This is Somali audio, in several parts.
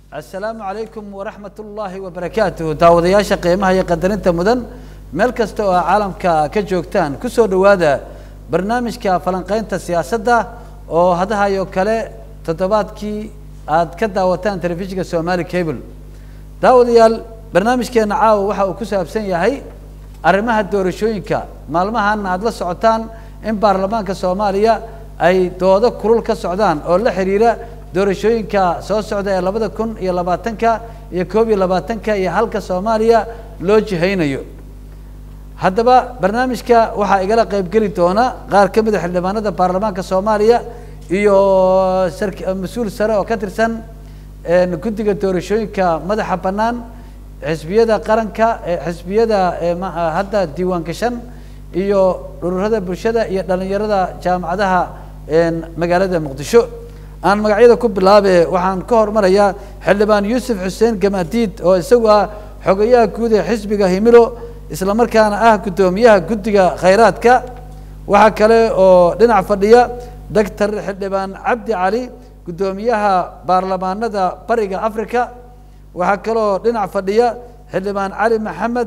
asalaamu calaykum waraxmat ullaahi wabarakaatuh daawadayaasha qiimaha iyo qadarinta mudan meel kasta oo caalamka ka joogtaan kusoo dhowaada barnaamijka falanqeynta siyaasadda oo hadahayo kale toddobaadkii aad ka daawataan telefishinka somali cable daawadayaal barnaamijkeena caawa waxa uu ku saabsan yahay arrimaha doorashooyinka maalmahan aada la socotaan in baarlamaanka soomaaliya ay doodo kulul ka socdaan oo la xiriira doorashooyinka soo socda ee labada kun iyo labaatanka iyo koob iyo labaatanka iyo halka soomaaliya loo jihaynayo haddaba barnaamijka waxaa igala qeybgeli doona qaar ka mid a xildhibaanada baarlamaanka soomaaliya iyo sar mas-uul sare oo ka tirsan guddiga doorashooyinka madaxa bannaan xisbiyada qaranka xisbiyada hadda diiwaan gashan iyo ururada bulshada iyo dhalinyarada jaamacadaha magaalada muqdisho aan magacyada ku bilaabe waxaan ka hormarayaa xildhibaan yuusuf xuseen gamadiid oo isagu ah xogayaha guud ee xisbiga himilo isla markaana ah guddoomiyaha guddiga khayraadka waxaa kale oo dhinac fadhiya doctor xildhibaan cabdi cali guddoomiyaha baarlamaanada bariga africa waxaa kaloo dhinac fadhiya xildhibaan cali maxamed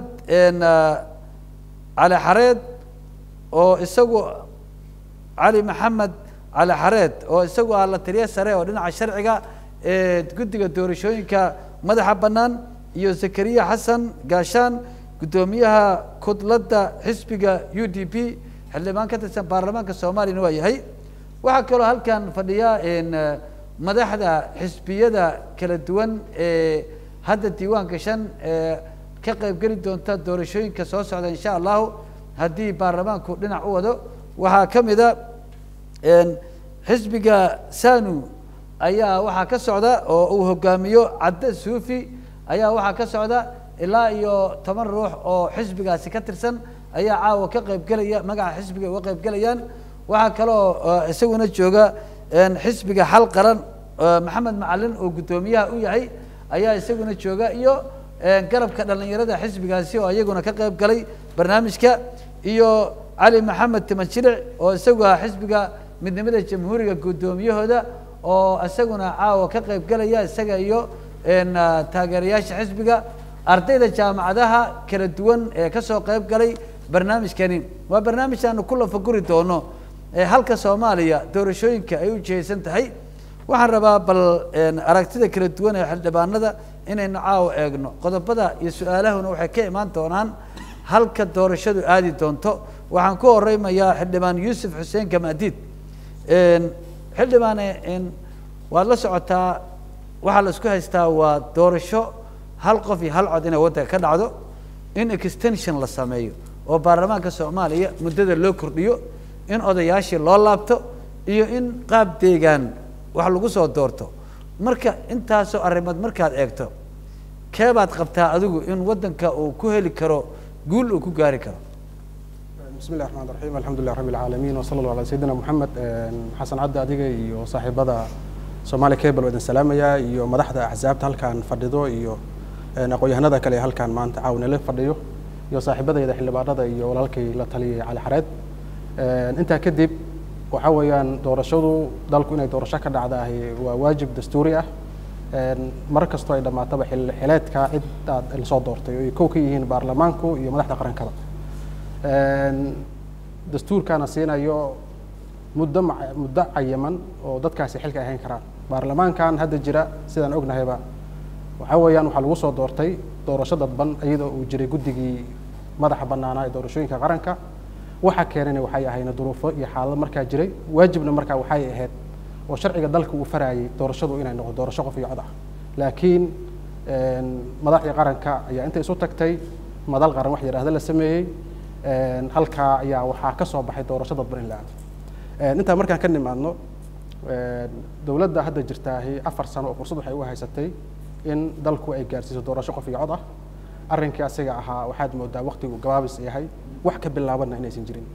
cali xareed oo isagu cali maxamed cali xareed oo isagu ah la taliya sare oo dhinaca sharciga ee guddiga doorashooyinka madaxa bannaan iyo zakariya xasan gaashaan guddoomiyaha kudladda xisbiga u d p xildhibaan ka tirsan baarlamaanka soomaaliyana waa yahay waxaa kaloo halkan fadhiya madaxda xisbiyada kala duwan ee hadda diiwaan gashan ee ka qeybgeli doonta doorashooyinka soo socda insha allahu haddii baarlamaanku dhinac u wado waxaa ka mid a xisbiga sanu ayaa waxaa ka socda oo uu hogaamiyo cadde suufi ayaa waxaa ka socda ilaa iyo toban ruux oo xisbigaasi ka tirsan ayaa caawa ka qeybgelaya magaca xisbiga uga qeybgelayaan waxaa kaloo isaguna jooga xisbiga xal qaran maxamed macalin oo guddoomiyaha u yahay ayaa isaguna jooga iyo garabka dhalinyarada xisbigaasi oo iyaguna ka qeyb galay barnaamijka iyo cali maxamed timajilic oo isagu ah xisbiga midnimada jamhuuriga guddoomiyahooda oo isaguna caawa ka qeyb galaya isaga iyo taageerayaasha xisbiga ardayda jaamacadaha kala duwan ee kasoo qeyb galay barnaamijkani waa barnaamij aanu ku lafaguri doono halka soomaaliya doorashooyinka ay u jihaysan tahay waxaan rabaa bal aragtida kala duwan ee xildhibaanada inaynu caawa eegno qodobada iyo su-aalahuna waxay ka imaan doonaan halka doorashadu aadi doonto waxaan ku horeymayaa xildhibaan yuusuf xuseen gamadiid xildhibaane waad la socotaa waxaa la isku haystaa waa doorasho hal qof iyo hal cod inay waddanka ka dhacdo in extension la sameeyo oo baarlamaanka soomaaliya muddada loo kordhiyo in odayaashii loo laabto iyo in qaab deegaan wax lagu soo doorto marka intaasoo arrimood markaad eegto keebaad qabtaa adigu in waddanka uu ku heli karo guul uu ku gaari karo bismi llahi raxmaan raxiim alxamdulilah rabbi alcaalamiin wasala allahu ala sayidina moxamed xasan cabdi adiga iyo saaxiibada somaali cable oo idin salaamaya iyo madaxda axsaabta halkaan fadhido iyo aqoon-yahanada kale ee halkaan maanta caawnala fadhiyo iyo saaxiibadayda xildhibaanada iyo walaalkay la taliyay cali xareed intaa kadib waxa weeyaan doorashadu dalku inay doorasho ka dhacdaah waa waajib dastuuri ah mar kastoo ay dhammaataba xileedka cid aad lasoo doortay oo ay kow ka yihiin baarlamaanku iyo madaxda qarankada dastuurkaana siinayo muddo muddo cayaman oo dadkaasi xilka ahayn karaan baarlamaankan hadda jira sidaan ognahayba waxa weeyaan waxaa lagu soo doortay doorasho dadban iyadoo uu jiray guddigii madaxa bannaanaa ee doorashooyinka qaranka waxa keenana waxay ahayna duruufo iyo xaalado markaa jiray waajibna markaa waxay ahayd oo sharciga dalka uu farayay doorashadu inay noqdo doorasho qof iyo cod ah laakiin madaxdii qaranka ayaa inta isu tagtay madal qaran wax yidhahda la sameeyey halkaa ayaa waxaa ka soo baxay doorasho dadban in la aado intaa markaan ka nimaadno dowladda hadda jirtaahi afar sano oo fursad waxay u haysatay in dalku ay gaarsiiso doorasho qof iyo cod ah arrinkii asiga ahaa waxaad moodaa waktigu gabaabis yahay wax ka bilaabanna inaysan jirin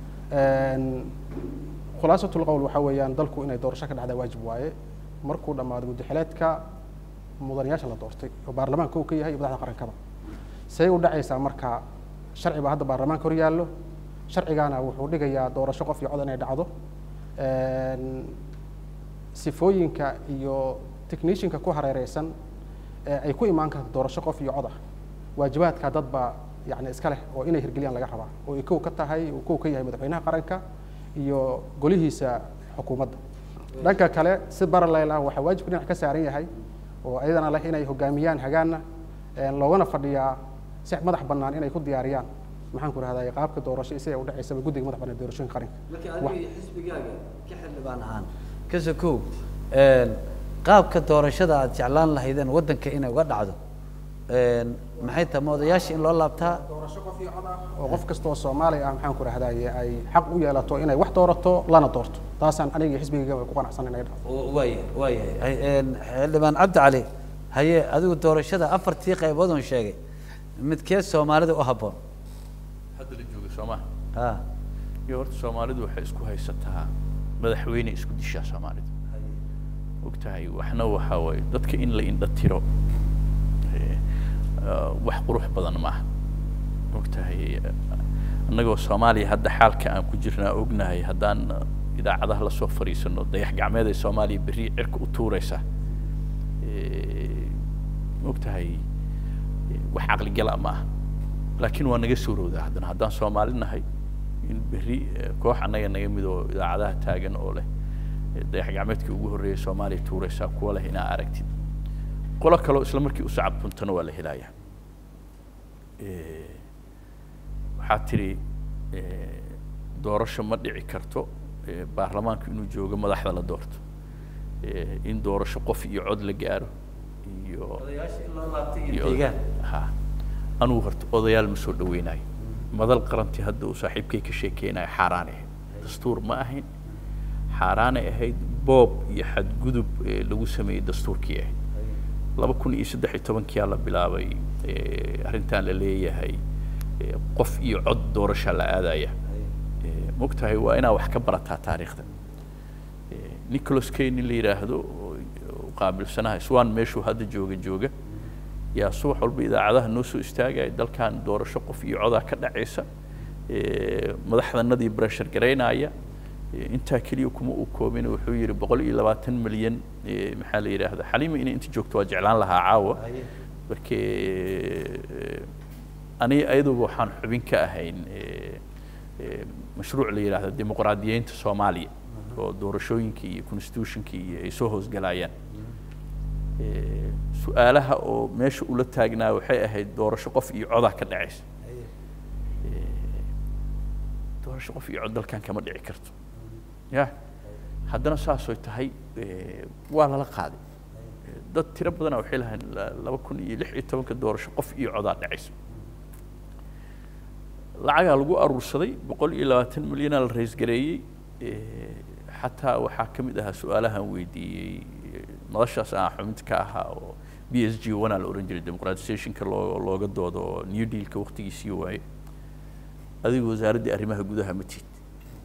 khulaasatul qowl waxaa weeyaan dalku inay doorasho ka dhacdaa waajib waaye markuu dhammaado muddaxileedka mudanayaasha la doortay oo baarlamaanka uu ka yahay iyo madaxda qarankaba say u dhacaysaa marka sharci baa hadda baarlamaanka hor yaallo sharcigaana wuxuu dhigayaa doorasho qof iyo cod inay dhacdo sifooyinka iyo technicianka ku hareereysan ee ay ku imaan karto doorasho qof iyo cod ah waajibaadka dad baa yani iska leh oo inay hirgeliyaan laga rabaa oo ay kow ka tahay uu kow ka yahay madaxweynaha qaranka iyo golihiisa xukuumadda dhanka kale si baraleyl ah waxaa waajibka dhinac ka saaran yahay oo ayadana leh inay hogaamiyaan hagaana loogana fadhiyaa si madax bannaan inay ku diyaariyaan maxaan ku rahday qaabka doorasho si ay u dhacaysaba guddiga madax bannaan doorashooyinka qaranka marka adiga xisbigaaga ka xildhibaan ahaan kase kow qaabka doorashada aad jeclaan lahaydeen waddanka inay uga dhacdo maxay tahay ma odayaasha in loo laabtaa doorasho qof iyo cod ah oo qof kasta oo soomaali ah maxaan ku rahdaye ay xaq u yeelato inay wax doorato lana doorto taasaan aniga xisbigayga ku qanacsan inay dhacdo waaya waayahay xildhibaan cabdi cali haye adigu doorashada afartii qaybood oon sheegay midkee soomaalida u habboon hadda la jooga soomaa ha iyo horta soomaalidu waxay isku haysataa madaxweyne isku dishaa soomaalidu ogtahay waxna waxaa waaye dadka in la indha tiro wax qurux badan maaha ogtahay annagoo soomaaliya hadda xaalka aan ku jirnaa ognahay haddaan idaacadaha lasoo fadhiisano dayax gacmeed ay soomaaliya berri cirka u tuuraysa ogtahay wax caqligala ma aha laakiin waa naga suurowdaa haddana haddaan soomaali nahay in berri koox annaga naga mid oo idaacadaha taagan oo leh dayax gacmeedkii ugu horreeyay soomaaliya tuuraysaa kuwa leh inaa aragtid qolo kaleo isla markii u sacabtuntana waa la helayaa waxaa tidhi doorasho ma dhici karto baarlamaanku inuu joogo madaxda la doorto in doorasho qof iyo cod la gaaro iyo odayaasha in loo laabtay iyo iyo deegaan ha anugu horta odayaal ma soo dhaweynayo madal qarantii hadda uu saaxiibkay ka sheekeynayo xaaraanay ahayd dastuur ma ahayn xaaraanay ahayd boob iyo xadgudub ee lagu sameeyey dastuurkii ahayd laba kun iyo saddex iyo tobankiyaa la bilaabay arrintan la leeyahay qof iyo cod doorasha la aadaya mogtahay waa inaa wax ka barataa taariikhda nicholas kay nin la yidhaahdo oo qaabilsanaha swan meeshuu hadda jooga jooga yaa subax walba idaacadaha noo soo istaagaya dalkan doorasho qof iyo codaa ka dhacaysa madaxdanadii breshar garaynaya intaa keliya kuma uu koobin wuxuu yidhi boqol iyo labaatan milyan maxaa la yidhaahda xaliima inay inta joogto waa jeclaan lahaa caawa marke ani ayaduba waxaan xubin ka ahayn mashruuc la yidhaahdo dimuqraadiyeynta soomaaliya oo doorashooyinkii iyo constitutionkii iyo ay soo hoosgalayaan su-aalaha oo meesha ula taagnaa waxay ahayd doorasho qof iyo codaa ka dhacaysa doorasho qof iyo cod dalkan kama dhici karto ya haddana saasoy tahay waa lala qaaday dad tiro badana waxay lahayn laba kun iyo lix iyo tobanka doorasho qof iyo codaa dhacaysa lacagaa lagu aruursaday boqol iyo labaatan milyanaa la raysgareeyey xataa waxaa ka mid ahaa su-aalahan weydiiyey madashaas aan xubinta ka ahaa oo b s g one aa la ohan jiray democratizationka loo looga doodo oo new dealka waktigiisii waaye adigu wasaaraddii arrimaha gudaha ma tihid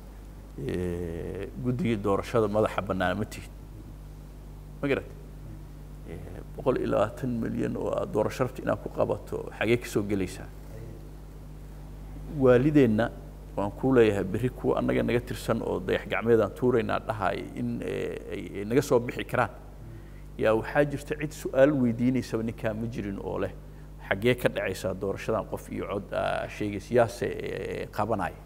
guddigii doorashada madaxa bannaan ma tihid ma garat boqol iyo labaatan milyan oo aad doorasho rabta inaad ku qabato xagee kasoo gelaysaa waalideenna waan kuu leeyahay berri kuwa annaga naga tirsan oo dayax gacmeedaan tuuraynaa dhahay in ay naga soo bixi karaan yaa waxaa jirta cid su-aal weydiinaysaba ninkaa ma jirin oo leh xaggee ka dhacaysaa doorashadan qof iyo cod sheegaysa yaase qabanaya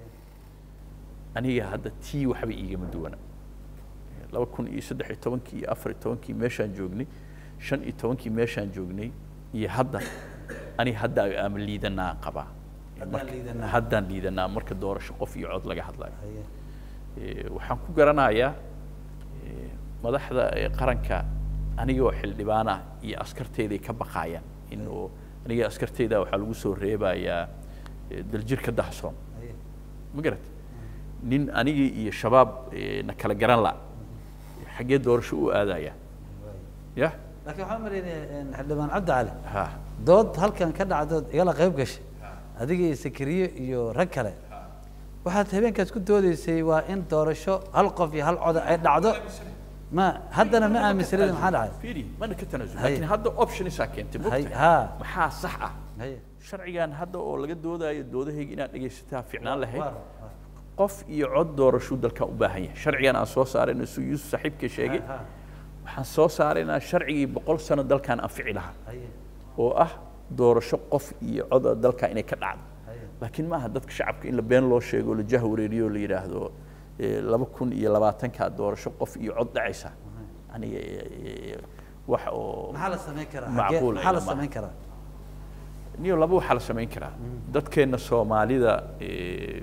aniga hadda tii waxba iigama duwana laba kun iyo saddex iyo tobankii iyo afar iyo tobankii meeshaan joognay shan iyo tobankii meeshaan joognay iyo hadda aniga hadda ama liidanaa qabaa haddaan liidanaa marka doorasho qof iyo cod laga hadlayo waxaan ku garanayaa madaxda qaranka anigoo xildhibaana iyo askarteyday ka baqaayaan inuu aniga askarteyda waxaa lagu soo reebayaa daljirka dahsoon ma garat nin anigii iyo shabaab na kala garan la xaggee doorasho u aadaya ya laakiin waxaan maleynaya xildhibaan cabdi cali ha dood halkan ka dhacdood igala qayb gashay adiga iyo sakariye iyo rag kale waxaad habeenkaas ku doodeysay waa in doorasho hal qof iyo hal coda ay dhacdo ma haddana ma aaminsanida maxaa dhacay fiiri mana ka tanaasul Haye. laakiin hadda optionisa keentay Hay- mogtahay ha maxaa sax ah haye sharcigan hadda oo laga doodayo doodahayga inaad dhegaysataa fiicnaan lahayd Waar, waar. qof iyo cod doorashuu dalkan u baahan yahay sharcigan aan soo saarayna suu yuusuf saaxiibka sheegay Ha, ha. waxaan soo saaraynaa sharcigii boqol sano dalkan anfici lahaa haye oo ah doorasho qof iyo coda dalka inay ka dhacdo haye laakiin maaha dadka shacabka in la been loo sheego oo la jah wareeriyo oo la yidhaahdo eh, laba kun iyo labaatankaa doorasho qof iyo cod dhacaysa aniga eh, eh, wax oo maxaa la samayn karaa macquul Xagee- maxaa la ilama. samayn karaa niyo laba waxaa la samayn karaa dadkeenna soomaalida eh,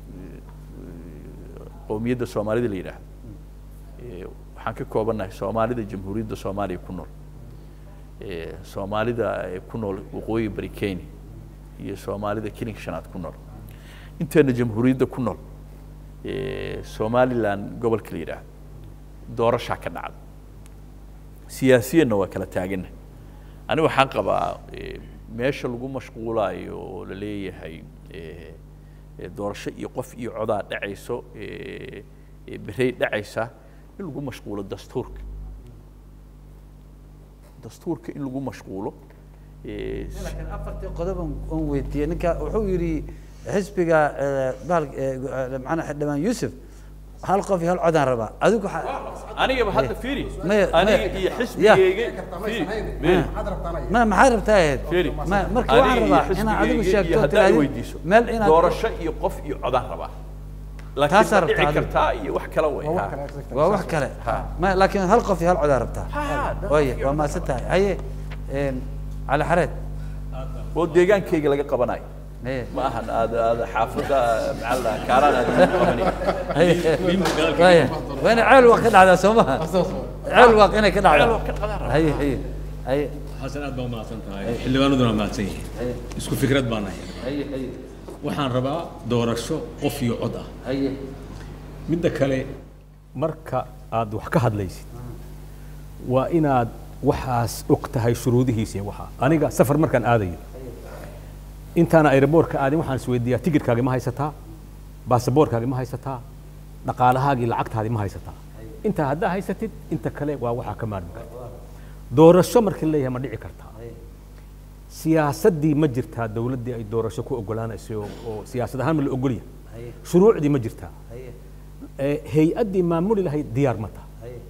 qowmiyadda soomaalida la yidhaahdo eh, waxaan ka koobannahay soomaalida jamhuuriyadda soomaaliya ku nool eh, soomaalida eh, ku nool waqooyi bari kenya iyo soomaalida kilinka shanaad ku nool inteena jamhuuriyadda ku nool eh, somaliland gobolka la yidhaahdo doorashaa ka dhacda siyaasiyanna waa kala taaganna ani waxaan qabaa eh, meesha lagu mashquulaayo oo la leeyahay eh, eh, doorasho iyo qof iyo codaa dhacayso eh, eh, berey dhacaysa in lagu mashquulo dastuurka dastuurka in lagu mashquulo eh, laakiin afartii qodob aan- aan weydiiyey ninka wuxuu yidhi xisbiga eh, bahal eh, eh, macnaa xildhibaan yuusuf hal qof iyo hal codaan rabaa adigu waxaa- anigaba hadda fiiri Maya- aniga maya- iyo xisbigeyga fiiri fiiri ma maxaad rabtaa ahayd fiiri ma marka aniga waxaan iyo rabaa inaad adigu xisbigeyga iyo sheegto haddaad tirahdid weydiiso meel inaad doorasho iyo qof iyo codaan rabaa laakiin Taasaa ma dhici rabtaa adigu. kartaa iyo wax kale way waa wax ha. kale exactly. waa wax kale ma laakiin hal qof iyo hal codaan rabtaa Ha, dad waye qof iyo waa cod maasan tahay haye een, cali xareed oo deegaankayga laga qabanayo haye ma ahan aad aad xaafadda maxaa la dhahaa kaaraan aad ugu qabanay haye waye waa inay ceel waaq ka dhacdaa soo maha ceel waaq inay ka Ceel dhacdaa waaq ka dhacdaa. haye haye haye xasan aad baa umahadsan tahay xildhibaanaduna waa mahadsan yihiin isku fikrad baan nahay haye haye waxaan rabaa doorasho qof iyo cod ah haye midda kale marka aad wax ka hadlaysid waa inaad waxaas og tahay shuruudihiisa iyo waxaa aniga safar markaan aadayo intaana aeroboortka aadin waxaan isweydiiyaa tigidhkaagi ma haysataa baasaboorkaagi ma haysataa dhaqaalahaagii lacagtaadi ma haysataa intaa haddaa haysatid inta kale waa waxaa ka maarmi karta doorasho markii leeyahay ma dhici kartaa siyaasaddii ma jirtaa dowladdii ay doorasho ku ogolaanaysay oo oo siyaasad ahaan ma la ogolya haye shuruucdii ma jirtaa haye ee hay-addii maamuli lahayd diyaar ma taha haye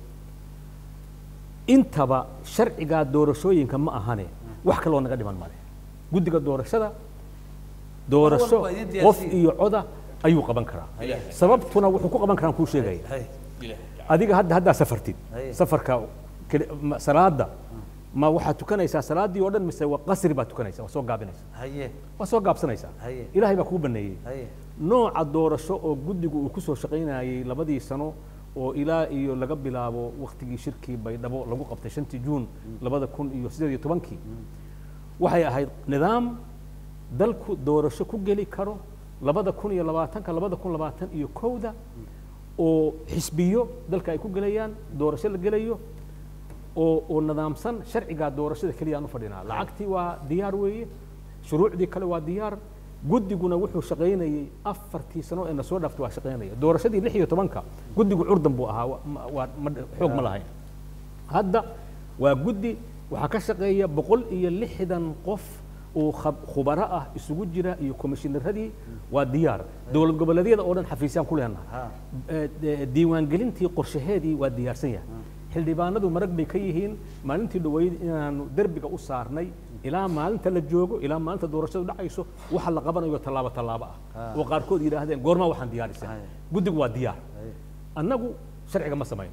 intaba sharcigaa doorashooyinka ma ahane wax kaloo naga dhiman male guddiga doorashada doorasho walba idin qof diyaarsiin. iyo coda ayuu qaban karaa sababtuna wuxuu ku qaban karaan kuu sheegaya haye adiga hadda haddaa safartid Haye. safarka keli- ma- salaada ma waxaad tukanaysaa salaadii oo dhan mise waa qasri baad tukanaysaa waa soo gaabinaysaa haye waa soo gaabsanaysaa Haye. ilaahay baa kuu baneeyey haye nooca doorasho oo guddigu uu ku soo shaqaynayay labadii sano oo ilaa iyo laga bilaabo waktigii shirkii baydhabo lagu qabtay shantii juun labada kun iyo siddeed iyo tobankii waxay ahayd nidaam dalku doorasho ku geli karo labada kun iyo labaatanka labada kun labaatan iyo kowda oo xisbiyo dalka ay ku gelayaan doorasho la gelayo oo oo nidaamsan sharcigaa doorashada keliya aan u fadhinaa lacagtii waa diyaar weeye shuruucdii kale waa diyaar guddiguna wuxuu shaqaynayey afartii sano ee na soo dhaaftay waa shaqaynaya doorashadii lix iyo tobanka guddigu curdan buu ahaa wa- ma- waa ma- xoog ma lahayn hadda waa guddi waxaa ka shaqeeya boqol iyo lixdan qof oo khab- khubaro ah isugu jira iyo komishineradii waa diyaar dowlad goboleedyada oo dhan xafiisyaan ku leenahay Ha. Eh, de- diiwaangelintii qorshaheedii waa diyaarsan yahay xildhibaanadu marag bay ka yihiin maalintii dhaweyd inaanu derbiga u saarnay ilaa maalinta la joogo ilaa maalinta doorashadu dhacayso waxa la qabanayo tallaabo tallaabo ah oo qaarkood yidhaahdeen goormaa waxaan diyaarisay Haya. guddigu waa diyaar haye annagu sharciga ma samayno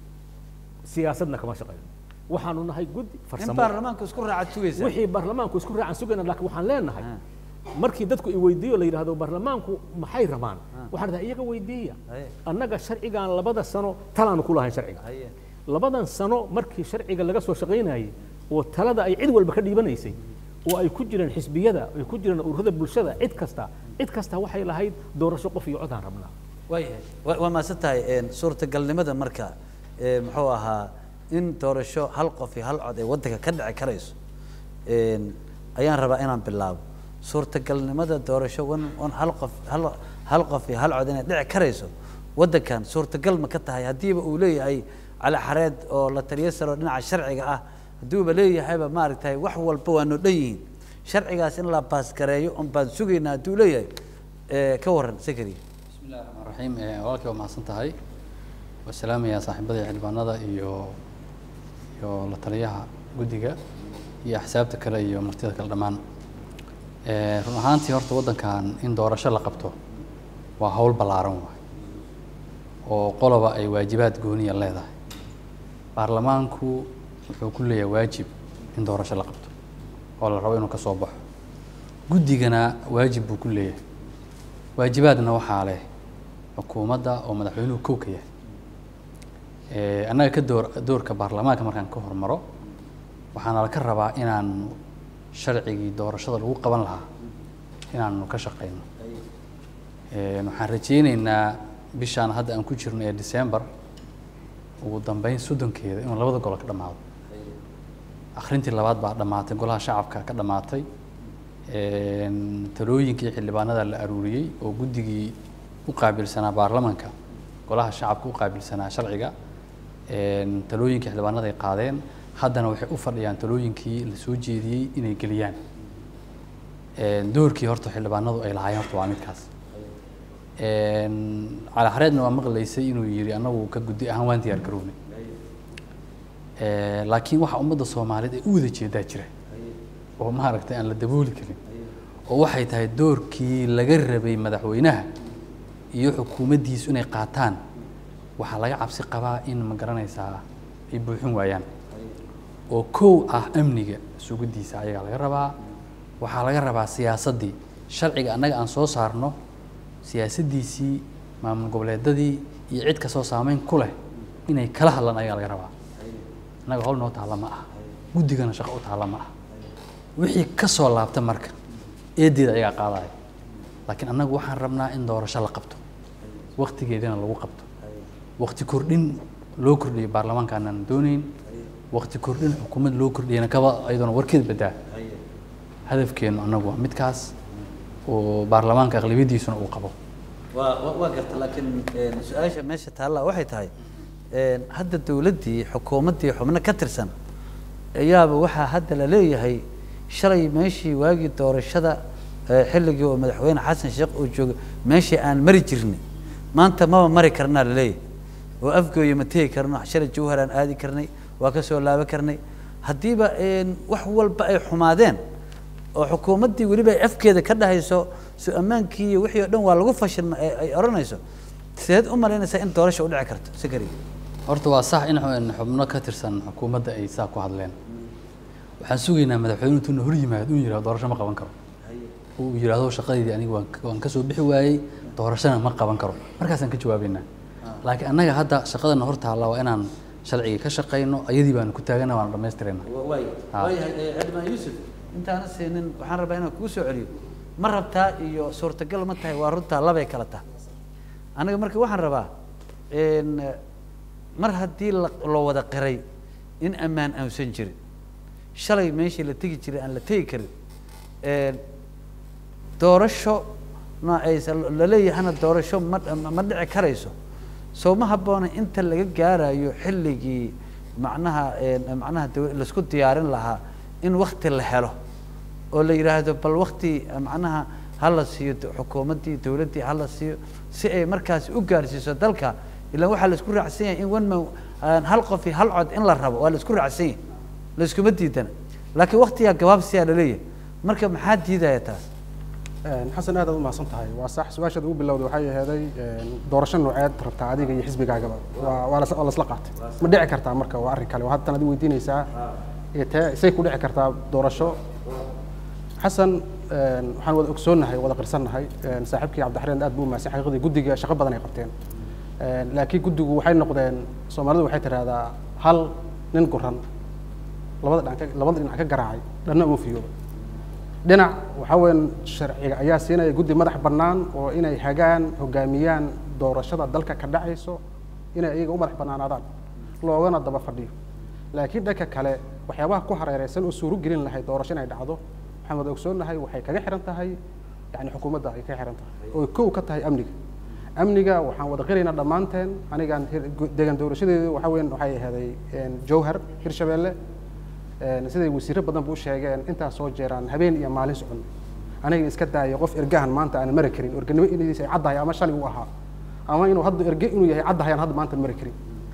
siyaasadna kama shaqayno waxaanu nahay guddi in farsamo baarlamaanku isku raaca sugaysa wixii baarlamaanku isku raacan sugayna laakiin waxaan leenahay markii dadku i weydiiyo la yidhaahdo baarlamaanku maxay rabaan waxaan dhahay iyaga weydiiya Haye. annaga sharcigan labada sano talaanu ku lahayn sharciga haye labadan sano markii sharciga laga soo shaqaynayay oo talada ay cid walba ka dhiibanaysay oo ay ku jireen xisbiyada ay ku jireen ururada bulshada cid kasta cid kasta waxay lahayd doorasho qof iyo codaan rabnaa waayahay wa- waa maasan tahay een, suurtagalnimada marka ee, muxuu ahaa in doorasho hal qof iyo hal cod ee waddanka ka dhici karayso een, ayaan rabaa inaan bilaabo suurtagalnimada doorasho wan wan hal qof hal hal qof iyo hal cod inay dhici karayso waddankan suurtagal ma ka tahay haddiiba uu leeyahay cali xareed oo la taliyo saro dhinaca sharciga ah hadduuba leeyahayba maaragtay wax walba waa noo dhan yihiin sharcigaas in la baasgareeyo un baan sugaynaa hadduu leeyahay ee, ka warran sakari بسم الله الرحمن الرحيم walaalkii waa mahadsan tahay waa salaamayaa saaxiibada xildhibaanada iyo iyo la taliyaha guddiga iyo axsaabta kale iyo martida kale dhammaan Eh, run ahaantii horta waddankan in doorasho la qabto waa hawl ballaaran waay oo qoloba ay waajibaad gooniya leedahay baarlamaanku wuxuu ku leeyahay waajib in doorasho la qabto oo la rabo inuu ka soo baxo guddigana waajib buu ku leeyahay waajibaadna waxaa leh xukuumadda oo madaxweynuhu kow ka yahay Eh, annaga ka door doorka baarlamaanka markaan ka hormaro waxaana ka rabaa inaan sharcigii doorashada lagu qaban lahaa inaanu ka shaqeyno Eh, waxaan rajeyneynaa bishaan hadda aan ku jirno ee december ugu dambeyn soddonkeeda inuu labada golo ka dhammaado akhrintii labaad baa dhammaatay golaha shacabka ka dhammaatay Een, talooyinkii xildhibaanada la aruuriyey oo guddigii u qaabilsanaa baarlamanka golaha shacabka u qaabilsanaa sharciga Een, talooyinkii xildhibaanada ay qaadeen haddana waxay u fadhiyaan talooyinkii la soo jeediyey inay geliyaan Een, doorkii horta xildhibaanadu ay lahaayeen horta waa midkaas Een, cali xareedna waa maqlaysay inuu yidhi annagu ka guddi ahaan waan diyaar garownay Eh, laakiin waxa ummadda soomaaliyeed ay u wada jeedaa jira oo maaragtay aan la dabooli karin oo waxay tahay doorkii laga rabay madaxweynaha iyo xukuumaddiisu inay qaataan waxaa laga cabsi qabaa in ma garanaysaa ay buuxin waayaan oo kow ah amniga sugiddiisa ayagaa laga rabaa waxaa laga rabaa siyaasaddii sharciga annaga aan soo saarno siyaasaddiisii maamul goboleedadii iyo cid kastoo saameyn ku leh inay kala hadlaan ayagaa laga rabaa annaga hawl noo taalla ma aha guddigana shaqo u taalla ma aha wixii ka soo laabta marka eedeeda ayagaa qaadaya laakiin annagu waxaan rabnaa in doorasho la qabto waktigeedana lagu qabto wakti kordhin loo kordhiyo baarlamaanka aanan doonayn wakti kordhin xukuumad loo kordhiyana kaba ayadoona warkeed badaa hadafkeenu annagu waa midkaas oo baarlamaanka aqlabiyadiisuna uu qabo waa waa- waa garta laakiin een, su-aasha meesha taalla waxay tahay een, hadda dowladdii xukuumaddii xubno ka tirsan ayaaba waxaa hadda la leeyahay shalay meeshii waagii doorashada ee, xilligii oo madaxweyne xasan sheekh uu joogay meeshii aan mari jirnay maanta maba mari karnaa la leeyahay oo afgooya ma tegi karno shalay jawhar aan aadi karnay waa ka soo laaban karnay haddiiba een, wax walba ay xumaadeen oo xukuumaddii weliba ay afkeeda ka dhahayso so ammaankii iyo wixii oo dhan waa lagu fashilma ay ay odhanayso sideed u malaynaysaa in doorasha u dhici karto sikari horta waa sax in xu- xubno ka tirsan xukuumadda ay saa ku hadleen waxaan sugaynaa madaxweynuhu intuu hor yimaado inuu yihahdo doorasho ma qaban karo uu yidhaahdo shaqadeydii aniga waan ka- waan ka soo bixi waayey doorashona ma qaban karo markaasaan ka jawaabeynaa laakiin annaga hadda shaqadana hor taalla waa inaan sharcigii ka shaqayno ayadii baanu ku taagana waana dhammaystirayna waay Ah. waayahay xildhibaan yuusuf intaana siinin waxaan rabaa inaan kugu soo celiyo ma rabtaa iyo suurtagal ma tahay waa runtaa labay kala tahay aniga marka waxaan rabaa een, mar haddii la loo wada qiray in ammaan aansan jirin shalay meeshii la tegi jiray aan la tegi karin een, doorasho na aysan la leeyahana doorasho ma ma dhici karayso soo ma habboona inta laga gaarayo xilligii macnaha een, macnaha daw- laisku diyaarin lahaa in wakti la helo oo la yidhaahdo bal wakti macnaha ha la siiyo do- xukuumaddii dowladdii ha la siiyo si ay markaas u gaarsiiso dalka ilaan waxaa la isku raacsan yahay in one man aan hal qof iyo hal cod in la rabo waa la isku raacsan yahay la iskuma diidana laakiin waktigaa gabaabsiyaa la leeyahay marka maxaa diidaya taas Een, xasan aad aad u mahadsan tahay waa sax su-aashaad ugu bilowday waxay aheeday een, doorasho nooceed rabtaa adiga iyo xisbigaagaba waa waa las- waa lasla qaatay ma dhici kartaa marka waa arrin kale waa haddana adi weydiinaysaa ee tee say ku dhici kartaa doorasho xasan een, waxaan wada ogsoonnahay wada qirsannahay een, saaxiibkii cabdixareen aad buu mahadsan xaqiiqdii guddiga shaqo badan ay qabteen Een, laakiin guddigu waxay noqdeen soomaalidu waxay tidhaahdaa hal nin guran labada dhinac ka- labada dhinac ka garaacay dhanna uma fiyooba dhinac waxaa weeyaan sharciga ayaa siinaya guddi madax bannaan oo inay hagaan hogaamiyaan doorashada dalka ka dhacayso inay iyaga u madax bannaanaadaan loogana daba fadhiyo laakiin dhanka kale waxyaabaha ku hareereysan oo suuro gelin lahay doorasho inay dhacdo waxaan wada ogsoonnahay waxay kaga xiran tahay yani xukuumadda ay kaga xiran tahay oo kow ka tahay amniga amniga waxaan wada qiraynaa dhammaanteen anigaan hir- gu- deegaan doorashadeedu waxaa weeyaan waxay ahaday een, jowhar hirshabeelle Een, siday wasiiro badan bu u sheegeen intaas soo jeeraan habeen iyo maalin socon aniga iska daaya qof ergahan maanta aan mari karin erganimo inadiisa ay caddahay ama shalay u ahaa ama inuu hadda erge inuu yahay caddahay aan hadda maanta mari karin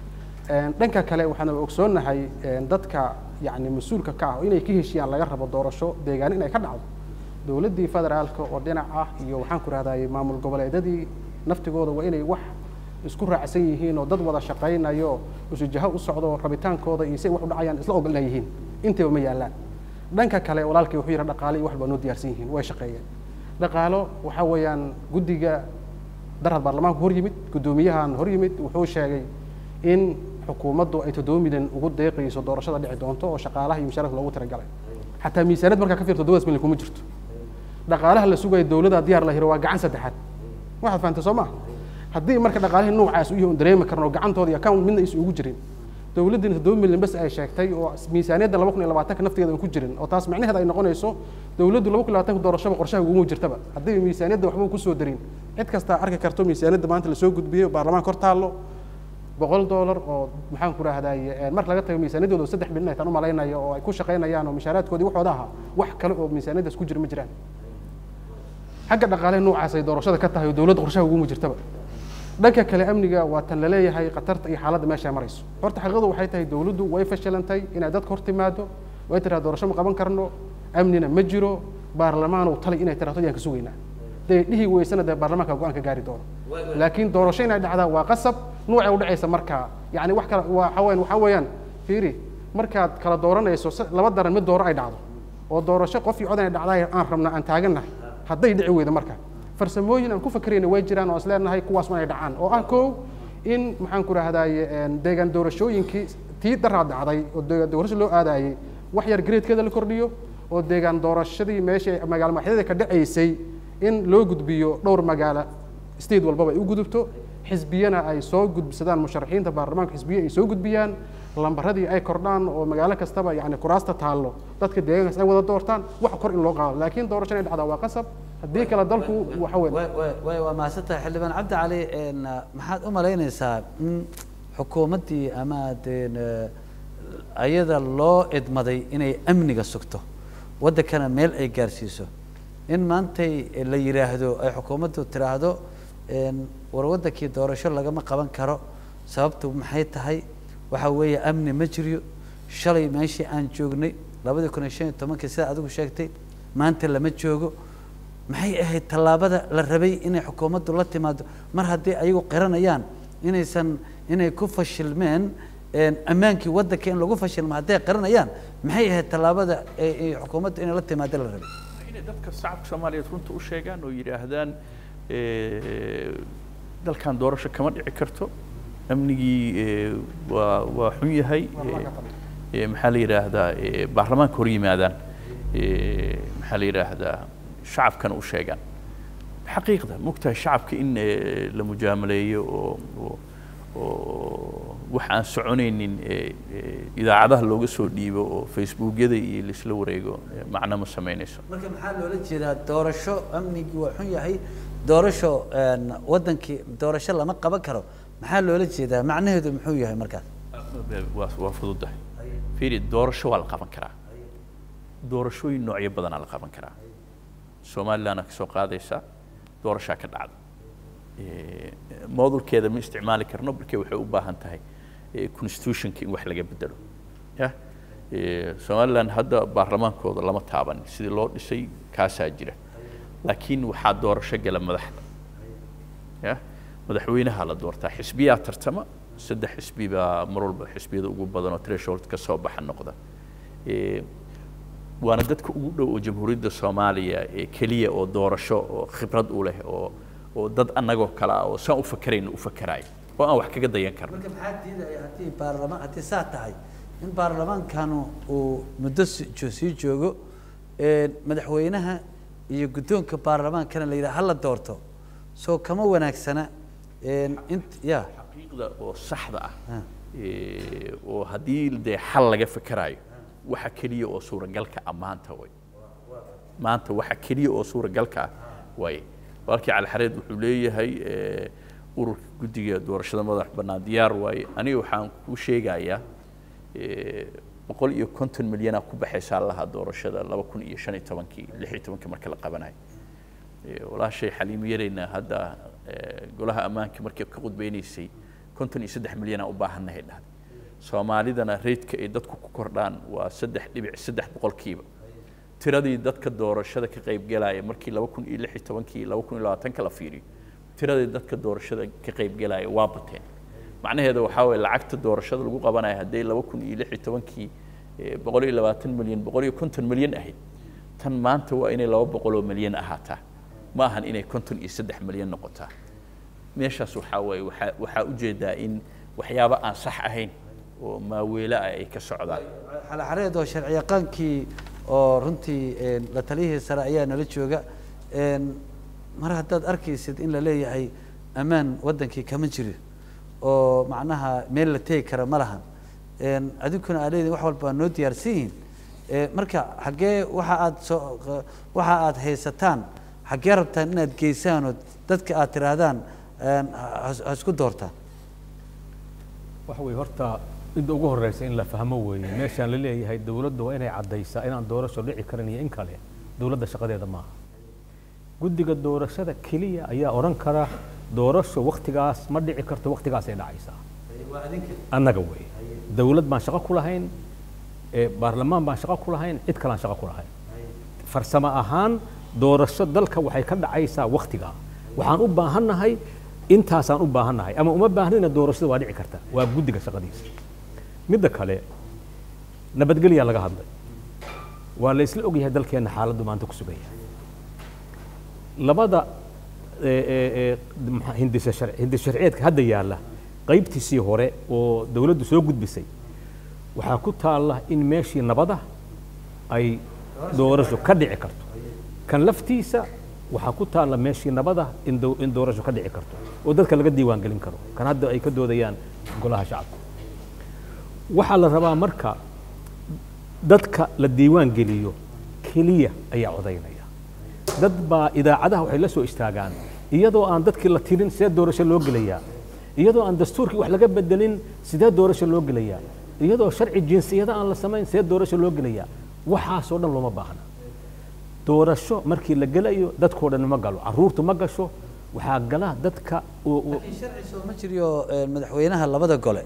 Een, dhanka kale waxaan ogsoonnahay een, dadka yani mas-uulka ka ah oo inay ka heshiyaan laga rabo doorasho deegaan inay ka dhacdo dowladdii federaalka oo dhinac ah iyo waxaan ku rahdaayey maamul goboleedyadii naftigooda waa inay wax isku raacsan yihiin oo dad wada shaqaynayo usujaho u socdo rabitaankooda iyo si ay wax u dhacayaan isla ogol inay yihiin intaba ma yaallaan dhanka kale walaalkii wuxuu yidhi dhaqaale iyo wax baa noo diyaarsan yihiin way shaqeeyeen dhaqaalo waxaa weeyaan guddiga darad baarlamaanku hor yimid guddoomiyahan hor yimid wuxuu sheegay in xukuumaddu ay toddoba milyan ugu deeqayso doorashada dhici doonto oo shaqaalaha iyo mushaarka loogu talagalay xataa miisaaniyad markaa ka fiirto toddobadas milyan kuma jirto dhaqaalaha la sugayo dowladda diyaar la hiro waa gacan saddexaad waxaad fahamtay soo maha haddii marka dhaqaalihii noocaas u yahay un dareemi karno gacantooda iyo account midna aysan ugu jirin dowladdina toddoba milyan bas ay sheegtay oo miisaaniyadda laba kun iyo labaatanka naftigeeda aan ku jirin oo taas macnaheeda ay noqonayso dowladdu laba kun iyo labaatanka doorashaba qorshaha uguma jirtaba haddii miisaaniyadda waxba kusoo darin cid kasta arki karto miisaaniyadda maanta lasoo gudbiyey baarlamaanka hor taallo boqol doolar oo maxaan ku rahdaye marka laga tago miisaaniyaddooda saddex milyan ay tan u malaynayo oo ay ku shaqaynayaan oo mishaaraadkoodii waxooda ahaa wax kale oo miisaaniyaddaas ku jira ma jiraan xagga dhaqaale noocaas ay doorashada ka tahay oo dowladda qorshaha uguma jirtaba dhanka kale amniga waa tan la leeyahay khatarta iyo xaaladda meesha ay marayso horta xaqiiqadu waxay tahay dowladdu way fashilantay inay dadka hor timaado way tiraa doorasho ma qaban karno amnina ma jiro baarlamaan uu talay inay tiraahdo yaan ka sugaynaa dee dhihi weysana dee baarlamaanka go-aan ka gaari doono laakiin doorasho inay dhacdaa waa qasab nuucay u dhacaysa markaa yacni wax kale waa waxaa weeyaan waxaa weeyaan fiiri markaad kala dooranayso se- laba daran mid dooro ay dhacdo oo doorasho qof iyo cod inay dhacdaa aan rabna aan taagannahay hadday dhici weydo marka farsamooyin aan ku fakerayna way jiraan oo is leenahay kuwaas inay dhacaan oo ah kow in maxaan ku rahdaye deegaan doorashooyinkii tii daraa dhacday oo deegaan doorasho loo aadayey wax yar gradekeeda la kordhiyo oo deegaan doorashadii meeshii ay magaalo madaxyada ka dhacaysay in loo gudbiyo dhowr magaalo state walbaba ay u gudubto xisbiyana ay soo gudbisadaan musharaxiinta baarlamaanka xisbiye ay soo gudbiyaan lambaradii ay kordhaan oo magaalo kastaba yani kuraasta taallo dadka deegaankaas ay wada doortaan wax kor in loo qaado laakiin doorasho inay dhacdaa waa qasab haddii kale dalku waxa weyn way way way waa mahadsantahay xildhibaan cabdi cali een, maxaad u malaynaysaa in xukuumaddii ama deen ayada loo idmaday inay amniga sugto waddankana meel ay gaarsiiso in maantay la yidhaahdo ay xukuumaddu tiraahdo een, war waddankii doorasho lagama qaban karo sababtu maxay tahay waxa weeye amni ma jiriyo shalay meeshii aan joognay labadii kun iyo shan iyo tobankii sida adigu sheegtay maanta lama joogo maxay ahayd tallaabada la rabay inay xukuumaddu la timaado mar haddii ayagu qiranayaan inaysan inay ku fashilmeen een, ammaankii waddanka in lagu fashilmo hadday qiranayaan maxay ahayd tallaabada ee ee xukuumaddu inay la timaado la rabay inay dadka shacabka soomaaliyeed runta u sheegaan oo yidhaahdaan eh, dalkan doorasho kama dhici karto amnigii eh, waa waa xun yahay eh, eh, maxaa la yidhaahdaa eh, baarlamaanka hor yimaadaan eh, maxaa la yidhaahdaa shacabkana u sheegaan xaqiiqda mogtahay shacabka in eh, la mujaamaleeyo oo oo oo wax aan soconaynin eh, eh, idaacadaha looga soo dhiibo oo facebookyada iyo laisla wareego eh, macno ma samaynayso marka maxaa loola jeedaa doorasho amnigii waa xun yahay doorasho een, waddankii doorasho lama qaban karo maxaa loola jeedaa macnaheedu muxuu yahay markaas waa waa fududahay fiiri doorasho waa la qaban karaa doorashooyin noocyo badanaa la qaban karaa somalilandna ka soo qaadaysa doorashaa ka dhacda Eh, moodulkeeda ma isticmaali karno marke waxay u baahan tahay eh, constitutionka in wax laga bedelo ya Eh, somaliland hadda baarlamaankooda lama taaban sidii loo dhisay kaasaa jira laakiin waxaa doorasho gala madaxda ya madaxweynaha la doortaa xisbiyaa tartama saddex xisbi baa mar walba xisbiyada ugu badan oo threshold ka soo baxa noqda Eh, waana dadka ugu dhow oo jamhuuriyadda soomaaliya ee keliya oo doorasho oo khibrad u leh oo oo dad annagoo kale ah oo saan u fakerayna u fakeraayo oo aan wax kaga dayan karno marka maxaa diidaya haddii baarlamaan haddii saa tahay in baarlamaankanu uu muddo si- jo- sii joogo een, madaxweynaha iyo guddoonka baarlamaankana la yidhaha hala doorto soo kama wanaagsana een, int ya xaqiiqda oo saxda ah Ah. eh, oo haddii dee xal laga fekeraayo waxa keliya oo suuragalka ah maanta way maanta waxa keliya oo suuragalka ah way walkii calixareed wuxuu leeyahay eh, ururka guddiga doorashada madax bannaan diyaar waaye aniga waxaan ku sheegayaa eh, boqol iyo konton milyanaa ku baxaysaa lahaa doorashada laba kun iyo shan iyo tobankii lix iyo tobankii marka la qabanayo Eh, walaashay xaliimo yarayna hadda eh, golaha ammaanka markay ka qudbeynaysay konton iyo saddex milyanaa u baahannahay dhahday soomaalidana reydka ay dadku ku kordhaan waa saddex dhibic saddex boqolkiiba tiradii dadka doorashada ka qaybgelaya markii laba kun iyo lix iyo tobankii laba kun iyo labaatanka la fiiriyo tiradii dadka doorashada ka qaybgelaya waa bateen macnaheeda waxaa waye lacagta doorashada lagu qabanayo hadday laba kun iyo lix iyo tobankii boqol iyo labaatan milyan boqol iyo konton milyan ahayd tan maanta waa inay laba boqoloo milyan ahaataa ma ahan inay konton iyo saddex milyan noqotaa meeshaas waxaa waaye waxaa waxaa ujeedaa in waxyaabo aan sax ahayn oo maaweelo ah ay ka socdaan xalaxareed oo sharci yaqaankii oo runtii la taliyihii sare ayaa nala jooga mar haddaad arkaysid in la leeyahay ammaan waddankii kama jiro oo macnaha meel la tegi kara ma lahan adinkuna aa leedihin wax walba waa noo diyaarsan yihiin marka xaggee waxa aad soo waxa aad haysataan xaggee rabtaan inaad geysaan oo dadka aad tidhaahdaan ha isku doortaan waxa weeye horta midda ugu horreysa in la fahmo weeye meeshaan la leeyahay dowladda waa inay caddaysaa inaan doorasho dhici karin iyo in kale dowladda shaqadeeda maaha guddiga doorashada keliya ayaa odhan kara doorasho waktigaas ma dhici karto waktigaasay dhacaysaa annaga weeye dowlad baan shaqo ku lahayn baarlamaan baan shaqo ku lahayn cid kalaan shaqo ku lahayn farsamo ahaan doorasho dalka waxay ka dhacaysaa waktigaa waxaan u baahannahay intaasaan u baahannahay ama uma baahnina doorashada waa dhici karta waa guddiga shaqadiisa midda kale nabadgelyaa laga hadlay waa la isla ogyahay dalkeenna xaaladdu maanta ku sugan yahay labada hindisa sharci hindis sharciyeedka hadda yaalla qaybtiisii hore oo dowladdu soo gudbisay waxaa ku taalla in meeshii nabada ay doorasho ka dhici karto kan laftiisa waxaa ku taalla meeshii nabada in in doorasho ka dhici karto oo dadka laga diiwaan gelin karo kan hadda ay ka doodayaan golaha shacabka waxaa la rabaa marka dadka la diiwaan geliyo keliya ayaa codaynaya dad baa idaacadaha waxay la soo istaagaan iyadoo aan dadkii la tirin sidee doorasho loo gelayaa iyadoo aan dastuurkii wax laga bedelin sidee doorasho loo gelayaa iyadoo sharci jinsiyada aan la samayn sidee doorasho loo gelayaa waxaasoo dhan looma baahna doorasho markii la gelayo dadkoo dhan ma galo caruurtu ma gasho waxaa gala dadka laakiin sharci soo ma jiriyo madaxweynaha labada gole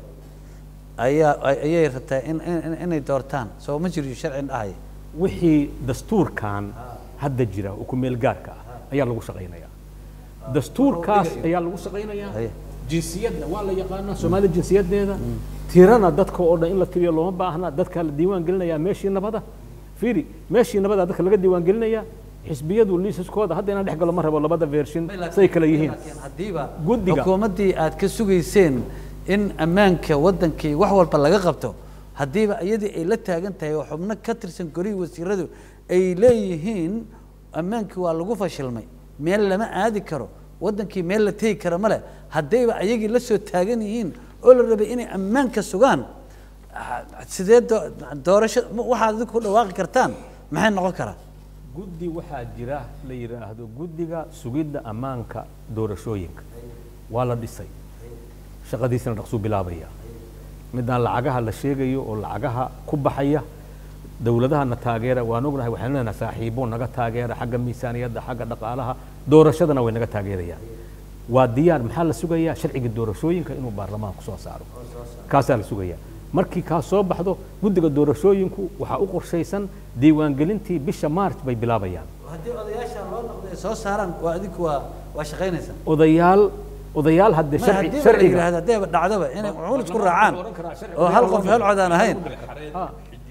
ayaa ayay rabtaa in inay doortaan soo ma jiriyo sharcin dhahaya wixii dastuurkan hadda jira oo ku meel gaarka ah ayaa lagu shaqaynayaa dastuurkaas ayaa lagu shaqaynayaa jinsiyadna waa la yaqaanaa soomaalida jinsiyadeeda tirana dadka oo dhan in la tiriyo looma baahna dadka la diiwaan gelinayaa meeshii nabada fiiri meeshii nabada dadka laga diiwaan gelinayaa xisbiyadu liisaskooda hadda inaan dhex galo ma rabo labada version say kala yihiin haddiiba Guddiga. xukuumaddii aad ka sugayseen in ammaanka waddankii wax walba laga qabto haddiiba iyadii ay la taagan tahay oo xubno ka tirsan golihii wasiiradu ay leeyihiin ammaankii waa lagu fashilmay meel lama aadi karo waddankii meel la tegi kara male haddayba ayagii la soo taagan yihiin oo la rabay inay ammaanka sugaan ah, sidee doo- doorasho waxaad idinku ku dhawaaqi kartaan maxay noqon karaa guddi waxaa jira la yidhaahdo guddiga sugidda ammaanka doorashooyinka waa la dhisay shaqadiisana dhaqsuu bilaabaya midaan lacagaha la sheegayo oo lacagaha ku baxaya dowladahana taageera waan ognahay waxaan leenahay saaxiibo naga taageera xagga miisaaniyadda xagga dhaqaalaha doorashadana way naga taageerayaan waa diyaar maxaa la sugayaa sharciga doorashooyinka inuu baarlamaanku soo saaro kaasaa la sugayaa markii kaas soo baxdo guddiga doorashooyinku waxaa u qorshaysan diiwaangelintii bisha maarch bay bilaabayaan haddii odayaasha loo noqdo ay soo saaraan waa adinku waa waa shaqaynaysaa odayaal odayaal hadde ma sharci haddii la sharciga yidhaahdo haddayba dhacdaba inay cuul isku raacaan oo hal qof hel cod aan ahayn Ah.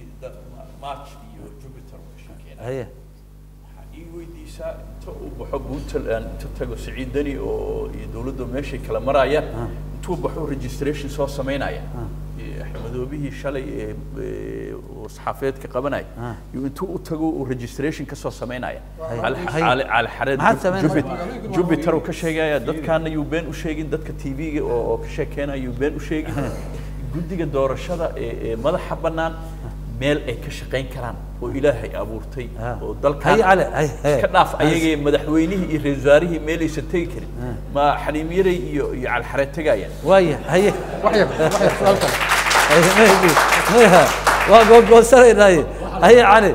march iyo jupiter way sheekeenayaan. haye waxaa ii weydiisaa inta uu baxo puntland inta tago siciid deni oo iyo dowladda meeshay kala maraya intuu baxo registration soo samaynaya Ee, madoobihii shalay ee ee, uu saxaafeedka qabanaya Ah. iyo intuu u tago uu registration ka soo samaynaya Haye. Cali- Haye. cali cali xareed Maxaad samaynaysaa? Jupiter- jupiter uu ka sheegaya dadkaana yuu been u sheegin dadka tv-ga oo oo ka sheekeynaya yuu been u sheegin guddiga doorashada ee ee madaxa bannaan meel ay ka shaqayn karaan oo ilaahay abuurtay Ah. oo dalkan Haye, Cali, haye, haye. iska dhaaf ayagee madaxweynihii iyo ra-iisul wasaarihii meelaysan tegi karin ma xaniimyaray iyo iyo calxareed tegayaan waaya haye wax yar wax yar su'aal kale haye maybe maya waa googoosanaynaye haye cali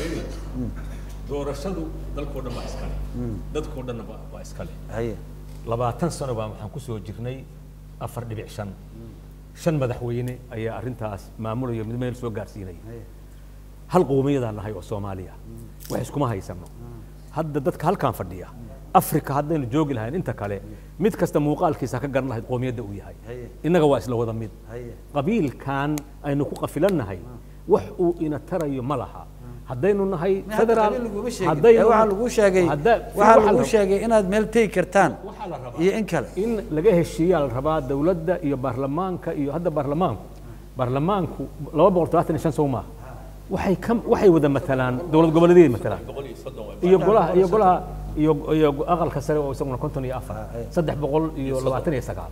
doorashadu dalkoo dhan baa iskale dadkoo dhanna waa waa iskale haye labaatan sano baa waxaan ku soo jirnay afar dhibic shan shan madaxweyne ayaa arrintaas maamulaya mid meel soo gaarsiinaya hal qowmiyadaan nahay oo soomaaliya wax iskuma haysano hadda dadka halkan fadhiya afrika haddaynu joogi lahayn inta kale mid kasta muuqaalkiisa ka garan lahayd qowmiyadda uu yahay innaga waa isla wada mid qabiilkan aynu ku qafilannahay wax uu ina tarayo ma laha haddaynu nahay federaal haddaynu- waxaa lagu sheegay hadda- waxaa waxaa lagu la- sheegay inaad meel tegi kartaan waxaa la rabaa iyo in kale in laga heshiiyaa la rabaa dowladda iyo baarlamaanka iyo hadda baarlamaanku baarlamaanku laba boqol todobaatan iyo shan sow maaha waxay ka waxay wada matalaan dowlad goboleedyay matalaan iyo golaha iyo golaha iyo iyo aqalka sare oo isaguna konton iyo afar saddex boqol iyo labaatan iyo sagaal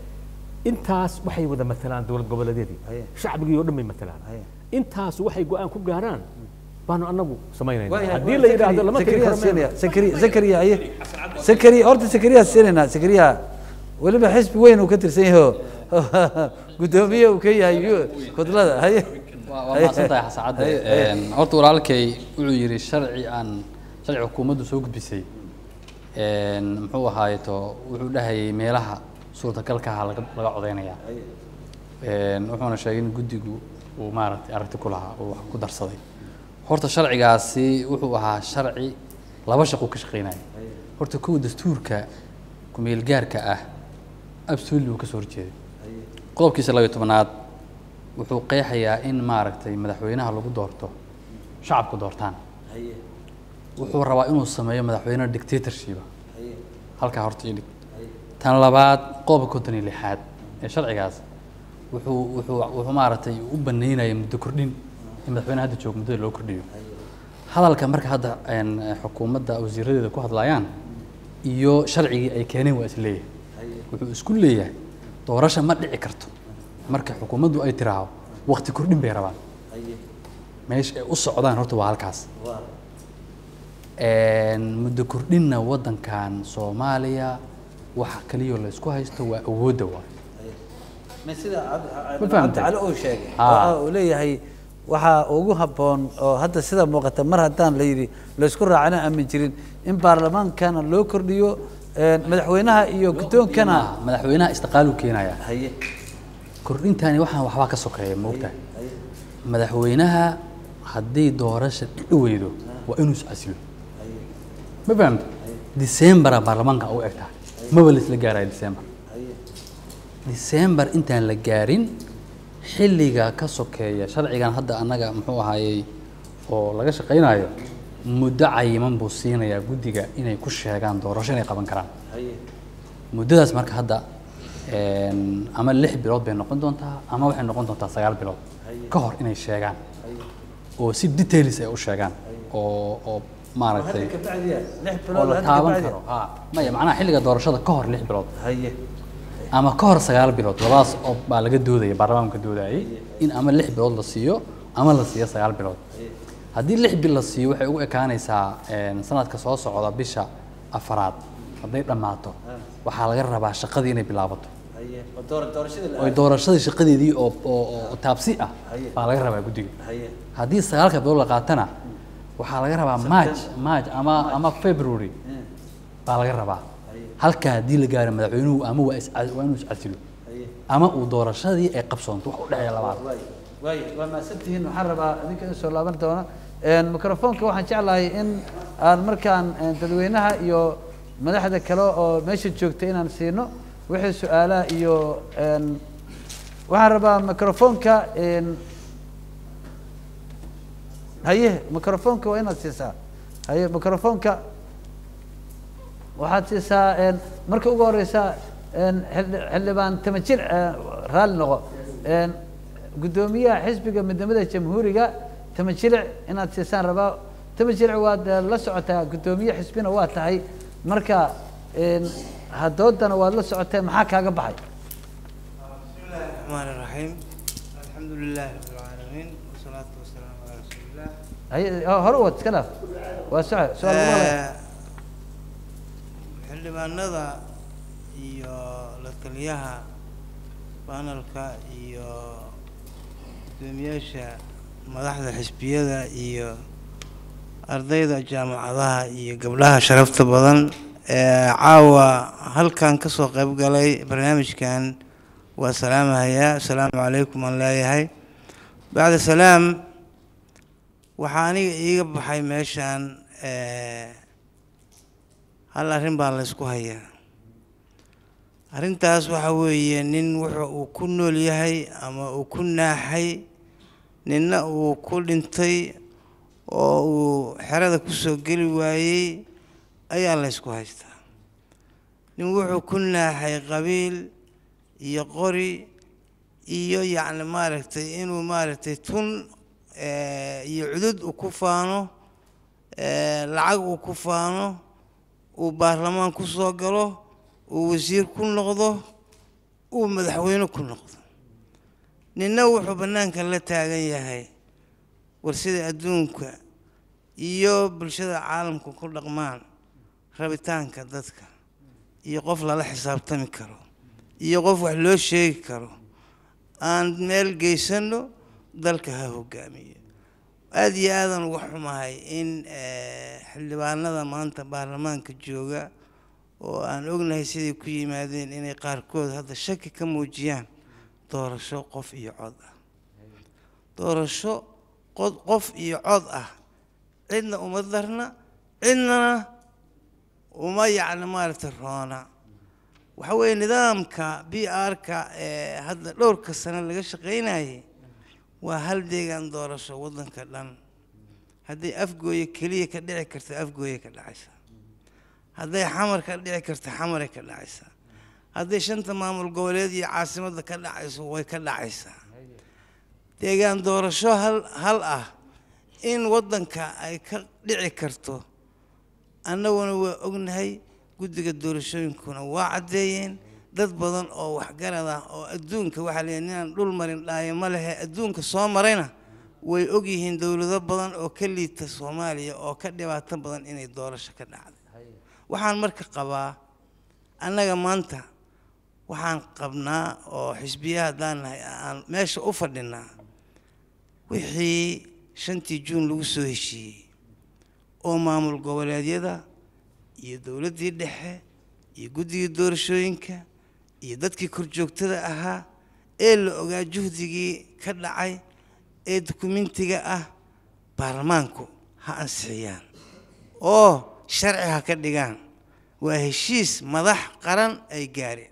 intaas waxay wada matalaan dowlad goboleedyadii shacbigii oo dhan bay matalaan intaas waxay go-aan ku gaaraan baanu annagu samaynayna haddii la yidhaahdo lama tegi karo meel zakariya zakariya aye zakariya horta zakariya siinaynaa zakariya weliba xisbi weyn uu ka tirsan yahay oo guddoomiye uu ka yahay kudlada haye waa waa mahadsan tahay xasacadde Een, horta walaalkay wuxuu yidhi sharci aan sharci xukuumaddu soo gudbisay een, muxuu ahaayeto wuxuu dhahayay meelaha suurtagalka ah laga laga codeynayaa Een, wuxuuna sheegay in guddigu uu maaragtay aragti ku lahaa uu wax ku darsaday horta sharcigaasi wuxuu ahaa sharci laba shaqo ka shaqeynaya horta kow dastuurka kumeel gaarka ah absolutely uu ka soo horjeeday qodobkiisa labayo tobanaad wuxuu qeexayaa in maaragtay madaxweynaha lagu doorto shacabku doortaan wuxuu rabaa inuu sameeyo madaxweyne dictatorship halkaa horta idhig tan labaad qodobka konton iyo lixaad ee sharcigaas wuxuu wuxuu wuxuu maaragtay u baneynaya muddo kordhin in madaxweynaha hadda joogo muddada loo kordhiyo hadalka marka hadda een, xukuumadda wasiiradeeda ku hadlayaan iyo sharcigii ay keeneen waa is leeyahay wuxuu isku leeyahay doorasho ma dhici karto marka xukuumaddu ay tiraahdo waqti kordhin bay rabaan meesha ay u socdaan horta waa halkaas Een, muddo kordhinna waddankan soomaaliya waxa kaliyoo la isku haysto waa awoodda waay ma sida Ma fahamtay? cali uu sheegay Ah. oo ah uu leeyahay waxaa ugu habboon oo hadda sida muuqata mar haddaan la yidhi laysku raacana aamin jirin in baarlamaankana loo kordhiyo een, madaxweynaha iyo guddoonkana madaxweynaha istiqaalu keenaya haye kordhintani waxaan waxbaa ka sokeeya moogtahay madaxweynaha haddii doorasha dhici weydo waa inuu iscasilo ma fahamta decembera baarlamaanka u eg tahay maba la isla gaaraya december december intaan la gaarin xilliga ka sokeeya sharcigan hadda annaga muxuu ahaayey oo laga shaqaynayo muddo cayiman buu siinayaa guddiga inay ku sheegaan doorasho inay qaban karaan muddadaas marka hadda een, ama lix bilood bay noqon doontaa ama waxay noqon doontaa sagaal bilood ka hor inay sheegaan oo si details ay u sheegaan oo oo maaragtay hadda kabacdiya lix oo bilood la hadda taaban kabacdiya. karo ha maya macnaha xilliga doorashada ka hor lix bilood haye ama ka hor sagaal bilood labadaas oo baa laga doodaya baarlamaanka doodayay in ama lix bilood la siiyo ama la siiyo sagaal bilood haddii lix bil la siiyo waxay ugu ekaanaysaa een, sanadka soo socda bisha afaraad hadday dhammaato waxaa laga rabaa shaqadii inay bilaabato haye oo doora- doorashadii la oo doorashadii shaqadeedii oo oo oo taabsi ah Haye. baa laga rabaa guddiga haye haddii sagaalka bilood la qaatana waxaa laga rabaa march march ama ama february baa laga rabaa halkaa haddii la gaaro madaxweynuhu ama waa is waa inuu iscasilo haye ama uu doorashadii ay qabsoonto wax u dhexeeya labaad waay waay waa mahadsantihiin waxaan rabaa idinka in soo laaban doona Een, microfoonka waxaan jeclahay in aan markaan een, dadweynaha iyo madaxda kale oo meesha joogta inaan siino wixii su-aalaha iyo een, waxaan rabaa microfoonka een, haye microfoonka waa inaad siisaa haye microfoonka waxaad siisaa een, marka ugu horeysa een, xildhi- xildhibaan tamajir raalli noqo een, guddoomiyaha xisbiga midnimada jamhuuriga tamajilic inaad siisaan rabaa tamajilic waad eh, la socotaa guddoomiye xisbina waa tahay marka een, hadoodana waad la socotee maxaa kaaga baxay بسم الله الرحمن الرحيم الحمد لله رب العالمين والصلاة والسلام على رسول الله haye oh, hore wad iska dhaaf waa soco su-aal lagu hadlaya. xildhibaanada iyo la taliyaha banalka iyo gudoomiyaasha madaxda xisbiyada iyo ardayda jaamacadaha iyo gabdhaha sharafta badan ee caawa halkan kasoo qayb galay barnaamijkan waa salaamahayaa asalaamu calaykum aan leeyahay bacda salaam waxaa aniga iiga baxay meeshaan eh, hal arrin baa la ysku hayaa arrintaas waxa weeye nin wuxuu uu ku nool yahay ama uu ku naaxay ninna uu ku dhintay oo uu xerada kusoo geli waayey ayaa la ysku haystaa nin wuxuu ku naaxay qabiil iyo qori iyo yacni maaragtay inuu maaragtay tun eh, iyo cudud uu ku faano eh, lacag uu ku faano uu baarlamaan ku soo galo uu wasiir ku noqdo uu madaxweyne ku noqdo ninna wuxuu bannaanka la taagan yahay war sida adduunka iyo bulshada caalamka ku dhaqmaan rabitaanka dadka iyo qof lala xisaabtami karo iyo qof wax loo sheegi karo aan meel geysano dalka ha hogaamiyo aada iyo aadan uga xumahay in eh, xildhibaanada maanta baarlamaanka jooga oo aan ognahay siday ku yimaadeen inay qaarkood hadda shaki ka muujiyaan doorasho qof iyo cod ah doorasho qod qof iyo cod ah cidna uma darna cidnana uma yacni maaragtay roona waxa weeye nidaamka b r-ka ee hadda dhowrka sano laga shaqaynayay waa hal deegaan doorasho waddanka dhan hadday afgooye keliya ka dhici karto afgooye ka dhacaysa hadday xamar ka dhici karto xamaray ka dhacaysaa hadday shanta maamul goboleed iyo caasimadda ka dhacayso way ka dhacaysaa deegaan doorasho hal hal ah in waddanka ay ka dhici karto annaguna waa ognahay guddiga doorashooyinkuna waa caddeeyeen dad badan oo waxgarad ah oo adduunka waxaa la yidhi ninaan dhul marin dhaayo ma lehe adduunka soo marayna way ogyihiin dowlado badan oo ka liita soomaaliya oo ka dhibaato badan inay doorasho ka dhacday waxaan marka qabaa annaga maanta waxaan qabnaa oo xisbiya haddaan nahay aan meesha u fadhinaa wixii shantii juun lagu soo heshiiyey oo maamul goboleedyada iyo dowladdii dhexe iyo guddigii doorashooyinka iyo dadkii korjoogtada ahaa ee la ogaa juhdigii ka dhacay ee dukumentiga ah baarlamaanku ha ansixiyaan oo sharci ha ka dhigaan waa heshiis madax qaran ay gaareen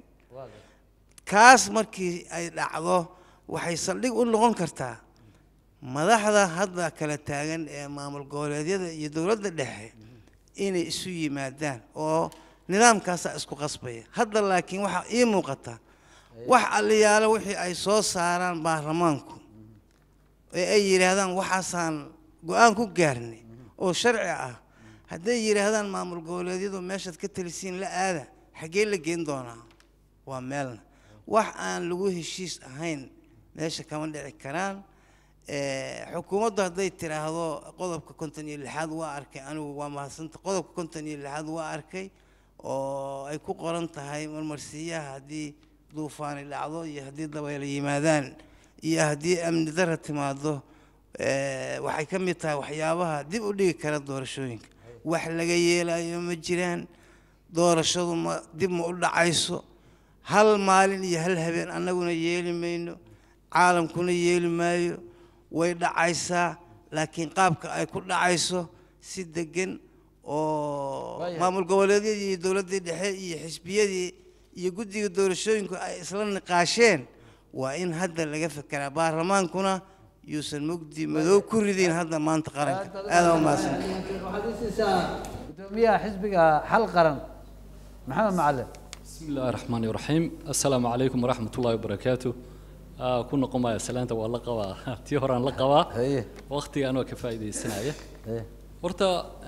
kaas markii ay dhacdo waxay saldhig u noqon kartaa madaxda hadda kala taagan ee maamul goboleedyada iyo dowladda dhexe inay isu yimaadaan oo nidaamkaasaa isku qasbaya hadda laakiin waxaa ii muuqata wax aliyaalo wixii ay soo saaraan baarlamaanku ee ay yidhaahdaan waxaasaan go-aan ku gaarnay oo sharci ah hadday yidhaahdaan maamul goboleedyadu meeshaad ka talisiin la aada xaggee la geen doonaa waa meelna wax aan lagu heshiis ahayn meesha kama dhici karaan xukuumaddu hadday tiraahdo qodobka konton iyo lixaad waa arkay anigu waa mahadsanta qodobka konton iyo lixaad waa arkay oo ay ku qoran tahay marmarsiiyaha haddii duufaani dhacdo iyo haddii dabaylo yimaadaan iyo haddii amni dara timaado waxay ka mid tahay waxyaabaha dib u dhigi kara doorashooyinka wax laga yeelayo ma jiraan doorashadu ma dib ma u dhacayso hal maalin iyo hal habeen annaguna yeeli mayno caalamkuna yeeli maayo way dhacaysaa laakiin qaabka ay ku dhacayso si degan oo maamul goboleedyadii iyo dowladdii dhexe iyo xisbiyadii iyo guddiga doorashooyinku ay isla niqaasheen waa in hadda laga fekeraa baarlamaankuna yuusan mugdi madow ku ridin hadda maanta qaranka aada umahadsan waxaad ii siisaa gudoomiyaha xisbiga xal qaran maxamed macalin بسم الله الرحمن الرحيم السلام عليكم ورحمة الله وبركاته آه كنا قما سلامة والله قوا تيهران لقوا haye وقتي أنا كفايدة السنة haye horta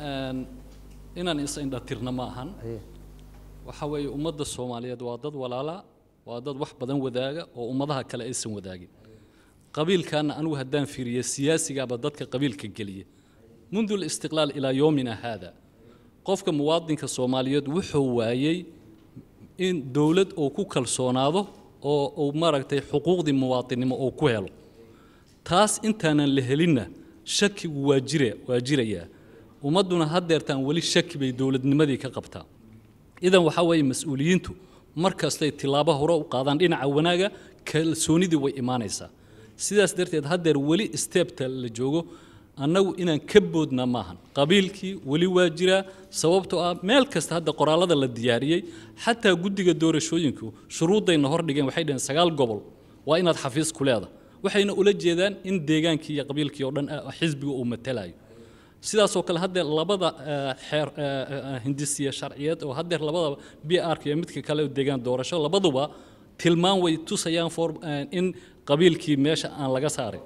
inaan is indhatirna ma ahan haye waxa weeye ummadda soomaaliyeed waa dad walaala waa dad wax badan wadaaga oo ummadaha kale aysan wadaagin qabiilkaana anigu haddaan fiiriyo siyaasigaaba dadka qabiilka geliya mundu listiqlaal ilaa yoomina haada qofka muwaadinka soomaaliyeed wuxuu waayey in dowlad uu ku kalsoonaado oo uu maaragtay xuquuqdii muwaadinnimo uu ku helo taas intaanan la helinna shakigu waa jire waa jirayaa ummadduna haddeertaan weli shaki bay dowladnimadii ka qabtaa idan waxaa weeye mas-uuliyiintu mar kastay tilaabo hore u qaadaan dhinaca wanaaga kalsoonidii way imaanaysaa sidaas darteed haddeer weli steebta la joogo annagu inaan ka boodna maahan qabiilkii weli waa jiraa sababtoo ah meel kasta hadda qoraallada la diyaariyey xataa guddiga doorashooyinku shuruuddayna hordhigeen waxay dhaheen sagaal gobol waa inaad xafiis ku leeda waxayna ula jeedaan in deegaankii iyo qabiilkii oo dhan ah, xisbiga uu matalayo sidaasoo kale haddeer labada eh, xeer eh, eh, hindisiya sharciyeed oo haddeer labadaba b r iyo midka kale oo deegaan doorasho labaduba tilmaan way tusayaan for eh, in qabiilkii meesha aan laga saarin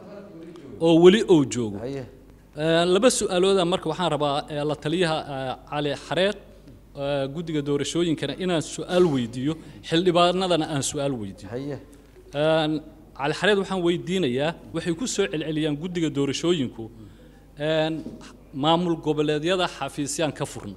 oo weli uu joogo haye Eh, laba su-aalooda marka waxaan rabaa eh, la taliyaha eh, cali xareed eh, guddiga doorashooyinkana inaan su-aal weydiiyo xildhibaanadana aan su-aal weydiiyo haye Een, cali xareed waxaan weydiinayaa waxay ku soo celceliyaan guddiga doorashooyinku een, maamul goboleedyada xafiisyaan ka furna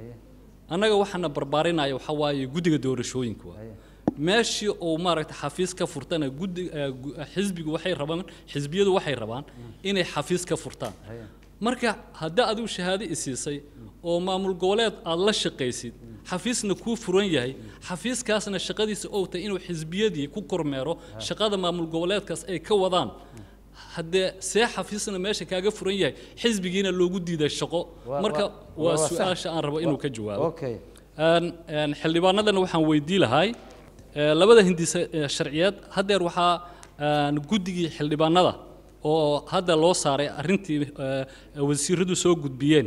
annaga waxaana barbaarinaya waxaa waaye guddiga doorashooyinka waa meeshii uu maaragta xafiis ka furtana guddi eh, gu- eh, xisbigu waxay rabaan xisbiyadu waxay rabaan inay xafiis ka furtaan marka haddii adigu shahaado isiisay oo maamul goboleed aad la shaqaysid xafiisna kuu furan yahay xafiiskaasna shaqadiisa ou tahay inuu xisbiyadii ku kormeero shaqada maamul goboleedkaas ay ka wadaan haddee see xafiisna meesha kaaga furan yahay xisbigiina loogu diiday shaqo Waa- marka waa- waa waa sax. su-aasha aan rabo inuu ka jawaabo okay Een, een, xildhibaanadana waxaan weydii lahay ee, labada hindise ee, sharciyeed haddeer waxaa een, guddigii xildhibaanada oo hadda loo saaray arrintii ee, wasiiradu soo gudbiyeen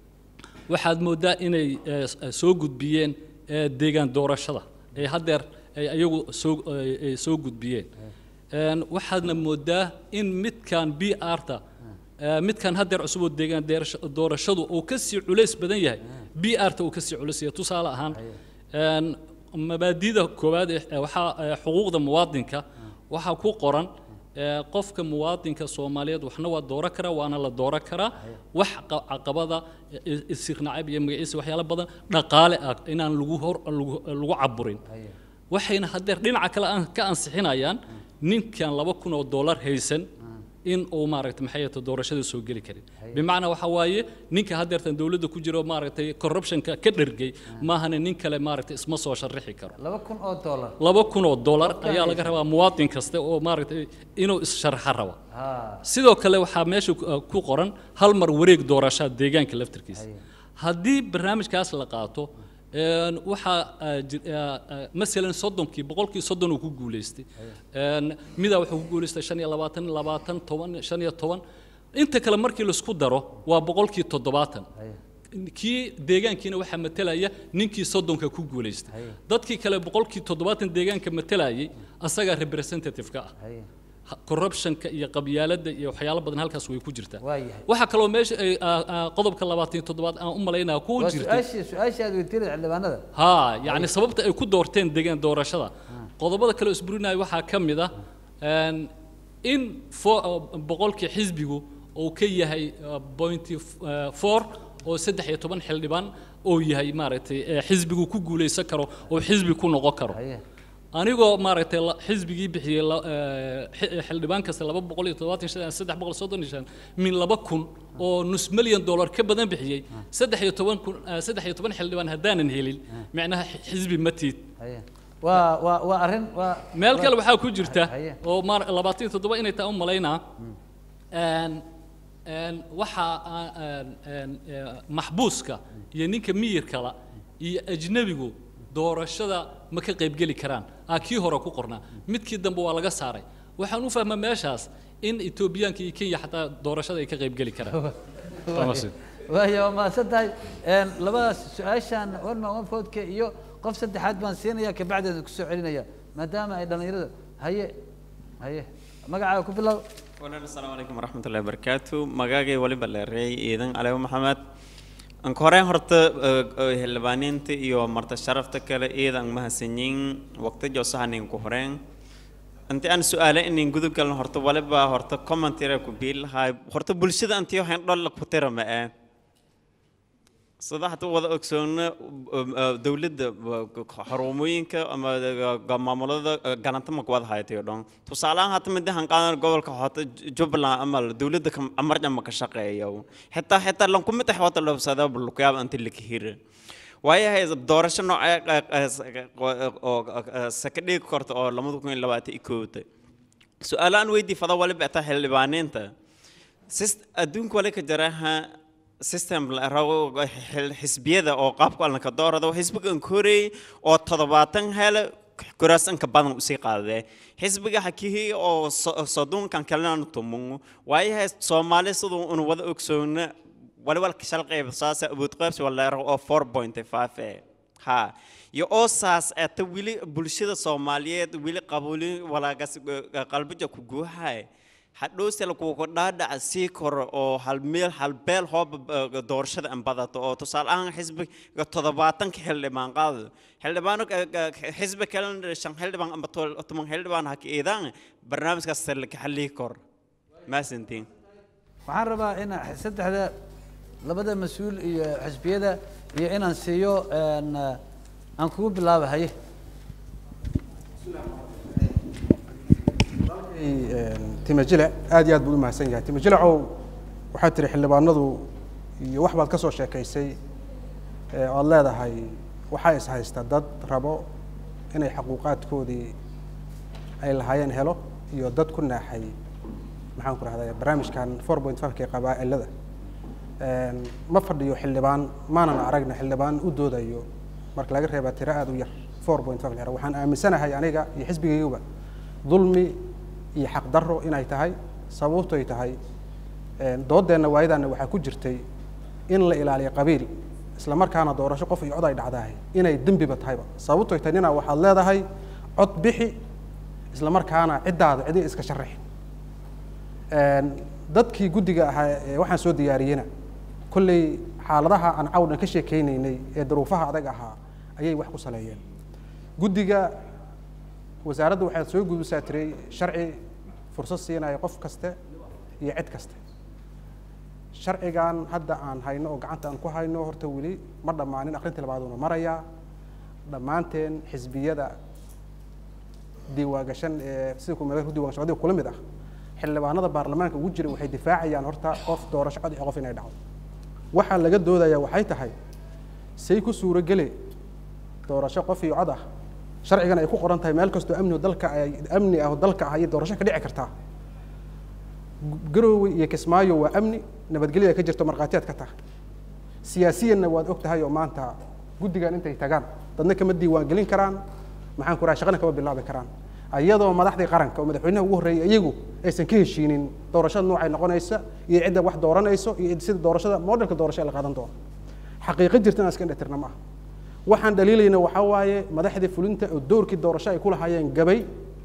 waxaad mooddaa inay ee, s- ee, soo gudbiyeen ee, deegaan doorashada ee haddeer ay ayagu soo ay- ay soo gudbiyeen Een, waxaadna mooddaa in midkan b r-ta midkan haddeer cusub oo deegaan deerasho- doorashadu uu ka sii culays badan yahay b r-ta uu ka sii culays yahay tusaale ahaan een, mabaadida koowaad ee waxaa ee, xuquuqda muwaadinka waxaa ku qoran ee, qofka muwaadinka soomaaliyeed waxna waa dooran karaa waana la dooran karaa wax qa- caqabada i- isirnacab iyo magaciisa waxyaalo badan dhaqaale ah inaan lagu hor lagu lagu caburin waxayna haddeer dhinaca kale aan ka ansixinayaan ninkan laba kun oo dollar haysan in uu maaragtay maxay ahayto doorashada soo geli karin bimacnaa waxaa waaye ninka haddeertan dowladda ku jiro maaragtay corruptionka ka dhergay maahane nin kale maaragtay isma soo sharrixi karo laba kun oo dollar laba kun oo dollar ayaa laga rabaa muwaadin kasta oo maaragtay inuu is-sharxa raba ha sidoo kale waxaa meesha ku- uh, ku qoran hal mar wareeg doorashaa deegaanka laftarkiisa haddii barnaamijkaas la qaato een, waxaa uh, jir- uh, uh, masalan soddonkii boqolkii soddon uu ku guulaystay Een, midaa wuxuu ku guulaystay shan iyo labaatan labaatan toban shan iyo toban inta kale markii laisku daro waa boqolkii toddobaatan kii deegaankiina waxaa matalaya ninkii soddonka ku guulaystay dadkii kale boqolkii toddobaatan deegaanka matalayay asagaa representative-ka ah haye ha- corruptionka iyo qabyaaladda iyo waxyaalo badan halkaas way ku jirtaa waayahay waxaa kaloo meesha ay, aa, aa, qodobka labaatan iyo toddobaad aan u malaynaya ku waa jirtay su-aashii su-aashii aad weydiinaysa xildhibaanada haa yacni sababta ay ku doorteen deegaan doorashada qodobada kale oo isburinaya waxaa ka mid ah een, in fo- boqolkii xisbigu uu ka yahay pointy four oo saddex iyo toban xildhibaan oo yahay maaragtay ee xisbigu ku guulaysan karo oo xisbi ku noqon karo haye anigoo maaragtay la- xisbigii bixiyey la- ee, xi- xildhibaan kasta laba boqol iyo toddobaatan iyo shan saddex boqol soddon iyo shan min laba kun oo nus milyan dollar ka badan bixiyey saddex iyo toban kun ee, saddex iyo toban xildhibaan haddaanan helin macnaha xi- xisbi ma tiid haye waa waa waa arrin waa meel kale waxaa ku jirta Haye. oo maar labaatan iyo toddoba inay tahay u malaynaa een een waxaa aa- een een ee, maxbuuska iyo ninka miyirkala iyo ajnebigu doorashada ma ka qaybgeli karaan aa kii hore ku qornaa midkii dambe waa laga saaray waxaan u fahmaa meeshaas in etoobiyaanka iyo kenya xataa doorashada ay ka qaybgeli karaan Thomasin. waayo waa mahadsan tahay Een, labadaas su-aashaan one man one vote-ka iyo qof saddexaad baan siinaya kabacdeeda kusoo celinaya maadaama ay dhallinyarada haye haye magacaaga ku bilow walaal asalaamu calaykum waraxmatullahi wabarakaatu magaagay waliba leereey ciidan caleebo maxamed anka horeen horta xildhibaaniinta iyo marta sharafta kale ciidan mahadsanyiin waqti joosahanin ku horeen inti aan su-aale inin gudub galno horta waliba horta commentira ku biilahay horta bulshada antii waxaan dholla ku tira ma ee sida hata wada ogsoona dowladda xarumooyinka ama maamulada galanta ma kuwada haytayo dhan tusaalahaan hata mid han qaadan gobolka hota jubbaland ama dowladda amarja ma ka shaqeeyo xitaa xitaa lankumid xwata lobsada bulkuyaab anti likihir waayahay doorasho noocee oo saka dhigi karta oo lamada kun iyo labaatan iyo koowta su-aalo aan weydii fada waliba ata xildhibaaniinta Sys- adduunka wali ka jaraha system la rabo xil- xisbiyada oo qaabka alnaka doorada xisbiga koreey oo toddobaatan hele kuraasanka badan usii qaadee xisbiga hakihii oo so- soddonkan kalena tumungu waayahay soomaali siduu unu wada ogsoona waliba shal qayb saasa awood qaybsi waleero oo four point five eh ha iyo oo saas ata weli bulshada soomaaliyeed weli qabuli walaagas qalbija ku guuhay hadhowse lakugu dhaadhaca sii koro oo hal meel hal beel hooba doorashada an badato oo tusaale ahaan xisbiga toddobaatanka xildhibaan qaado xildhibaano xisbi kalena shan xildhibaan amba tol- toban xildhibaan haka eedaan barnaamijkaas laka xallii kor maasantiin waxaan rabaa in saddexda labada mas-uul iyo xisbiyada iyo inaan siiyo een, aan kugu bilaaba haye timajile aad iyo aad buu u mahadsan yahay timajilecow waxaad tiri xildhibaanadu iyo wax baad ka soo sheekaysay ee oad leedahay waxaa is haysta dad rabo inay xaquuqaadkoodii ay lahaayeen helo iyo dad ku naaxay maxaan ku rahday barnaamijkan four point five-ka ee qabaa'ilada Een, ma fadhiyo xildhibaan maanan aragna xildhibaan u doodayo marka laga reebaa tiro aad u yar four point five lera waxaan aaminsanahay aniga iyo xisbigayguba dulmi iyo xaqdarro inay tahay sababtoy tahay een, doodeenna waayadaana waxaa ku jirtay in la ilaaliyo qabiil isla markaana doorasho qof iyo cod ay dhacdahay inay dembiba tahayba sababtoy tahay ninaa waxaad leedahay cod bixi isla markaana ciddaada cidi iska sharaxi Een, dadkii guddiga ahaa ee waxaan soo diyaariyena kolley xaaladaha aan cawdhan ka sheekeynaynay ee duruufaha adag ahaa ayay wax ku saleeyeen guddiga wasaaradda waxaad soo gudisaa tiray sharci fursad siinaya qof kaste iyo cid kaste sharcigan hadda aan hayno oo gacanta aan ku hayno horta weli ma dhammaanin akrintii labaaduna marayaa dhammaanteen xisbiyada diiwaangashan ee sida kumeelka ku diiwaangashan adiga kula mid ah xildhibaanada baarlamaanka ugu jira waxay difaacayaan horta qof doorasho cod iyo qof inay dhacdo waxaa laga doodayaa waxay tahay say ku suuro gele doorasho qof iyo cod ah sharcigan ay ku qoran tahay meel kastoo amni dalka ay amni ah oo dalka ah ayay doorasho ka dhici kartaa garoowe iyo kismaayo waa amni nabadgelyo ay ka jirto markhaatiyaad ka tahay siyaasiyanna waad og tahay oo maanta guddigan intay tagaan dadna kama diiwaan gelin karaan maxaan ku raha shaqana kama bilaabi karaan iyadoo madaxdii qaranka oo madaxweynaha ugu horreeyay iyagu aysan ka heshiinin doorashada noocay noqonaysa iyo cidda wax dooranayso iyo sida doorashada modelka doorasho ee la qaadan doono xaqiiqo jirta inaan iska dhetirna ma aha waxaan dhaliilayna waxaa waaye madaxdii fulinta oo doorkii doorasho ay ku lahaayeen gabay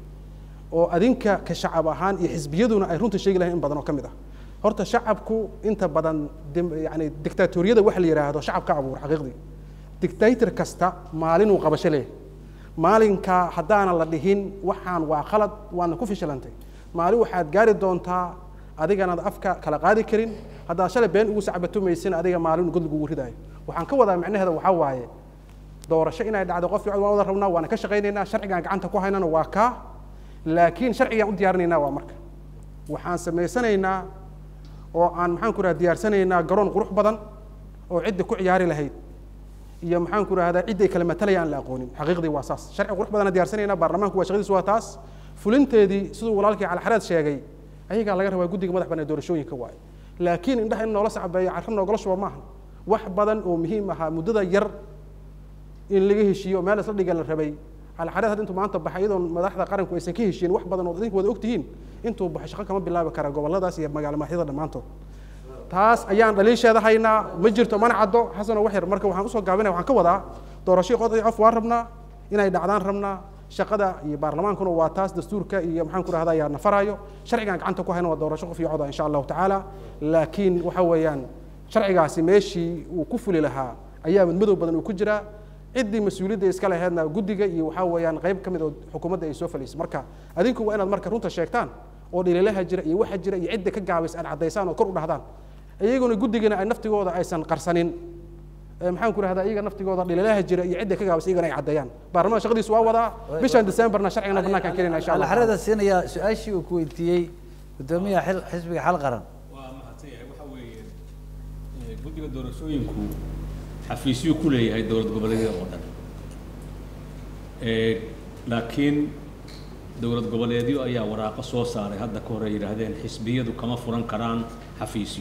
oo adinka ka shacab ahaan iyo xisbiyaduna ay runta sheegi lahayn in badan oo ka mid ah horta shacabku inta badan dim- yani dictatoriyada waxa la yidhaahdo shacabka abuur xaqiiqdii dictator kasta maalinuu qabasho leeyahay maalinka haddaana la dhihin waxaan waa khalad waana ku fishilantay maalin waxaad gaari doontaa adiganaad afka kala qaadi karin haddaad shalay been ugu sacbatumaysin adiga maalin god lagugu ridaayo waxaan ka wadaa macnaheeda waxaa waaye doorasho inay dhacdo qof waan wada rabnaa waana ka shaqaynaynaa sharcigaan gacanta ku haynana waa kaa laakiin sharcigaan u diyaarinaynaa waa marka waxaan samaysanaynaa oo aan maxaan ku raha diyaarsanaynaa garoon qurux badan oo cidda ku ciyaari lahayd iyo maxaan ku rahdaa cidday kala matalaya aan la aqoonin xaqiiqdii waa saas sharci qurux badan diyaarsanaynaa baarlamaanku waa shaqadiisu waa taas fulinteedii siduu walaalkii calxareed sheegay ayagaa laga rabaa guddiga madax banee doorashooyinka waaye laakiin indhaha in noola sacbeeyo carro noogala shuba maaha wax badan oo muhiim ahaa muddada yar in laga heshiiyo meel isla dhiga la rabay calxareed hadda intuu maanta baxay iyadoon madaxda qaranku aysan ka heshiin wax badan oo idinku wada ogtihiin intuu baxo shaqo kama bilaabi kara gobolladaas iyo magaalo madaxyada dhammaantood taas ayaan dhaliisheeda haynaa ma jirto mana caddo xasanoo wax yar marka waxaan usoo gaabinaya waxaan ka wadaa doorashadii qod iyo qof waan rabnaa inay dhacdaan rabnaa shaqada iyo baarlamaankuna waa taas dastuurka iyo maxaan ku rahdaa ayaa nafaraayo sharcigaan gacanta ku hayna waa doorasho qof iyo coda insha allahu tacaala laakiin waxa weeyaan sharcigaasi meeshii uu ku fuli lahaa ayaa madmadow badan uu ku jiraa ciddii mas-uuliyadda iska laheedna guddiga iyo waxaa weeyaan qayb ka mid oo xukuumadda ay soo falaysay marka adinku waa inaad marka runta sheegtaan oo dhaliilaha jira iyo waxa jira iyo cidda ka gaabaysa aad caddaysaan oo kor u dhahdaan iyaguna guddigana ay naftigooda aysan qarsanin ee maxaan ku rahdaa iyaga naftigooda dhaliilaha jira iyo cidda ka gaabaysa iyagana ay caddeeyaan baarlamaanka shaqadiisu waa wadaa bishan decemberna sharcigana banaankaan keenayna insha allah alxarada siinaya su-aashii uu ku weydiiyey guddoomiyaha xil xisbiga xal qaran waa mahadsan yahay waxa weeye ee, guddiga doorashooyinku xafiisyo ku leeyahay dowlad goboleedyada oo dhan Eh, laakiin dowlad goboleedyo ayaa waraaqo soo saaray hadda ka hore yidhaahdeen xisbiyadu kama furan karaan xafiisyo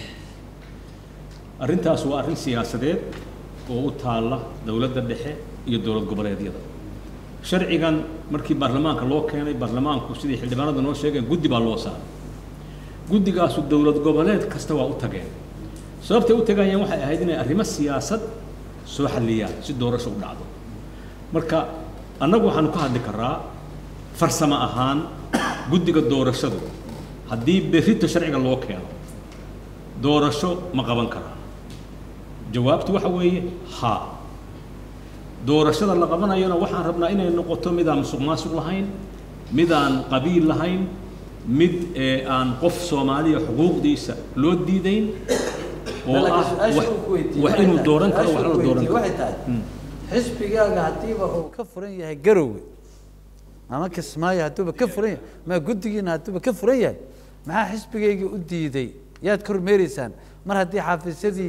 arrintaas waa arrin siyaasadeed oo u taalla dowladda dhexe iyo dowlad goboleedyada sharcigan markii baarlamaanka loo keenay baarlamaanku sidii xildhibaanada noo sheegeen guddi baa loo saaray guddigaasu dowlad goboleed kasta waa u tageen sababtay u tagayeen waxay ahayd inay arrimo siyaasad soo xalliyaan si doorasho u dhacdo marka annagu waxaanu ka hadli karaa farsamo ahaan guddiga doorashadu haddii berrito sharciga loo keeno doorasho ma qaban karaa jawaabtu waxa weeye haa doorashada la qabanayona waxaan rabnaa inay noqoto midaan musuq maasuq lahayn midaan qabiil lahayn mid ee aan qof soomaaliya xuquuqdiisa loo diidayn oo ah wax wax inuu dooran karo waxna la dooran karo waxay tahay xisbigaaga haddiiba uu ka furan yahay garowe ama kismaayo hadduuba ka furan yahay ma guddigiina hadduuba ka furan yahay maxaa xisbigayga u diiday yaad ka hormeereysaan mar haddii xafiisyadii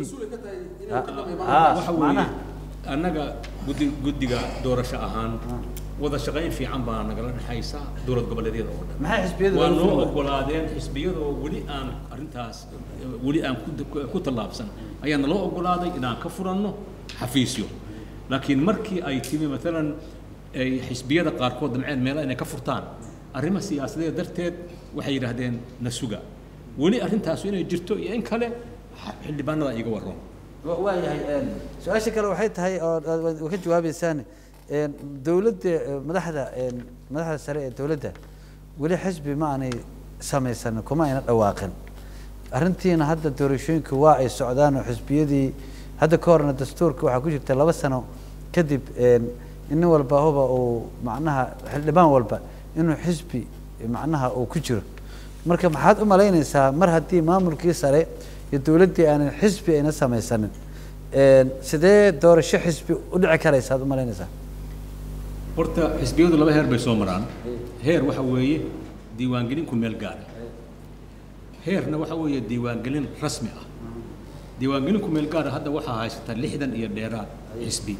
Ah, waxa weeye macnaha annaga guddi guddiga doorasho ahaan wada shaqayn fiican baa nagala dhexaysa dowlad goboleedyada oo dhan maxay xisbiyadu waa ugu noo furan ogolaadeen xisbiyadoo weli aan arrintaas weli aan ku- ku tallaabsan ayaa naloo ogolaaday inaan ka furanno xafiisyo laakiin markii ay timi maalan ay xisbiyada qaarkood damceen meelaha inay ka furtaan arrimo siyaasadeed darteed waxay yidhaahdeen na suga weli arrintaasu inay jirto iyo in kale xildhibaanada iiga warroon Wa- waayahay een, su-aasha kale waxay tahay oo aad waad ka jawaabeysaan een, dowladda eh, madaxda een, madaxda sare ee dowladda weli xisbi ma aanay samaysanin kuma ayna dhawaaqin arrintiina hadda doorashooyinku waa ay socdaan oo xisbiyadii hadda ka horna dastuurka waxaa ku jirta laba sano kadib een, in nin walba huba uu macnaha xildhibaan walba inuu xisbi macnaha uu ku jiro marka maxaad u malaynaysaa mar haddii maamulkii sare iyo dowladdii aanan xisbi ayna samaysanin een, sidee doorasho xisbi u dhici karaysa aad u malaynaysaa horta xisbiyadu laba heer bay soo maraan heer waxa weeye diiwaangelin ku meel gaara heerna waxa weeye diiwaangelin rasmi ah diiwaangelin ku meel gaara hadda waxaa haysata lixdan iyo dheeraad xisbi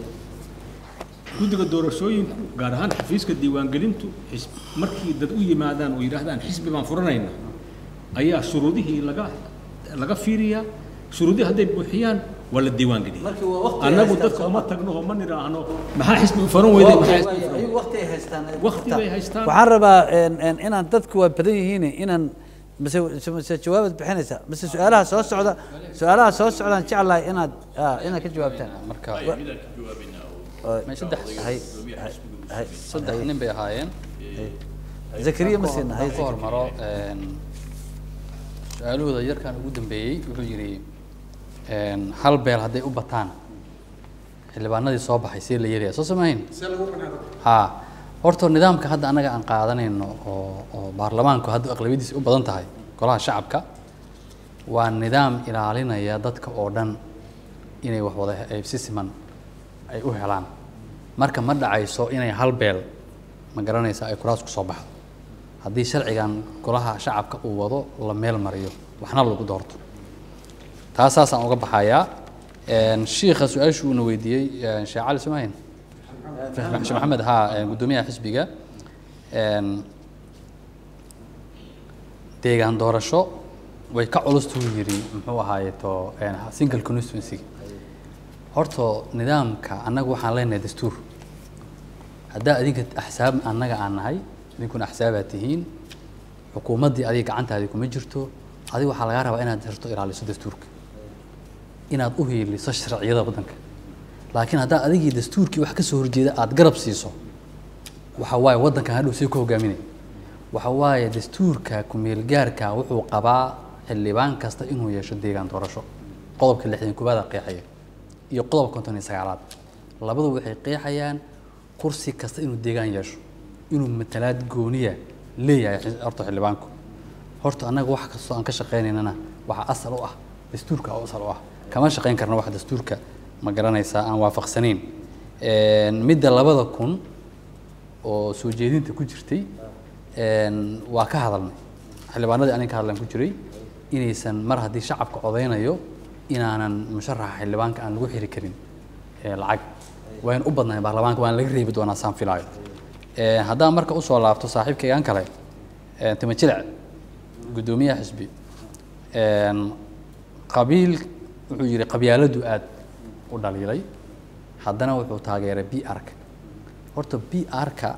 guddiga doorashooyinku gaar ahaan xafiiska diiwaangelintu xis- markii dad u yimaadaan oo yidhaahdaan xisbi baan furanayna ayaa shuruudihii laga laga fiiriyaa shuruudihii hadday buuxiyaan waa la diiwaangeliya Markii waa waqti ay annagu haystaan dadka soo uma ma- tagno oo ma nidhaahno maxaa xisbi u furan weyday maxaa xisbi u furan ayagu waqti ay haystaan ay Waqti qabtaan. bay haystaan. waxaan rabaa een, een, inaan dadku waa badan yihiin inaan mise mise jawaabaad bixinaysaa mise su-aalaha soo socda su-aalaha soo socdaan jeclahay inaad ah, inaad ka jawaabtaan marka Oo- may saddex hay hay hay saddex nin bay ahaayeen zakariya ma siina hay ka hormaro een, su-aalahooda yarkan ugu dambeeyey wuxuu yidhi een, hal beel hadday u bataan xildhibaanadii soo baxay see la yeelaya soo samayn ha horta nidaamka hadda annaga aan qaadanayno oo oo baarlamaanku hadda aqlabiyadiisa u badan tahay golaha shacabka waa nidaam ilaalinaya dadka oo dhan inay wax wada ay si siman ay u helaan marka ma dhacayso inay hal beel ma garanaysa ay kuraas ku soo baxdo haddii sharcigan golaha shacabka uu wado la meel mariyo waxna lagu doorto taas saasaan uga baxayaa Een, shiikha su-aashu uuna weydiiyey een, sheekh cali sumayn sheekh maxamed haa een, guddoomiyaha xisbiga een, deegaan doorasho way ka culus tuu yidhi muxuu ahaaye to een, single constituency horta nidaamka annaga waxaan leenahay dastuur haddaa adinka axsaab annaga aan nahay idinkuna axsaabaad tihiin xukuumaddii adiga gacantaadii kuma jirto adiga waxaa lagaa rabaa inaad hirto ilaaliso dastuurka inaad u hiiliso sharciyada waddanka laakiin haddaa adigii dastuurkii wax ka soo horjeeda aad garab siiso waxa waaye waddankan hadhow see ku hogaaminay waxa waaye dastuurka ku-meelgaarka wuxuu qabaa xildhibaan kasta inuu yeesho deegaan doorasho qodobka lixdan koowaada qeexaya iyo qodobka konton iyo sagaalaad labadu waxay qeexayaan kursi kasta inuu deegaan yeesho inuu matalaad gooniya leeyahay xi- horta xildhibaanku horta annaga wax kastoo aan ka shaqaynaynana waxaa asal u ah dastuurka oo asal u ah kama shaqayn karna wax dastuurka ma garanaysaa aan waafaqsanayn Een, midda labada kun oo soo jeedinta ku jirtay een, waa ka hadalnay xildhibaanadii aniga ka hadlan ku jiray inaysan mar haddii shacabka codaynayo inaanan musharaxa xildhibaanka aan lagu xiri karin ee lacag wayn u badnayn baarlamaanka waan laga reebi doonaa saan filaayo Ee, haddaan marka usoo laabto saaxiibkaygan kale ee, timo jilic guddoomiyaha xisbi een, qabiil wuxuu yidhi qabyaaladu aad u dhaliilay haddana wuxuu taageeray b r-ka horta b r-ka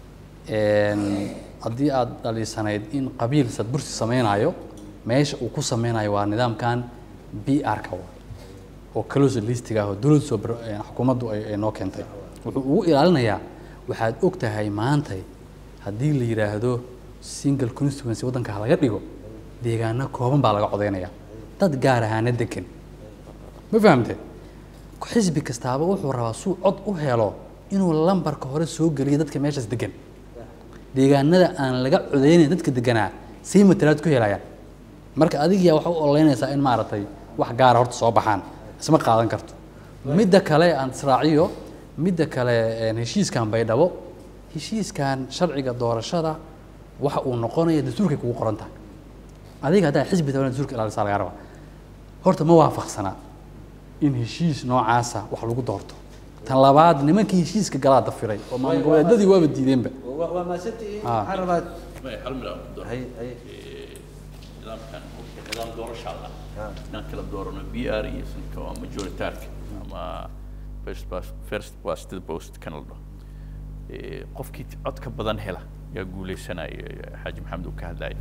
haddii aad dhaliisanayd in qabiil sadbursi sameynayo meesha uu ku sameynayo waa nidaamkan b r-ka oo close listiga ah oo dowladda soo bar- een, xukuumaddu ay ay noo keentay wuxuu ugu ilaalinayaa waxaad og tahay maantay haddii la yidhaahdo single constituency waddanka ha laga dhigo deegaano kooban baa laga codaynaya dad gaar ahaana degan ma fahamte xisbi kastaaba wuxuu rabaa suu cod u helo inuu lambarka hore soo geliyo dadka meeshaas degan deegaanada aan laga codeynayn dadka deganaa sii matalaad ku helayaan marka adigiyaa waxa u ololeynaysaa in maaragtay wax gaara horta soo baxaan isma qaadan karto midda kale aan israaciyo midda kale een, heshiiskan baydhabo heshiiskan sharciga doorashada waxa uu noqonaya dastuurkay kugu qoran tahay adiga haddaa xisbi taban dastuurka ilaalisaa lagaa rabaa horta ma waafaqsanaa in heshiis noocaasa wax lagu doorto tan labaad nimankii heshiiska galaa dafiray oo maamul goboleedyadii waaba diideenba waa maasantihiin Ah. waxaan rabaa hal mid aan ku daro hay hay nidaamkan nidaam doorasha ah inaan kala doorano b r iyo sanka waa majoritaarka ama first past first past the post kan la dhaho Eh, qofkii codka badan hela yaa guuleysanaya xaaji maxamed uu ka hadlaya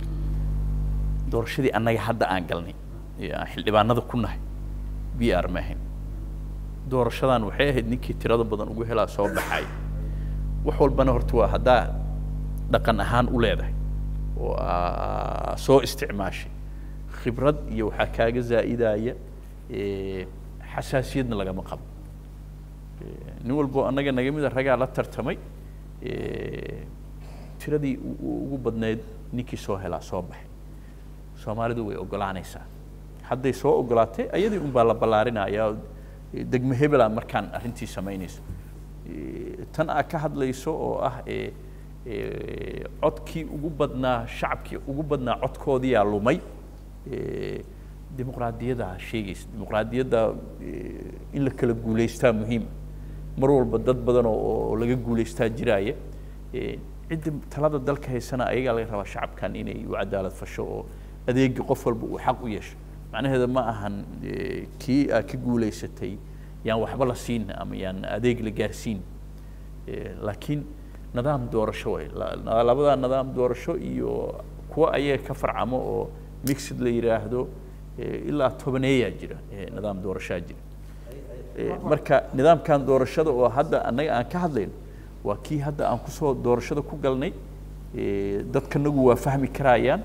doorashadii annaga hadda aan galnay ee aan xildhibaanada ku nahay b r ma ahayn doorashadan waxay ahayd ninkii tirada badan ugu helaa soo baxay wax walbana horta waa haddaa dhaqan ahaan u leedahay oo aa soo isticmaashay khibrad iyo waxaa kaaga zaa'idaya eh, xasaasiyadna lagama qabo Eh, nin walbo annaga naga mida ragaa la tartamay eh, tiradii u- u- ugu badneyd ninkii soo helaa soo baxay soomaalidu way ogolaanaysaa hadday soo ogolaatay ayadii unbaa la ballaarinayaa eh, degmo hebela markaan arrintii samaynayso Eh, tan aad ka hadlayso oo ah eh, eh, codkii ugu badnaa shacabkii ugu badnaa codkoodiyaa lumay Eh, dimuqraadiyadda sheegaysa dimuqraadiyadda eh, in la kala guulaystaa muhiim mar walba dad badan oo oo laga guulaystaa jiraaya Eh, cidda talada dalka haysana ayagaa laga rabaa shacabkan inay u cadaalad fasho oo adeegi qof walba uu xaq u yeesho macnaheeda ma ahan eh, kii aad ka guulaysatay yaan waxba la siin ama yaan adeeg la gaarsiin Eh, laakiin nidaam doorasho way La- labada nidaam doorasho iyo kuwa ayaga ka farcamo oo mixed la yidhaahdo eh, ilaa tobaneeyaa jira eh, nidaam doorashaa jira Eh, marka nidaamkan doorashada oo hadda annaga aan ka hadlayno waa kii hadda aan kusoo doorashada ku galnay Eh, dadkanagu waa fahmi karayaan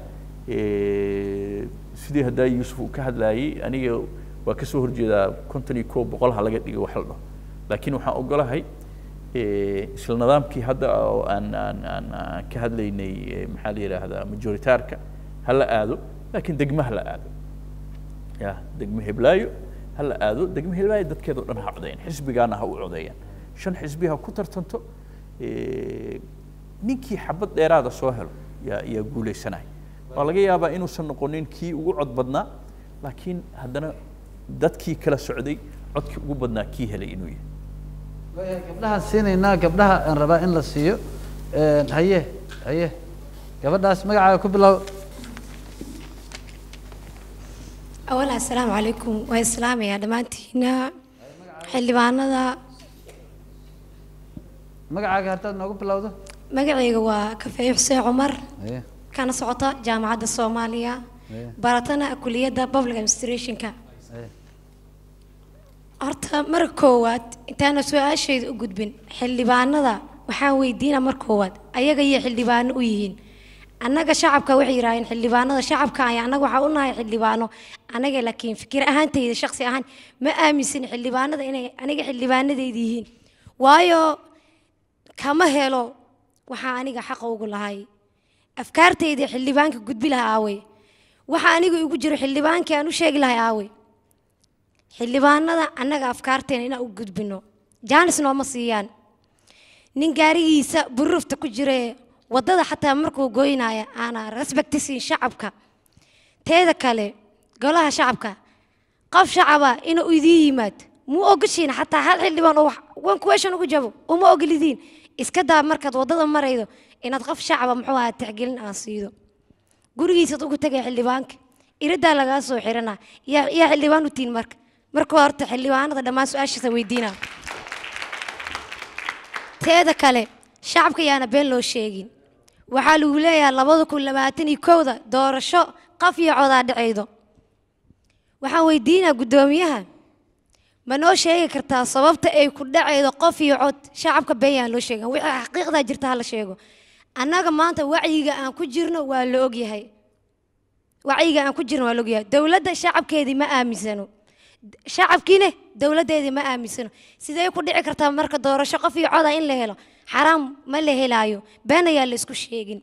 Eh, sidii haddaa yuusuf uu ka hadlayay aniga waa kasoo horjeedaa konton iyo kow boqol ha laga dhigo wax la dhaho laakiin waxaan ogolahay eh, isla nidaamkii hadda oo aan aan aan aan ka hadlaynay eh, maxaa la yidhaahdaa majoritaarka ha la aado laakiin degmo ha la aado ya degmo heblaayo ha la aado degmo heblaayo dadkeeda o dhan ha codeeyaan xisbigaana ha u codeeyaan shan xisbi ha ku tartanto eh, ninkii xabad dheeraada soo helo yaa yaa guuleysanaya waa laga yaabaa inuusan noqonin kii ugu cod badnaa laakiin haddana dadkii kala socday codkii ugu badnaa kii helay inuu yahay waayahay gabdhahaan siinaynaa gabdhaha aan rabaa in la siiyo Een, haye haye gabadhaas magacaaga ku bilow أولا السلام عليكم وإسلام يا دمانتينا xildhibaanada magacaaga haddaad noogu bilowdo magacayga waa kafeeye xuseen cumar haye kana socota jaamacadda soomaaliya haye baratana kuliyadda public administrationka haye horta marka koowaad intaana su-aashayda u gudbin xildhibaanada waxaan weydiinaa mar koowaad ayaga iyo xildhibaano u yihiin annaga shacabka waxay yidhaaheen xildhibaanada shacabka ay annaga waxaa u nahay xildhibaano anaga laakiin fikir ahaantayda shakhsi ahaan ma aaminsan xildhibaanada inay aniga xildhibaanadayda yihiin waayo kama helo waxaa aniga xaqa ugu lahay afkaartayda xildhibaanka gudbi lahaa aawey waxa aniga igu jiro xildhibaankii aan u sheegi lahay aawey xildhibaanada annaga afkaarteena inaan u gudbino jaanis nooma siiyaan nin gaarigiisa burufta ku jire waddada xataa markuu goynaya aana respecti siin shacabka teeda kale golaha shacabka qof shacaba inuu idiin yimaado muu ogashiin xataa hal xildhibaan oo wax- one question ugu jabo uma ogolidiin iska daa markaad waddada maraydo inaad qof shacaba muxuu ahaa tixgelin aan siido gurigiisaad ugu tegay xildhibaanka iridaa lagaa soo xirana yaa yaa xildhibaan u tiin marka marka horta xildhibaanada dhammaan su-aashiisa weydiina teeda kale shacabka yaana been loo sheegin waxaa lagu leeyahay labada kun labaatan iyo kowda doorasho qaf iyo codaa dhacaydo waxaan weydiinaa guddoomiyaha ma noo sheegi kartaa sababta ay ku dhacaydo qof iyo cod shacabka been yaan loo sheegan wixii xaqiiqdaa jirta ha la sheego annaga maanta wacyiga aan ku jirno waa la ogyahay wacyiga aan ku jirno waa la ogyahay dowladda shacabkeedii ma aaminsano shacabkiine dowladdeedii ma aaminsano sidee ku dhici kartaa marka doorasho qof iyo coda in la helo xaraam ma la helaayo been ayaa la isku sheegin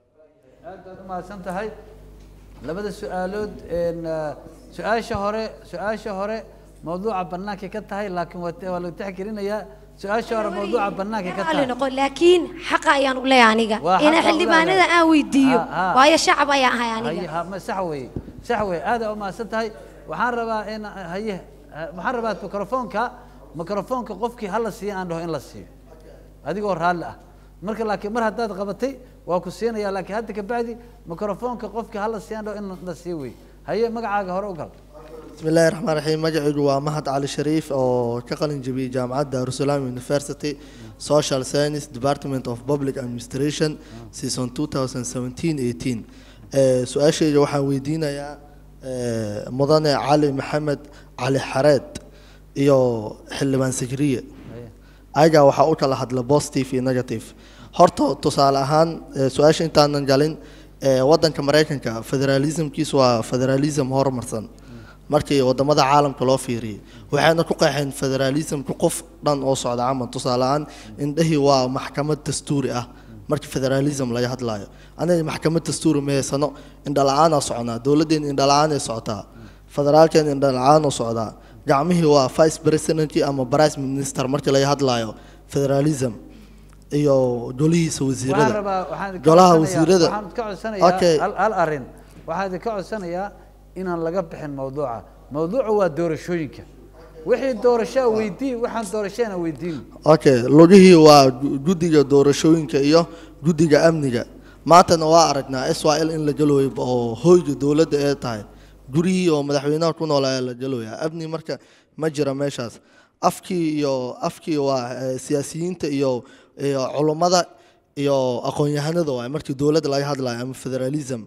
aad baad u mahadsan tahay labada su-aalood een, ah, su-aasha hore su-aasha hore mawduuca bannaankay ka tahay laakiin waa waa lagu tixgelinayaa su-aasha hore mawduuca bannaankay ka Raalli tahay noqo laakiin xaqa ayaan u leeyahay aniga Waa ina xaqa u xildhibaanada leedahay. aan weydiiyo Ha, ha. waayo shacab ayaan ahay haye aniga ha ma sax weeye sax weeye aad aa u mahadsan tahay waxaan rabaa in haye ha- waxaan rabaa mikrofoonka mikrofoonka qofkii hala siiyo aan dhaho in la siiyo adigoo raalli ah marka laakiin mar haddaad qabatay waa ku siinaya laakiin hadda kabacdi mikrofoonka qofkii hala siiyo aan dhaho in la siiyo wey haye magacaaga hore u gal بسم الله الرحمن الرحيم magacaygu waa mahad cali shariif oo ka qalin jabiyey jaamacadda Darussalam University Social Science Department of Public Administration season 2017-18 ee su-aashayda waxaan weydiinayaa ee, mudane cali maxamed cali xareed iyo xildhibaan sakriye ayagaa waxaa u kala hadla positive iyo negative horta tusaale ahaan ee, su-aasha intaanan galin ee, wadanka maraykanka federalismkiisu waa federalism horumarsan markii wadamada caalamka loo fiiriyay waxayna ku qeexeen federalismka qof dhan oo socda camal tusaale ahaan indhahii waa maxkamad dastuuri ah markii federalism laga hadlayo anaga maxkamad dastuuri ma haysano indhala-aanaa soconaa dowladdeena indhala-aanay socotaa federaalkeena indhala-aan u socdaa gacmihii waa vice presidentkii ama price minister markii laga hadlayo federalism iyo golihiisa waxaan wasiirada rabaa waxaan idinka golaha codsanayaa- wasiirada waxaan ka codsanayaa Okay. hal hal arrin waxaan idinka codsanayaa inaan laga bixin mawduuca mawduucu waa doorashooyinka wixii doorashaa weydii waxaan doorashana weydiin okay lugihii waa gu- guddiga doorashooyinka iyo guddiga amniga maantana waa aragnaa israel in la galooyo oo hoyga dowladda ee tahay gurihii oo madaxweynaha ku noolaa la galooya amni marka ma jira meeshaas afkii iyo afkii waa eh, siyaasiyiinta iyo iyo culummada iyo aqoon-yahanada waay markii dowladda laga hadlayo ama federalism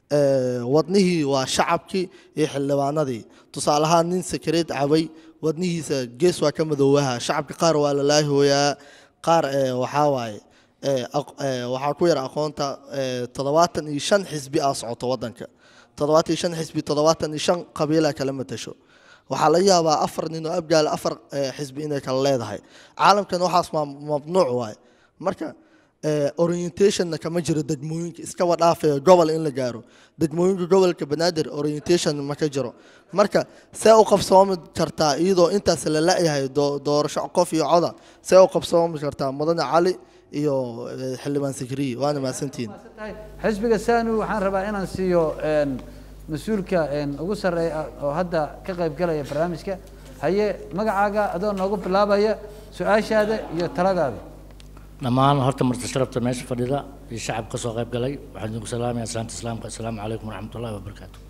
Eh, wadnihii waa shacabkii iyo xildhibaanadii tusaale ahaan nin sakareed cabay wadnihiisa gees waa ka madoowaha shacabka qaar waa la laahooyaa qaar eh, waxaa waaye eh, aq- eh, waxaa ku yar aqoonta eh, toddobaatan iyo shan xisbi aa socoto wadanka toddobaatan iyo shan xisbi toddobaatan iyo shan qabiilaa kala matasho waxaa laga yaabaa afar nin oo abgaal afar eh, xisbi inay kala leedahay caalamkan waxaas ma mamnuuc waaye marka eh, orientationna kama jiro degmooyinka iskaba dhaafaya gobol in la gaaro degmooyinka gobolka banaadir orientation ma ka jiro marka see u qabsoomi kartaa iyadoo intaas la la-yahay doo- doorasho qof iyo coda see u qabsoomi kartaa mudane cali iyo eh, xildhibaan sikriye waana mahadsantihiin tahay xisbiga sanu waxaan rabaa inaan siiyo een, mas-uulka een, ugu sarreeya oo hadda ka qayb galaya barnaamijka haye magacaaga adoo noogu bilaabaya su-aashaada iyo taladaada dhammaan horta marti sharafta meesha fadhida iyo shacab ka soo qayb galay waxaan idinku salaamaya salaanta islaamka assalaamu calaykum waraxmatullahi wabarakaatu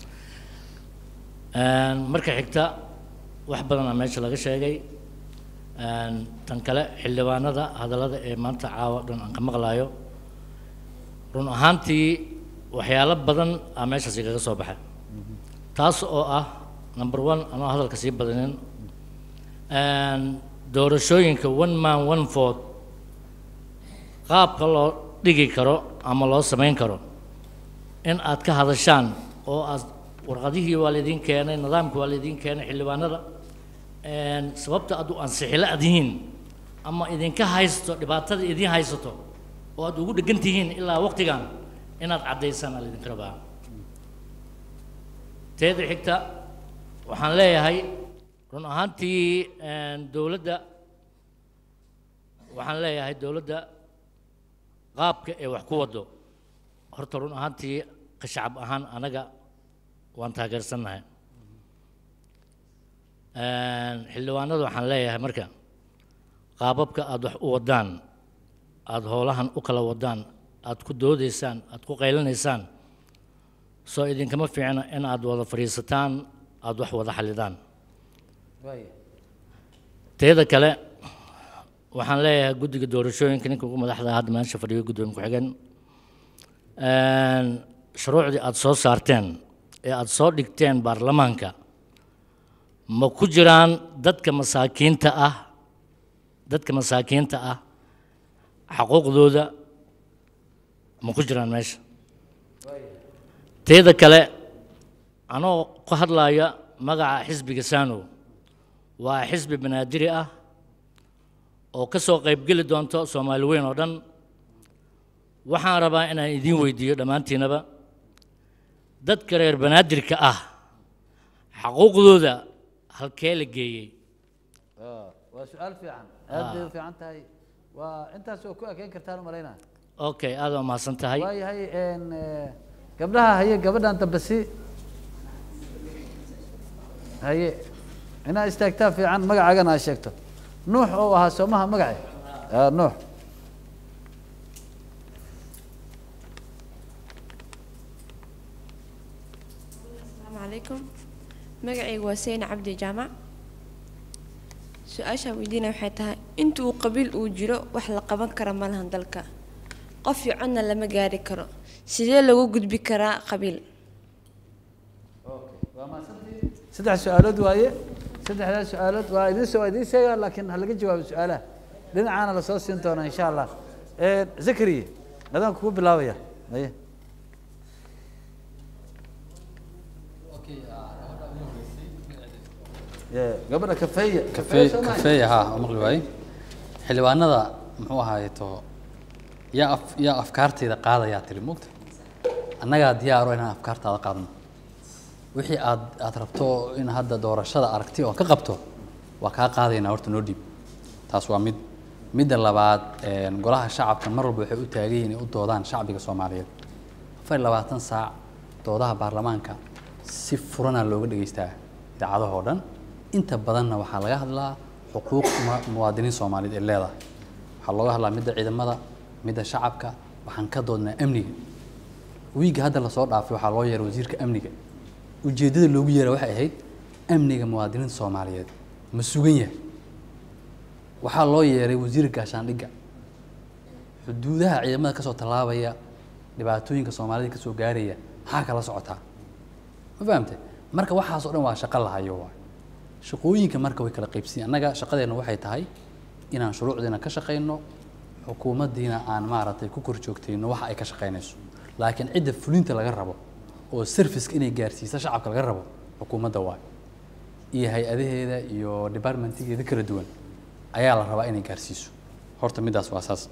Een, marka xigta wax badanaa meesha laga sheegay Een, tan kale xildhibaanada hadallada ee maanta caawa dhan aan ka maqlaayo run ahaantii waxyaalo badan aa meeshaas igaga soo baxay taas oo ah number one anoo hadalka sii badanin Een, doorashooyinka one man one vote qaabka loo dhigi karo ama loo samayn karo in aad ka hadashaan oo aad warqadihii waa laydin keenay nidaamkii waa laydin keenay xildhibaanada een, sababta aad u ansixila aad yihiin ama idinka haysto dhibaatada idin haysato oo aad ugu dhegan tihiin ilaa waqtigan inaad caddaysaan aa laydinka rabaa teeda xigta waxaan leeyahay run ahaantii een, dowladda waxaan leeyahay dowladda qaabka ee wax ku wado horta run ahaantii ka shacab ahaan anaga waan taageersannahay xildhibaanadu waxaan leeyahay marka qaababka aada wax u wadaan aada howlahan u kala wadaan aada ku doodaysaan aada ku qaylanaysaan soo idinkama fiicna in aada wada fadhiisataan aada wax wada xallidaan teeda kale waxaan leeyahay guddiga doorashooyinka ninka ugu madaxda ah hadda meesha fadhiyo guddoomiye ku-xigeen shuruucdii aada soo saarteen ee aada soo dhigteen baarlamaanka ma ku jiraan dadka masaakiinta ah dadka masaakiinta ah xaquuqdooda ma ku jiraan meesha teeda kale anoo ku hadlaya magaca xisbiga saanow waa xisbi banaadiri ah oo ka soo qaybgeli doonto soomaali weyn oo dhan waxaan rabaa inaan idiin weydiiyo dhammaantiinaba dadka reer banaadirka ah xaquuqdooda halkee la geeyey waa su-aal fiican aad bay u fiican tahay waa intaas oo ku ekeyn kartaan u malaynaa okay aad waa mahadsan tahay waayahay gabdhaha haye gabadhan dambe si haye inaa istaagtaa fiican magacaagana aa sheegto nuux oo ahaa soomaha magace nuux asalaamu calaykum magacaygu waa seyna cabdi jaamac su-aashaan weydiinaya waxay tahay inta uu qabiil uu jiro wax la qaban kara ma lahan dalka qof iyo codna lama gaari karo sidee lagu gudbi karaa qabiil saddex su-aalood waaye saddexdaa su-aalood waa idin soo idiin sheegaa laakiin ha laga jawaabo su-aalaha dhinacaana lasoo siin doonaa insha allah zakariye adaan kugu bilaabaya aye gabadha kafeeya kafeey kafeeya haa oo maqli waaye xildhibaanada muxuu ahaayeto yaa af yaa afkaartayda qaadayaa tiri mogta annagaa diyaaro inaan afkaartaada qaadno wixii aad aad rabto in hadda doorashada aragti oo ka qabto waa kaa qaadaynaa horta noo dhiib taas waa mid midda labaad golaha shacabka mar walba waxay u taagan yihiin inay u doodaan shacbiga soomaaliyeed afar iyo labaatan saac doodaha baarlamaanka si furana looga dhegaystaa idaacadahoo dhan inta badanna waxaa laga hadlaa xuquuq muwaadiniin soomaaliyeed ee leedahay waxaa looga hadlaa midda ciidamada midda shacabka waxaan ka doodnaa amniga wiigga hadda lasoo dhaafay waxaa loo yeeray wasiirka amniga ujeeddada loogu yeera waxay ahayd amniga muwaadiniinta soomaaliyeed ma sugan yahay waxaa loo yeeray wasiirka gaashaandhigga xuduudaha ciidamada kasoo tallaabaya dhibaatooyinka soomaalida kasoo gaaraya maxaa kala socotaa ma fahamte marka waxaas oo dhan waa shaqo lahayo waay shaqooyinka marka way kala qaybsiin annaga shaqadeenna waxay tahay inaan shuruucdiina ka shaqayno xukuumaddiina aan maaragtay ku kor joogtayno waxa ay ka shaqaynayso laakiin cidda fulinta laga rabo oo serviceka inay gaarsiisa shacabka laga rabo xukuumadda waay iyo hay-adaheeda iyo departmentigeeda kala duwan ayaa la rabaa inay gaarsiiso horta middaas waa saas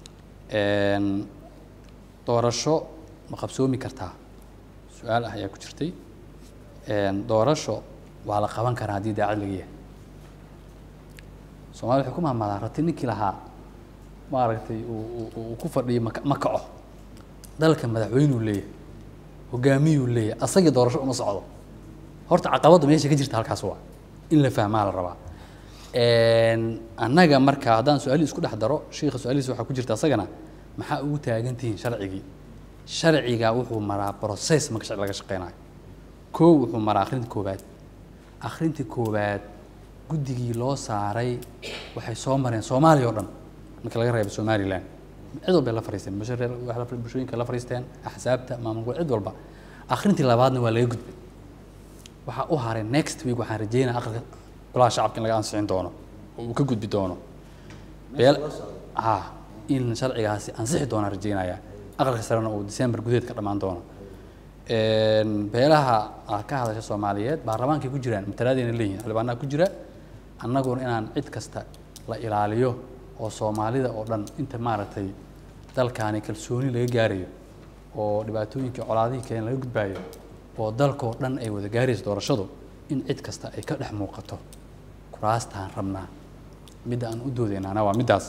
doorasho ma qabsoomi kartaa su-aal ah ayaa ku jirtay doorasho waa la qaban karaa haddii daacad laga yahay soomali waxay ku mahmadaan rati ninkii lahaa maaragtay uu ku fadhiyo ma ma kaco dalka madaxweynuu leeyahay hogaamiyuu leeyahay asagii doorasho uma socdo horta caqabadda meesha ka jirta halkaas waa in la fahmaa la rabaa annaga marka haddaan su-aalihii isku dhex daro shiikha su-aalihiisa waxaa ku jirta asagana maxaa ugu taagan tihiin sharcigii sharciga wuxuu maraa process marka sharci laga shaqeynayo koo wuxuu maraa akhrinta koowaad akhrinta koowaad guddigii loo saaray waxay soo mareen soomaaliya oo dhan marka laga reebo somalilan cid walbay la fariisteen bashareer bulshooyinka la fariisteen axsaabta maamulka cid walba akhrintii labaadna waa laga gudbay waxaa u haray next week waxaan rajeynaya aqalka golaha shacabka in laga ansixin doono oo uu ka gudbi doono beel ha in sharcigaasi ansixi doonaan rajeynaya aqalka sarena uu december gudaheed ka dhammaan doono beelaha aad ka hadasha soomaaliyeed baarlamaankay ku jiraan matalaadayna leeyihin xildhibaanaha ku jira annaguna inaan cid kasta la ilaaliyo oo soomaalida oo dhan inta maaragtay dalkaani kalsooni laga gaarayo oo dhibaatooyinkii colaadihii keen laga gudbaayo oo dalkoo dhan ay wada gaarayso doorashadu in cid kasta ay ka dhex muuqato kuraastaan rabnaa midda aan u doodaynaana waa middaas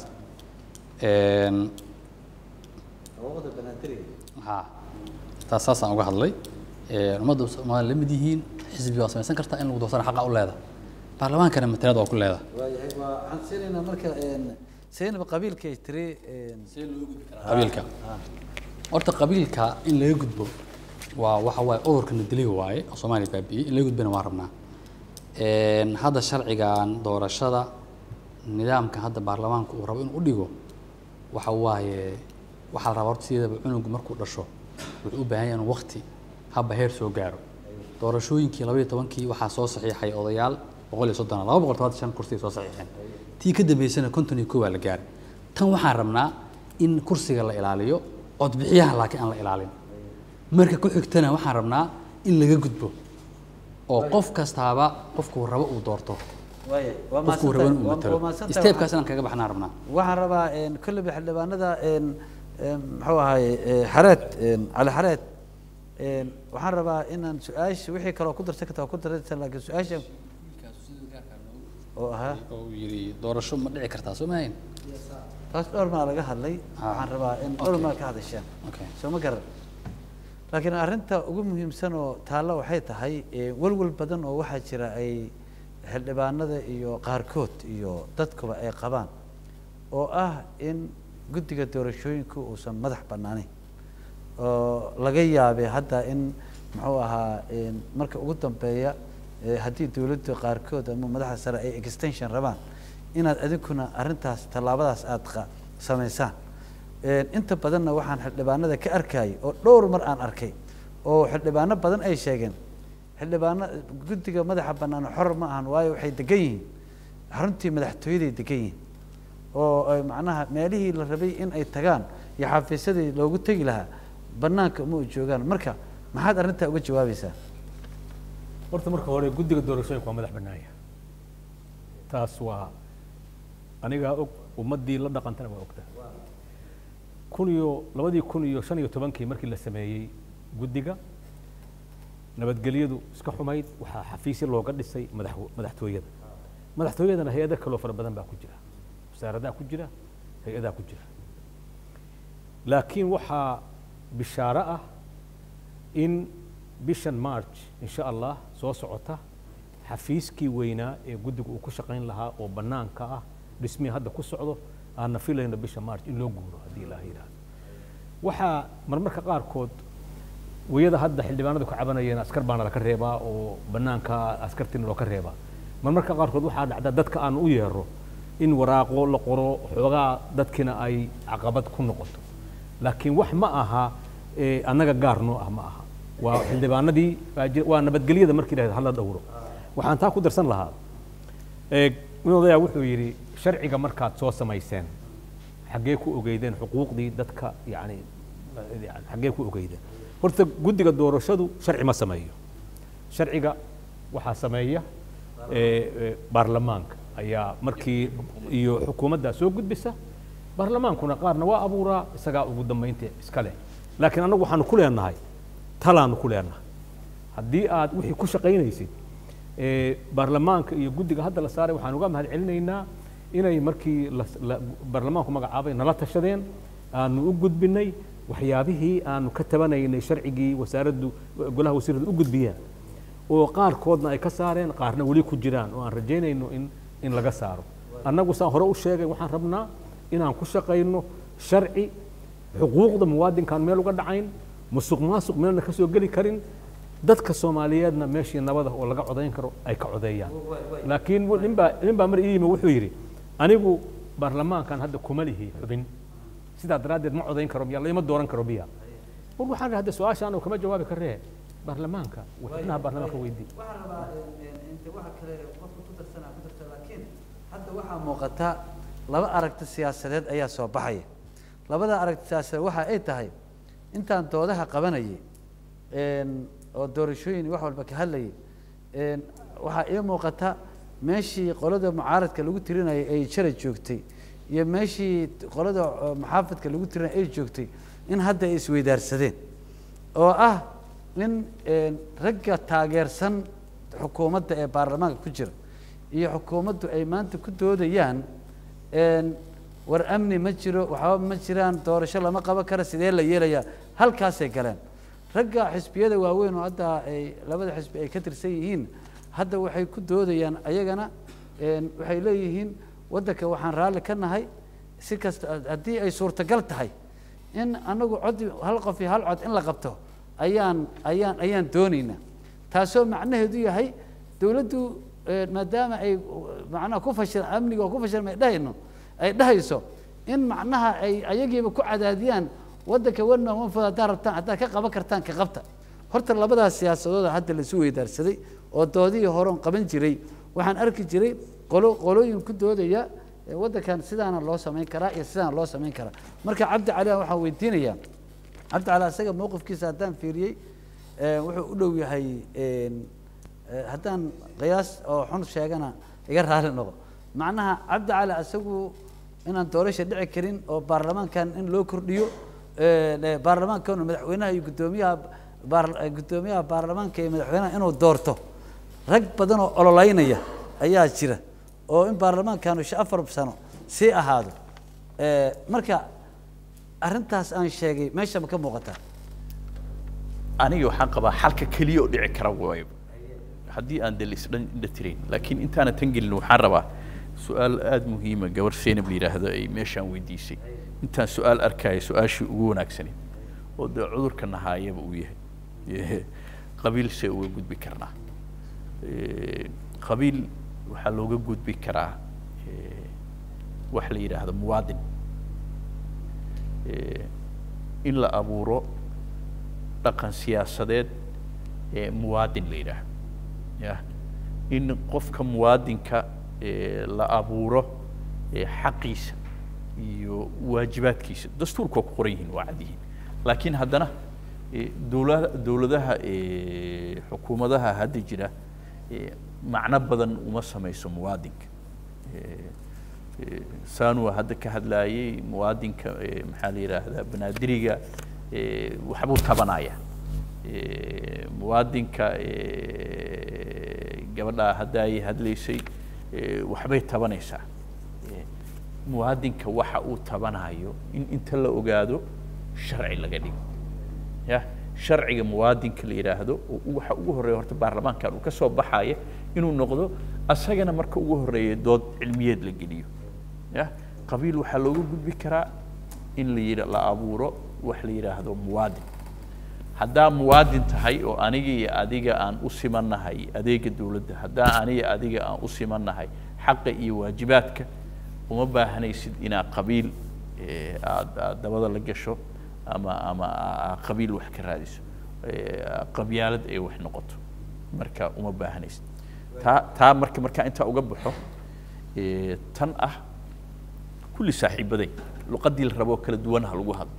ha taas saasaan uga hadlay ummadda soomaaliya la mid yihiin xisbi waa samaysan kartaa in lagu doortana xaqa u leedahay baarlamaankana matalaad waa ku leedahay waayahay waa waxaan siinaynaa marka saynab qabiilka ay tiri qabiilka horta qabiilka in laga gudbo waa waxa waaye cudurkana dili waaye oo soomaaliya baabi'iyey in laga gudbana waa rabnaa Een, hadda sharcigan doorashada nidaamka hadda baarlamaanka uu rabo inuu u dhigo waxa waaye waxaa la rabaa horta sideedaba cunugu markuu dhasho wuxuu u baahan yahay inuu waqti habba heer soo gaaro doorashooyinkii labaiyo tobankii waxaa soo saxiixay odayaal boqol iyo soddon laba boqol todobaatan shan kursi ay soo saxiixeen tii ka dambeysana konton iyo kow waa la gaaray tan waxaan rabnaa in kursiga la ilaaliyo codbixiyaha laakiin aan la ilaalin marka ku xigtana waxaan rabnaa in laga gudbo oo qof kastaaba qofkuu rabo uu doorto waayahay waa qofkuu rabo inuu mahadsantahay. matalo waa mahadsantahay. steebkaas inaan kaga baxnaan rabnaa waxaan rabaa kolleyba xildhibaanada een, een, muxuu ahaye ee, xareed een, cali xareed een, waxaan rabaa inaan su-aasha wixii kaloo ku darsan karta waa ku darsan laakiin su-aasha oo ahaa oo yiri doorasho ma dhici kartaa soo maahayn taas dhowr maa laga hadlay waxaan rabaa in dhowr maa ka hadashaan Okay. soo ma garan laakiin arrinta ugu muhiimsan oo taalla waxay tahay ee, walwal badan oo waxaa jira ay xildhibaanada iyo qaarkood iyo dadkuba ay qabaan oo ah in guddiga doorashooyinku uusan madax bannaaneyn oo laga yaabay hadda in muxuu ahaa een, marka ugu dambeeya ee, haddii dowladda qaarkood ama madaxda sare ay extension rabaan inaad adinkuna arrintaas tallaabadaas aada qa- samaysaan Een, inta badanna waxaan xildhibaanada ka arkayay oo dhowr mar aan arkay oo xildhibaano badan ay sheegeen xildhibaano guddiga madaxa bannaan xor ma ahan waayo waxay degan yihiin xaruntii madaxtooyaday degan yihiin oo ay macnaha meelihii la rabay in ay tagaan iyo xafiisyadii loogu tegi lahaa bannaanka uma u joogaan marka maxaad arrintaa uga jawaabaysaa horta marka hore guddiga doorashooyinka waa madax bannaanya taas waa anigaa og ummaddii la dhaqantana waa ogta kun iyo labadii kun iyo shan iyo tobankii markii la sameeyey guddiga nabadgelyadu iska xumayd waxaa xafiisyo looga dhisay madax madaxtooyada madaxtooyadana hay-ado kaloo fara badan baa ku jira wasaaradaha ku jira hay-adaha ku jira laakiin waxaa bishaaro ah in bishan march insha allah soo socota xafiiskii weynaa ee guddiga uu ku shaqayn lahaa oo bannaanka ah dhismihii hadda ku socdo aanna filayno bisha march in loo guuro haddii ilaah yidhaahdo waxaa marmarka qaarkood wayada hadda xildhibaanadu ka cabanayeen askar baana laka reebaa oo bannaanka askartiina loo ka reebaa marmarka qaarkood waxaa dhacda dadka aan u yeero in waraaqo la qoro xoogaa dadkina ay caqabad ku noqoto laakiin wax ma aha ee annaga gaar noo ah ma aha waa xildhibaanadii waa jir- waa nabadgelyada markii dhahda hala dhowro waxaan taa ku darsan lahaa ee nin odayaa wuxuu yidhi sharciga markaad soo samayseen xaggee ku ogeydeen xuquuqdii dadka yani yani xaggee ku ogeydeen horta guddiga doorashadu sharci ma sameeyo sharciga waxaa sameeya ee, ee, baarlamaanka ayaa markii iyo xukuumaddaa soo gudbisa baarlamaankuna qaarna waa abuuraa isagaa ugu dambaynta iska leh laakiin annagu waxaanu ku leenahay talaanu ku leenahay haddii aad wixii ku shaqaynaysid ee, baarlamaanka iyo guddiga hadda la saaray waxaan uga mahad celinaynaa inay markii la- la- baarlamaanku magacaabay nala tashadeen aanu u gudbinay waxyaabihii aanu ka tabanaynay sharcigii wasaaraddu golaha wasiiradu u gudbiyeen oo qaarkoodna ay ka saareen qaarna weli ku jiraan oo aan rajaynayno in in laga saaro annagu saan hore u sheegay waxaan rabnaa inaan ku shaqayno sharci xuquuqda muwaadinkaan meel uga dhacayn musuq maasuq meelna ka soo geli karin dadka soomaaliyeedna meeshii nabada oo laga codayn karo ay ka codeeyaan laakiin wu- ninbaa ninbaa mar ii yimi wuxuu yidhi anigu baarlamaankan hadda kuma lihi xubin sidaa daraaddeed ma codayn karo miya lama dooran karo miya war waxaan idhi hadda su-aashaan oo kama jawaabi karee baarlamaanka xubnaha baarlamaanka weydii waxaan rabaa inta waxa kale qofka ku darsanaa ku darta laakiin hadda waxaa muuqata laba aragti siyaasadeed ayaa soo baxaya labada aragti siyaasadeed waxa ay tahay intaan doodaha qabanayay een, oo doorashooyin wax walba ka hadlayay een, waxaa ii muuqata meeshii qolada mucaaradka lagu tirinayay ay shalay joogtay iyo meeshii qolada eh, muxaafadka lagu tirinayay ay joogtay in hadda ay isweydaarsadeen oo ah in een, ragga taageersan xukuumadda ee baarlamaanka ku jira iyo xukuumaddu ay maanta ku doodayaan een, war amni ma jiro waxba ma jiraan doorasho lama qaban karo sidee la yeelayaa halkaasay galeen ragga xisbiyada waaweyn oo hadda ay labada xisbi ay ka tirsan yihiin hadda waxay ku doodayaan ayagana een, waxay leeyihiin waddanka waxaan raalli ka nahay si kasta haddii ay suurtagal tahay in anagu cod hal qof iyo hal cod in la qabto ayaan ayaan ayaan doonaynaa taasoo macnaheedu yahay dowladdu eh, maadaama ay uh, macnaha ku fashil amniga oo ku fashilma ay dhahayno ay dhahayso in macnaha ay ayagiiba ku cadaadiyaan waddanka wana wanfod haddaad rabtaan haddaad ka qaban kartaan ka qabta horta labadaas siyaasadooda hadda laisu weydaarsaday oo doodihii horeon qaban jiray waxaan arki jiray qolo qolooyin ku doodaya eh, waddankan sidaana loo samayn karaa iyo sidaana loo samayn karaa marka cabdi cali aan waxaan weydiinayaa cabdi cali asaga mowqifkiisa haddaan fiiriyey eh, wuxuu u dhow yahay een, eh, haddaan qiyaas oo xun sheegana iga raali noqo macnaha cabdi cali asagu inaan doorasha dhici karin oo baarlamaankan in loo kordhiyo eh, eh, baarlamaankan madaxweynaha iyo guddoomiyaha baar- eh, guddoomiyaha baarlamaanka iyo madaxweynaha inuu doorto rag badan oo ololeynaya ayaa jira oo in baarlamaankaanu sha afar sano sii ahaado Eh, marka arrintaas aan sheegay meesha ma ka muuqataa aniga waxaan qabaa xalka keliya oo dhici kara waayo haddii aan de laisdhan indha tirayn laakiin intaana tan gelin waxaan rabaa su-aal aada muhiima gabar seynab la yidhaahdo ay meeshaan weydiisay intaan su-aal arkaya su-aashii ugu wanaagsaneyd oo dee cudurka nahaayaba uu yahay qabiil see uga gudbi karnaa Eh, qabiil waxaa looga gudbi karaa eh, wax la yidhaahdo muwaadin Eh, in la abuuro dhaqan siyaasadeed ee muwaadin la yidhaahdo ya in qofka muwaadinka eh, la abuuro eh, xaqiisa iyo waajibaadkiisa dastuurka waa ku qoran yihiin waa cad yihiin laakiin haddana eh, dowla dowladaha eh, xukuumadaha hadda jira eh, macno badan uma samayso muwaadinka Eh, eh, saanua hadda ka hadlaayay muwaadinka eh, maxaa la yidhaahdaa banaadiriga eh, waxbuu tabanaya Eh, muwaadinka eh, gabadhaa hadda ay hadlaysay eh, waxbay tabanaysaa Eh, muwaadinka waxa uu tabanayo in inta la ogaado sharci laga dhigo ya sharciga muwaadinka la yidhaahdo oo u- waxa ugu horreeya horta baarlamaankan uu ka soo baxaya inuu noqdo asagana marka ugu horreeya dood cilmiyeed la geliyo ya qabiil waxaa looga gudbi karaa in la yidha la abuuro wax la yidhaahdo muwaadin haddaa muwaadin tahay oo aniga iyo adiga aan u simannahay adeega dowladda haddaa aniga adiga aan u simannahay xaqa iyo waajibaadka uma baahanaysid inaad qabiil eh, aad aad dabada la gasho ama ama aa- aa qabiil wax ka raadiso Eh, qabyaalad ay wax noqoto marka uma baahanaysid taa taa marka markaa intaa uga baxo eh, tan ah kulli saaxiibaday luqadii la raboo kala duwan ha lagu hadlo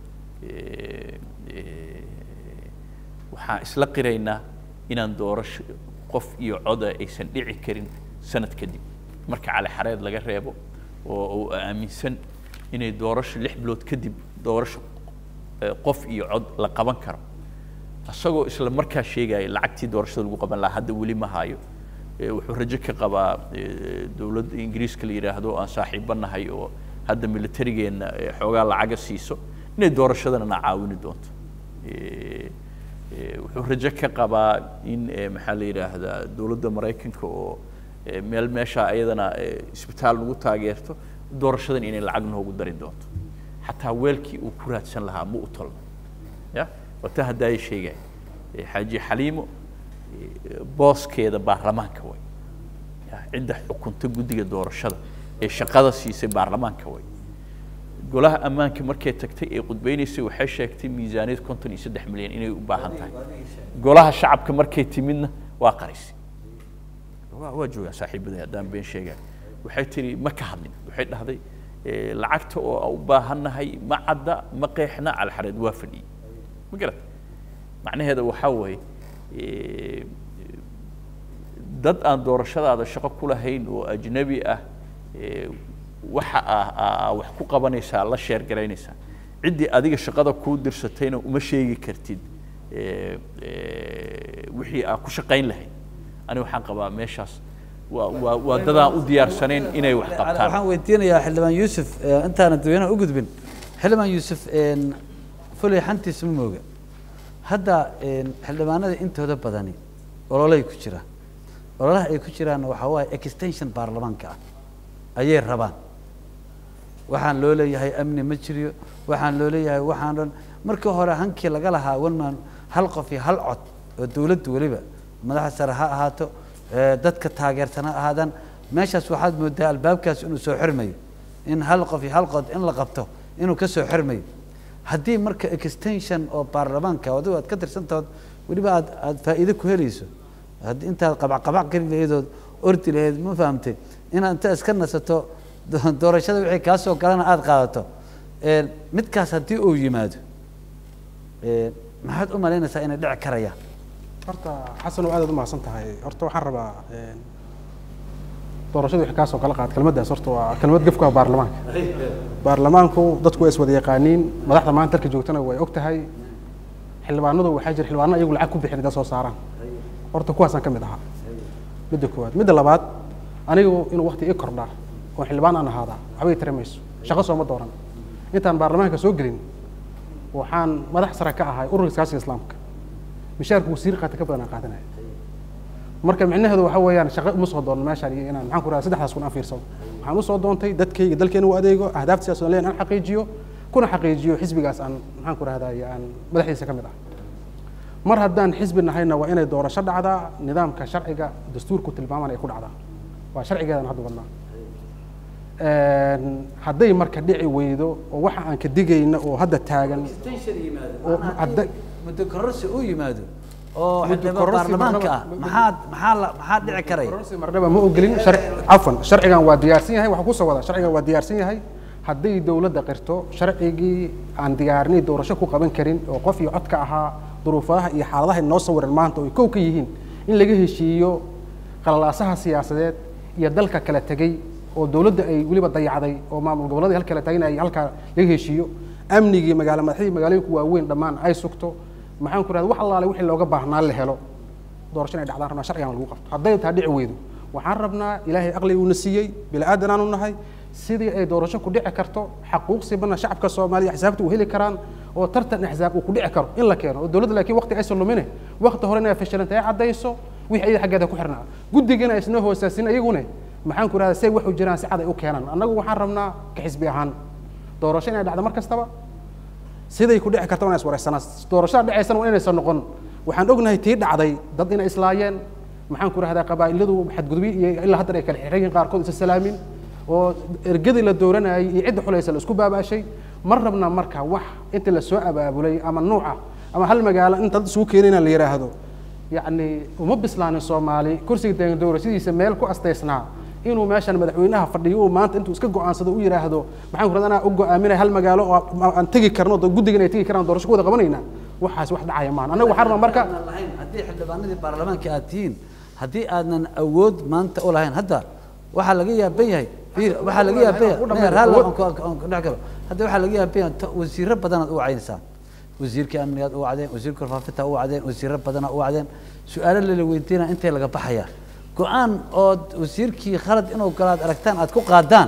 Eh, eh, waxaan isla qiraynaa inaan doorasho qof iyo coda aysan dhici karin sanad kadib marka cali xareed laga reebo oo uu aaminsan inay doorasho lix bilood kadib doorasho eh, qof iyo cod la qaban karo isagoo isla markaa sheegaya lacagtii doorashada lagu qaban lahaa hadda weli ma hayo Eh, wuxuu rajo ka qabaa eh, dowladda ingiriiska la yidhaahdo aan saaxiibo nahay oo hadda militarigeenna eh, xoogaa lacaga siiso inay doorashadana na caawini doonto Eh, eh, wuxuu rajo ka qabaa in eh, maxaa la yidhaahdaa dowladda maraykanka oo eh, meel meesha ayadana eh, isbitaal nagu taageerto doorashadan inay lacag noogu dari doonto xataa weelkii uu ku raadsan lahaa ma u tolno ya wata haddaaya sheegaya Eh, xaaji xaliimo eh, booskeeda baarlamaanka way ya cidda xukunta guddiga doorashada ee shaqada siisay baarlamaanka way golaha ammaanka markay tagtay ee qudbeynaysay waxay sheegtay miisaaniyad konton iyo saddex milyan inay u baahan tahay golaha shacabka markay timidna waa qarisay waa waa joogaan saaxiibaday haddaan been sheegaa waxay tiri ma ka hadlin waxay dhahday eh, lacagta oo aan u baahannahay ma cadda ma qeexna calxareed waa fadhiyey ma garat macnaheeda waxaa weeye eh, dad aan doorashadaada shaqo ku lahayn oo ajnabi ah eh, waxa ah aa wax ku qabanaysaa la sheer garaynaysaa ciddii adiga shaqada kuu dirsatayna uma sheegi kartid eh, eh, wixii aa ku shaqayn lahayd ani waxaan qabaa meeshaas waa waa waa dadaan u diyaarsanayn inay wax qabtaan waxaan weydiinayaa xildhibaan yuusuf eh, intaana dadweynaha u gudbin xildhibaan yuusuf een, fulay xantiisa ma mooga hadda een, xildhibaanada intooda badani ololay ku jira ololaha ay ku jiraanna waxaa waaye extension baarlamaanka ah ayay rabaan waxaan loo leeyahay amni ma jiriyo waxaan loo leeyahay waxaan dhan markii hore hankii laga lahaa wanman hal qof iyo hal cod oo dowladdu weliba madaxa sare ha ahaato ee, dadka taageersan ha ahaadaan meeshaas waxaad moodaa albaabkaas inuu soo xirmayo in hal qof iyo hal qod in la qabto inuu ka soo xirmayo haddii marka extension oo baarlamaanka adigo aad ka tirsantahood weliba aad aad faa'iido ku helayso haddii intaad qabacqabac geli lahayd ordi lahayd ma fahamtay inaad inta iska nasato do- doorashada wixii kaa soo galana aada qaadato Een, midkaas haddii uu yimaado een, maxaad u malaynaysaa inay dhici karayaan horta xasan oo aad aad u mahadsan tahay horta waxaan rabaa een, doorashada wixii kaasoo kala qaad kelmaddaas horta waa kelmad gefka baarlamaanka baarlamaanku dadku way iswada yaqaaniin madaxda maanta halka joogtana way og tahay xildhibaanadu waxaa jira xildhibaano iyagu lacag ku bixin inta soo saaraan horta kuwaasaan ka mid ahaa midda koowaad midda labaad anigu inuu waqti ii kordhaa oo xildhibaan aan ahaadaa waxbay tiri mayso shaqo sooma dooran intaan baarlamaanka soo gelin waxaan madax sare ka ahay ururka iskaashiga islaamka mishaarku wasiir qaata ka badan aan qaadanaya marka micnaheedu waxa weeyaan shaqo uma soo doono meeshaan iyo inaan maxaan ku rahaa saddexdaas kun aan fiirsado waxaan usoo doontay dadkayga dalkeena u adeego ahdaafta siyaasad leen aan xaqiijiyo kuna xaqiijiyo xisbigaas aan maxaan ku rahdaa aan madaxdiisa ka mid ah mar haddaan xisbi nahayna waa inay doorasho dhacdaa nidaamka sharciga dastuurku tilmaaman ay ku dhacdaa waa sharcigeedan hadda wadnaa Een, hadday marka dhici weydo oo waxa aan ka digayna oo hadda taagan oo hadda muddo kororsi uu yimaado oo Muddo xildhibaan kororsi baarlamaanka ah marnaba- maxaad maxaa la maxaa dhici karaya marnaba ma ogolin sharci cafwan sharcigan waa diyaarsan yahay waxa kusoo wada sharcigan waa diyaarsan yahay hadday dowladda qirto sharcigii aan diyaarinay doorasho ku qaban karin oo qof iyo codka ahaa duruufaha iyo xaaladaha inoo sawiran maanta oo ay kow ka yihiin in laga heshiiyo qalalaasaha siyaasadeed iyo dalka kala tegey oo dowladda ay weliba dayacday oo maamul gobolladii halkala taagin ay halkaa laga heshiiyo amnigii magaalo madaxdii magaalooyinka waaweyn dhammaan ay sugto maxaan ku rahda wax allaale wixii looga baahnaa la helo doorasho inay dhacdaan rabnaa sharcigan lagu qabto hadday taa dhici weydo waxaan rabnaa ilaahay aqliga uuna siiyey bini aadan aanu nahay sidii ay doorasho ku dhici karto xaquuq sibana shacabka soomaaliya xisaabta u heli karaan oo tartan axsaab uu ku dhici karo in la keeno oo dowladda laakiin waqti aysan lumine waqti hore inay fashilanta ay caddayso wixii iyada xaggeeda ku xirnaa guddigana isna hoosaasin iyagune maxaan ku rahdaa say wax u jiraan si cad ay u keenaan annagu waxaan rabnaa ka xisbi ahaan doorasho inay dhacdo mar kastaba siday ku dhici karta waa inay iswaraysanaa doorashada dhacaysana waa inaysan noqon waxaan ognahay tii dhacday dad inay islaayeen maxaan ku rahdaa qabaa'iladu xadgudubyo iyo ilaa haddan ay kala xiran yihiin qaarkood isa salaamin oo ergadii la dooranayay iyo cidda xulaysa la isku baabaashay ma rabna marka wax inta la soo abaabulay ama nuuca ama hal magaalo inta dad isugu keenayna la yidhaahdo yacni uma bislaanin soomaali kursiga deegan doorashadiisa meel ku astaysnaa inuu meeshan madaxweynaha fadhiyo uu maanta intuu iska go-aansado u yidhaahdo maxaan ku rahdaa anaa u go-aaminay hal magaalo oo aan tegi karno oo guddigan ay tegi karaan doorasho ku wada qabanayna waxaas wax dhacaya maan annaga waxaan rabaa marka lahayn haddii xildhibaanadii baarlamaanka aad tihiin haddii aadnan awood maanta u lahayn hadda waxaa laga yaaban yahay fiir waxaa laga yaaban yahay maya raalli aan ku- aan ku dhex galo hadda waxaa laga yaaban yahay to- wasiirro badanaad u wacaynaysaan wasiirkii amnigaad u wacdeen wasiirka warfaafinta u wacdeen wasiirro badana u wacdeen su-aalo lala weydiinaa intay laga baxayaa go-aan ood wasiirkii khalad inuu galaad aragtaan aad ku qaadaan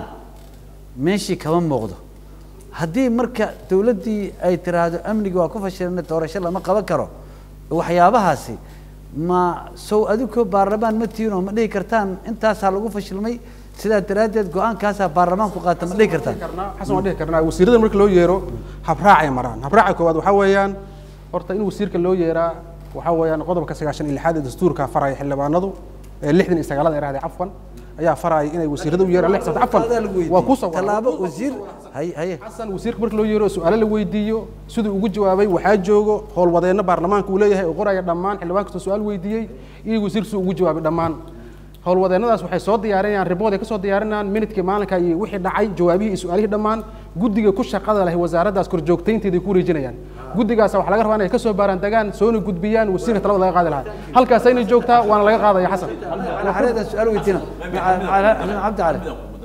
meeshii kama muuqdo haddii marka dowladdii ay tiraahdo amnigi waa ku fashilina doorasho lama qaban karo waxyaabahaasi ma sow adinkoo baarlamaan ma tihiin oo ma dhihi kartaan intaasaa lagu fashilmay sidaa daraaddeed go-aankaasaa baarlamaanku qaata ma dhihi kartaan xasan waan dhihi karnaa wasiirada marka loo yeero habraacay maraan habraaca koowaad waxaa weeyaan horta in wasiirka loo yeeraa waxaa weeyaan qodobka sagaashan iyo lixaad ee dastuurka faraya xildhibaanadu ee lixdan iyo sagaalada eraahday cafwan ayaa faraya inay wasiirada u yeeraan lix sabta cafwan waa kusoo tallaabo wasiir hay haye xasan wasiirka marka loo yeero su-aalo la weydiiyo siduu ugu jawaabay waxaa joogo howlwadeenno baarlamaanka uu leeyahay oo qoraya dhammaan xildhibaan kastoo su-aal weydiiyey iyo wasiirka siduu ugu jawaabay dhammaan howlwadeennadaas waxay soo diyaarinayaan ribood ay ka soo diyaarinayaan minidkii maalinka iyo wixii dhacay jawaabihii iyo su-aalihii dhammaan guddiga ku shaqada leh wasaaraddaas korjoogtaynteeda ay ku wareejinayaan guddigaas waxaa laga rabaa inay ka soo baaraan degaan soona gudbiyaan wasiirka talada laga qaadi lahaa halkaas ayna joogtaa waana laga qaadaya xasan xareedan su-aal weydiina cabdi cali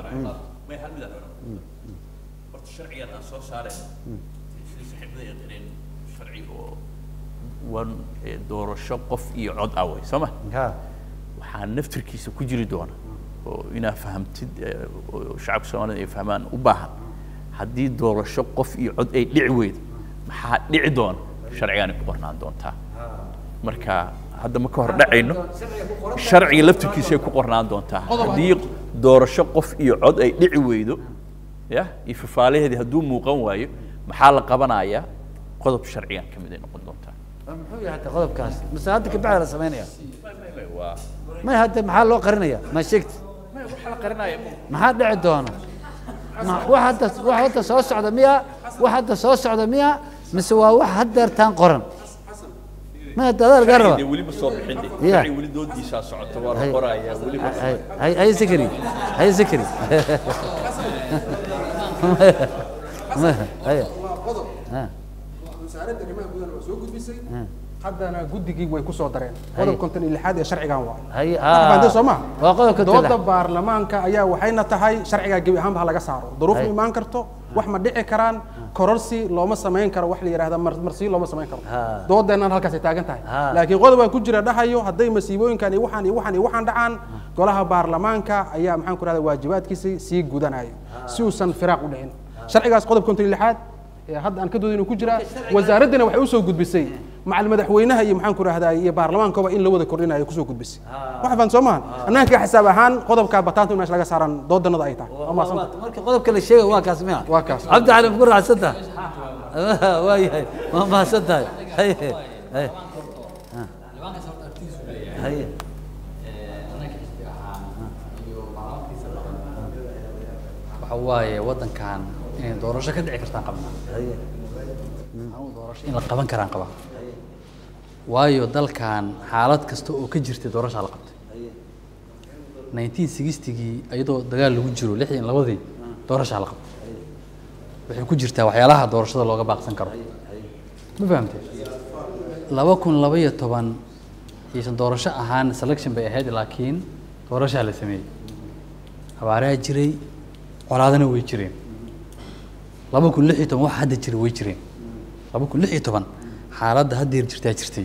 horta sharcigan aan soo saarayno sida saaxiibada yaqaaneen sharci oo wan ee doorasho qof iyo cod ah way soo ma waxaa naftirkiisa ku jiri doona oo inaa fahamtid ee, oo shacabka soomaalida ay fahmaan u baahan haddii doorasho qof iyo cod ay dhici weydo maxaa dhici doona sharcigaanay ku qornaan doontaa marka hadda ma ka hor dhacayno sharciga laftirkiisa ay ku qornaan doontaa haddii doorasho qof iyo cod ay dhici weydo ya iyo fafaalaheedii hadduu muuqan waayo maxaa la qabanayaa qodob sharcigan ka mid ay noqon doontaa muxuu yahay hadda qodobkaas mise hadda kabacdi la samaynaya may hadda maxaa loo qarinaya ma sheegti maxaa dhici doona ma- wax hadda wax hadda soo socda miya wax hadda soo socda miya mise waa wax haddeertaan qoran ma hadda adaa lagaa raba Dee weli ma soo bixin de Ya. sharci weli doodiisaa socota waa la Hay- qorayaa weli ma hay hay hay zakari hay zakari haya ha wasaaradda arrimaha gudaha waa soo gudbisay ha haddana guddigii way ku soo dareen qodob konton iyo lixaad ee sharcigan waa hay fahanteen soo maha waa qodobka dooda tala baarlamaanka ayaa waxayna tahay sharcigaa gebi ahaanba ha laga saaro duruuf ma Hay. imaan karto wax ma dhici karaan kororsi looma samayn karo wax la yidhahda mar- marsiyo looma samayn karo Ha. doodeennan halkaas ay taagan tahay Ha. laakiin qodob baa ku jira dhahayo hadday masiibooyinkan iyo waxaan iyo waxaan iyo waxaan dhacaan golaha baarlamaanka ayaa maxaan ku rahda waajibaadkiisi sii gudanayo si uusan firaaq u dhicin sharcigaas qodob konton iyo lixaad ee hadda aan ka doodaynu ku jiraa wasaaraddina waxay usoo gudbisay macal madaxweynaha iyo maxaan ku rahdaa iyo baarlamaankaba in la wada kordhinayo kusoo gudbisay wax faan soo maahan annaga xisaab ahaan qodobka bataanta in meesha laga saaran doodanada ay tahay waa mahadsanta marka qodobka la sheegay waa kaas miya waa kaas cabdi cali ma ku raacsan tahay waa yahay waa mahadsan tahay haye haye ha. haye waxa waaye waddankan inay doorasho ka dhici kartaan qabnaa haye Anigu doorasho in la qaban karaan qabaa waayo dalkan xaalad kasta oo ka jirtay doorashaa la qabtay 1960gii iyadoo dagaal lagu jiro lixdan labadii doorashaa la qabtay waxay ku jirtaa waxyaalaha doorashada looga baaqsan karo ma fahamtay laba kun laba iyo toban aysan doorasho ahaan selection bay ahayd laakiin doorashaa la sameeyey abaaraha jiray colaadana way jireen laba kun lix iyo toban wax hadda jira way jireen laba kun lix iyo toban xaaladda haddeer jirtaa jirtay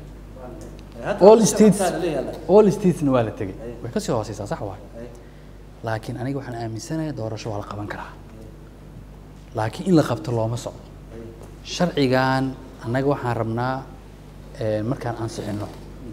all states all statesna waa la tegey way kasii hooseysaa sax waay laakiin aniga waxaan aaminsanahay doorasho waa la qaban karaa laakiin in la qabto looma socdo sharcigan annaga waxaan rabnaa eh, markaan ansixino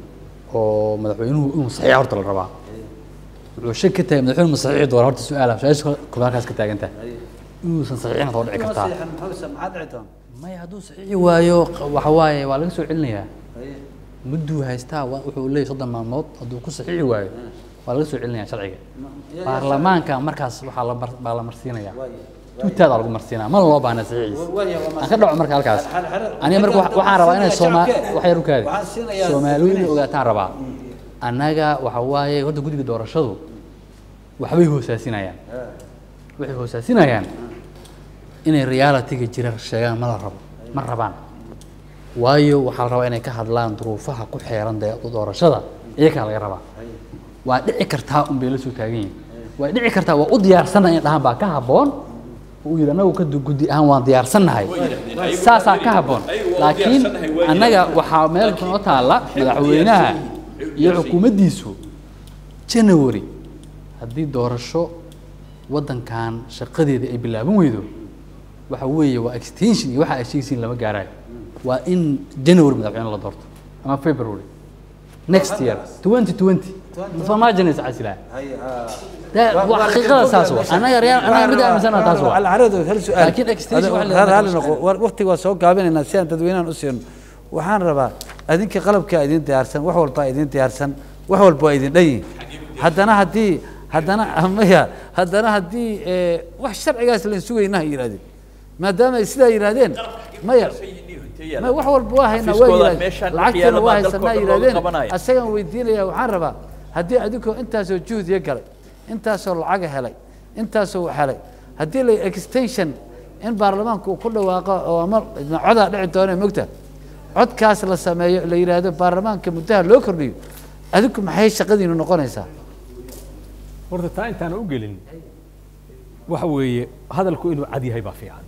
oo madaxweynuhu inuu saxiixa horta la rabaa wuxuu shak ka tahay madaxweynuhu ma saxiixi doona horta su-aala su-aasha koobaad halkaas ka taagan tahay inuusan saxiixina soo dhici kartaa maxaa dhici doona maya hadduu saxiixi waayo q- waxa waaye waa laga soo celinayaa mudduu haystaa wa- wuxuu leeyahay soddon maalmood hadduu ku saxiixi waayo waa laga soo celinayaa sharciga baarlamaanka markaas waxaa la mar- baa la marsiinayaa tuutaada lagu marsiinaya mana loo baahna saxiixiisa aan ka dhaco marka halkaas aniga marka wa- waxaan rabaa inay sooma wax yar u kaadi soomaalidu inay ogaataan rabaa annaga waxa waaye horta guddiga doorashadu waxbay hoosaasinayaan waxay hoosaasinayaan inay realitiga jira sheegaan ma la rabo ma rabaan waayo waxaa la rabaa inay ka hadlaan duruufaha ku xeeran dee doorashada iyagaa laga rabaa waa dhici kartaa un bay la soo taagan yihiin waa dhici kartaa waa u diyaarsannahay in dhahaan baa ka habboon uu yidhi annagu ka du- guddi ahaan waan diyaarsannahay saasaa ka habboon laakiin annaga waxaa meel kunoo taalla madaxweynaha iyo xukuumaddiisu january haddii doorasho waddankan shaqadeeda ay bilaaban weydo waxa weeye waa extension iyo waxa ay sheegaysiin lama gaarayo waa in january madaxweyne la doorto ama february next year 2020 farmaajan is casilaa xaqiiqada saas waa anaga real anaga mid aaminsana taas waa alcaradu hal su-aal laakiin extension waxa la Hal- hal yidhahdaa- noqo war- waqtiga waa soo gaabinaynaa si aan dadweynahan u siino waxaan rabaa adinka qalabkaa idin diyaarsan wax walbaa idin diyaarsan wax walba waa idin dhan yihin haddana haddii haddana maya haddana haddii eh, wax sharcigaas lain sugayna ha yidhahdeen maadaama ay sidaa yidhahdeen maya ma wax walba waa haynaa waa Xafiiskooda yidhahdeen meeshaan dhex lacagtana yaalla waa baa dalka haysanaa oo dhan looga yidhahdeen qabanaya. asagaan weydiinaya waxaan rabaa haddii adinkoo intaasoo juhdiya galay intaasoo lacaga helay intaasoo wax helay haddii la extension in baarlamaanku uu ku dhawaaqo oo ama codaa dhici doona mogta codkaas la sameeyo la yidhaahdo baarlamaanka muddaha loo kordhiyo adinku maxay shaqadiinu noqonaysaa horta taa intaan u gelin waxa weeye hadalku inuu cad yahay baa fiican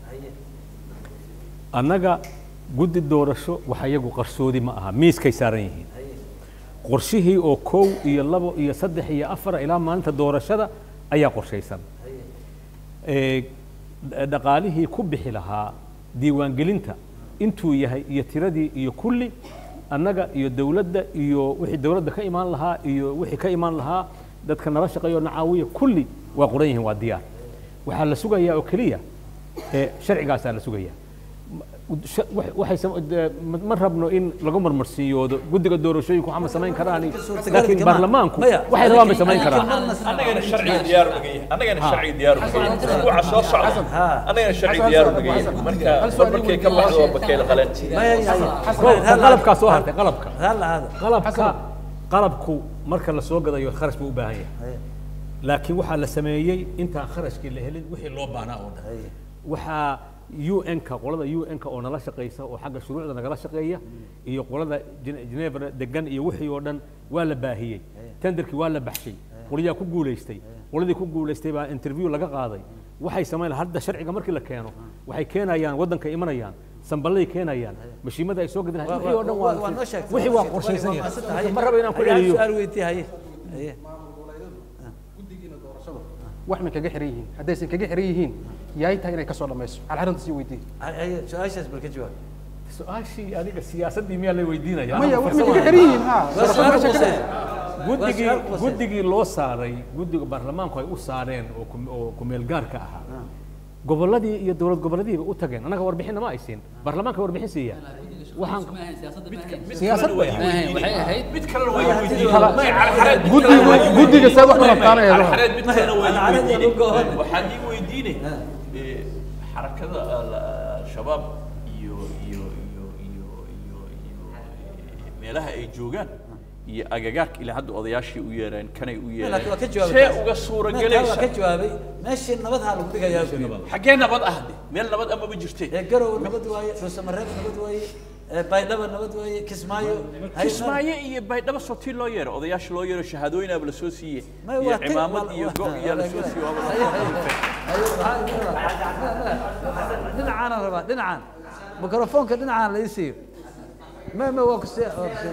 annaga guddi doorasho waxa iyagu qarsoodi ma aha miiskay saaran yihiin qorshihii oo kow iyo labo iyo saddex iyo afar ilaa maalinta doorashada ayaa qorshaysan Ee, d- dhaqaalihii ku bixi lahaa diiwaangelinta intuu yahay iyo tiradii iyo kulli annaga iyo dowladda iyo wixii dowladda ka imaan lahaa iyo wixii ka imaan lahaa dadka nala shaqeeya oo nacaawiya kulli waa qoran yihiin waa diyaar waxaa la sugayaa oo keliya ee sharcigaasaa la sugayaa sha- wax- waxay sam- de- ma ma rabno in lagu marmarsiyoodo guddiga doorashooyinku waxaa ma samayn karaan laakiin baarlamaanku waxay rabaan bay samayn karaan annagana sharciga diyaar u naga yahay annagana sharciga diyaar u naga yahay usbuuca soo socda annagana sharciga diyaar u naga yahay marka mar markay ka baxdo waa bakayl qaleen qalabkaa soo hartay qalabka qalabka qalabku marka la soo gadayo kharash buu u baahan yahay laakiin waxaa la sameeyey intaan kharashkii la helin wixii loo baahnaa oo dhan waxaa UN-ka qolada UN-ka oo nala shaqeysa oo xagga shuruucda nagala shaqeeya iyo qolada Gene- Geneva degan iyo wixii oo dhan waa la baahiyey tenderkii waa la baxshay qoliyaa ku guuleystay qoladii ku guuleystay baa interview laga qaaday waxay samayn hadda sharciga markii la keeno waxay keenayaan waddanka imanayaan samballaday keenayaan mashiimada ay soo gadin wixii oo dhan waa waa noo sheegtay wixii waa qorshaysan yahay ma raba inaan ku celiyo su-aal weydiye haye haye wax may kaga xiran yihiin haddaysan kaga xiran yihiin yaay tahay inay ka soo dhamayso hal arrinta sii weydiin haye su-aashaas bal ka jawaab su-aashii aniga siyaasaddii miyaa la weydiinaya Maya, Anigu wax may farsamo kaga xiran yihiin, ha. Waa Farsamo su-aal meesha ka quseeya. dhacay. guddigii Waa su-aal quseeya. guddigii loo saaray guddiga baarlamaanku ay u saareen oo ku- oo kumeel gaarka ahaa gobolladii iyo dowlad gobolladiiba u tageen annaga warbixinna ma ay siin baarlamaanka warbixin siiya waxaan siyaasad bay ahayd waxay ahayd mid kalena waa waa weydiiyey. weydiiyey May Alxareed mid guddiga- kalena waa guddiga weydiiyey. see wax u May- may- rabtaanaya, Alxareed mid kalena waa Alxareed yaa weydiiyey. ugu go'an. waxaad ii weydiinay eh, xarakada al- al-shabaab iyo iyo iyo iyo iyo iyo eh, meelaha ay joogaan iyo agagaarka ilaa hadda odayaashii u yeereen kanay u laakiin waa ka yeereen jawaabay see uga suura Meel kale waa gelaysa ka jawaabay meeshii nabad ha lagu dhigayaa buu yidhi. xaggee nabad ah de meel nabad amaba jirte ee garow nabad waaye dhuusamareeb nabad waaye ee baydhaba nabad waaye kismaayo Haye, kismaayo iyo baydhabo sotii loo yeero odayaasha loo yeero shahaadooyinaaba la soo siiyey May iyo waa ti- cimaamad waa- iyo waa- go' iyaa la soo siiyey waaba la Haye, soo haye. kulfay. Haye, waxaa- dhinacaan rabaa dhinacaan mikrofoonka dhinacaan la ii siiyo me me waa kusi waa kusi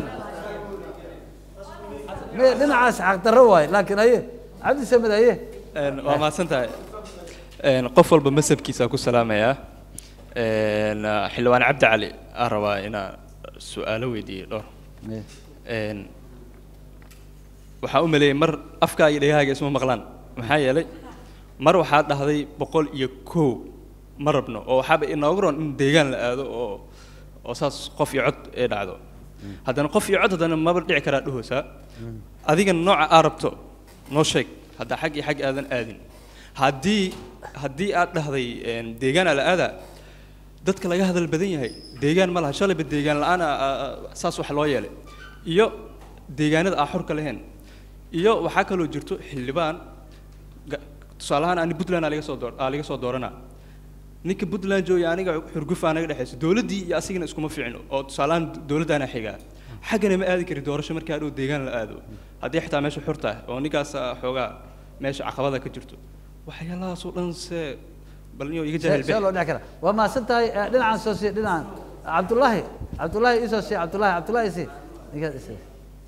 me dhinacaas xaqdarro waaye laakiin haye cabdi samed haye Een, waa mahadsan tahay Een, qof walba masabkiisa ku salaamayaa Een, ah, xildhibaan cabdi cali aan rabaa inaan su-aalo weydiiyo dhowr Een, waxaa u maleeyay mar afkaa iyo dhegahaaga isma maqlaan maxaa yeelay mar waxaa dhahday boqol iyo kow ma rabno oo waxaaba inoogu roon in deegaan la aado oo oo saas qof iyo cod ee dhacdo haddana qof iyo cod haddana maba dhici karaa dhahoosaa adiga nooca aa rabto noo sheeg haddaa xag iyo xag aadan aadin haddii haddii aad dhahday een, deegaan ala aadaa dadka laga hadal badan yahay deegaan ma laha shalayba deegaan la-aan ah, ah, ah, saas wax loo yeelay iyo deegaanada aan xorka lahayn iyo waxaa kaloo jirto xildhibaan ga- tusaale ahaan ani puntland aa laga soo door aa laga soo dooranaa ninka puntland jooga aniga xurgufa naga dhexayso dowladdii iyo asigana iskuma fiicno oo tusaale ahaan dowladdaana xigaa xaggana ma aadi kari doorasho markaa dhow deegaan la aado haddii xitaa meesha xur tahay oo ninkaas ah, xoogaa meesha caqabada ka jirto waxyaalahaasoo dhan se bal inuu iga jahil see see loo dhici karaa waa mahadsan tahay eh, dhinacan soo sii dhinacan cabdullaahi cabdullaahi isoo sii cabdullaahi cabdullaahi sii ninkaas isii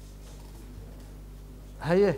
haye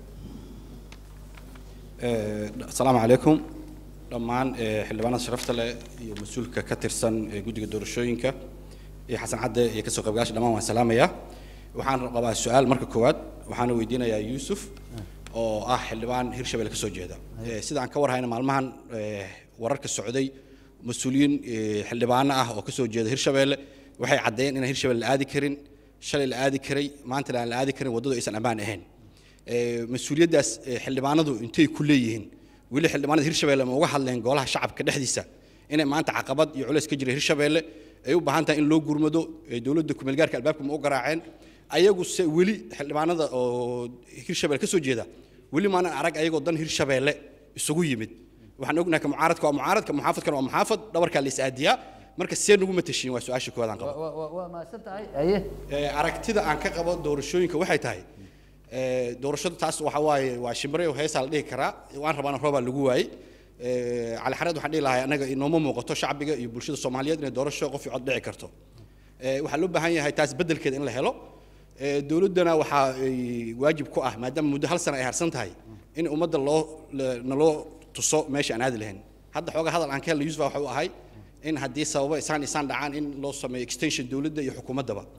Eh, asalaamu calaykum dhammaan eh, xildhibaanada sharafta leh iyo mas-uulka ka tirsan eh, guddiga doorashooyinka iyo xasan cadde iyo kasoo qaybgalaasha dhammaan waan salaamayaa waxaan qabaa su-aal marka koowaad waxaana weydiinayaa yuusuf oo ah xildhibaan hirshabelle ka soo jeeda Eh, sida aan ka warhayna maalmahan eh, wararka socday mas-uuliyiin eh, xildhibaano ah oo ka soo jeeda hirshabelle waxay caddeeyeen inaan hirshabelle la aadi karin shalay la aadi karay maantana aan la aadi karin waddadu aysan ammaan ahayn Eh, mas-uuliyaddaas eh, xildhibaanadu intay ku leeyihiin weli xildhibaanada hirshabelle ma uga hadleen golaha shacabka dhexdiisa inay maanta caqabad iyo culays ka jira hirshabelle ay u baahan tahay in loo gurmado eh, dowladda kumeel gaarka albaabka ma u garaaceen ayagu se weli xildhibaanada oo hirshabelle ka soo jeeda weli maanan arag ayagoo dan hirshabelle isugu yimid waxaan ognahay ka mucaaradka waa mucaaradka muxaafadkana waa muxaafad dhabarkaa la is aadiyaa marka see nagu matashiin waa su-aasha koowaad aan qabo waa waa waa mahadsan tahay haye Eh, aragtida aan ka qabo doorashooyinka waxay tahay eh, doorashada taas waxa waaye waa shimbire heesaa la dhihi karaa waan rabaana roobaa lagu waayey Eh, cali xareed waxaan dhihi lahaa anaga inooma muuqato shacbiga iyo bulshada soomaaliyeed inay doorasho qof iyo cod dhici karto Eh, waxaa loo baahan yahay taas beddelkeeda in la helo Eh, dowladdana waxaa ay waajib ku ah maadaama muddo hal sana ay harsan tahay in ummadda loo la- naloo tuso meesha aan aadi lahayn hadda xoogaa hadal aan ka helna yusufa waxa uu ahay in haddii sababo isaan isaan dhacaan in loo sameeyo extension dowladda iyo xukuumaddaba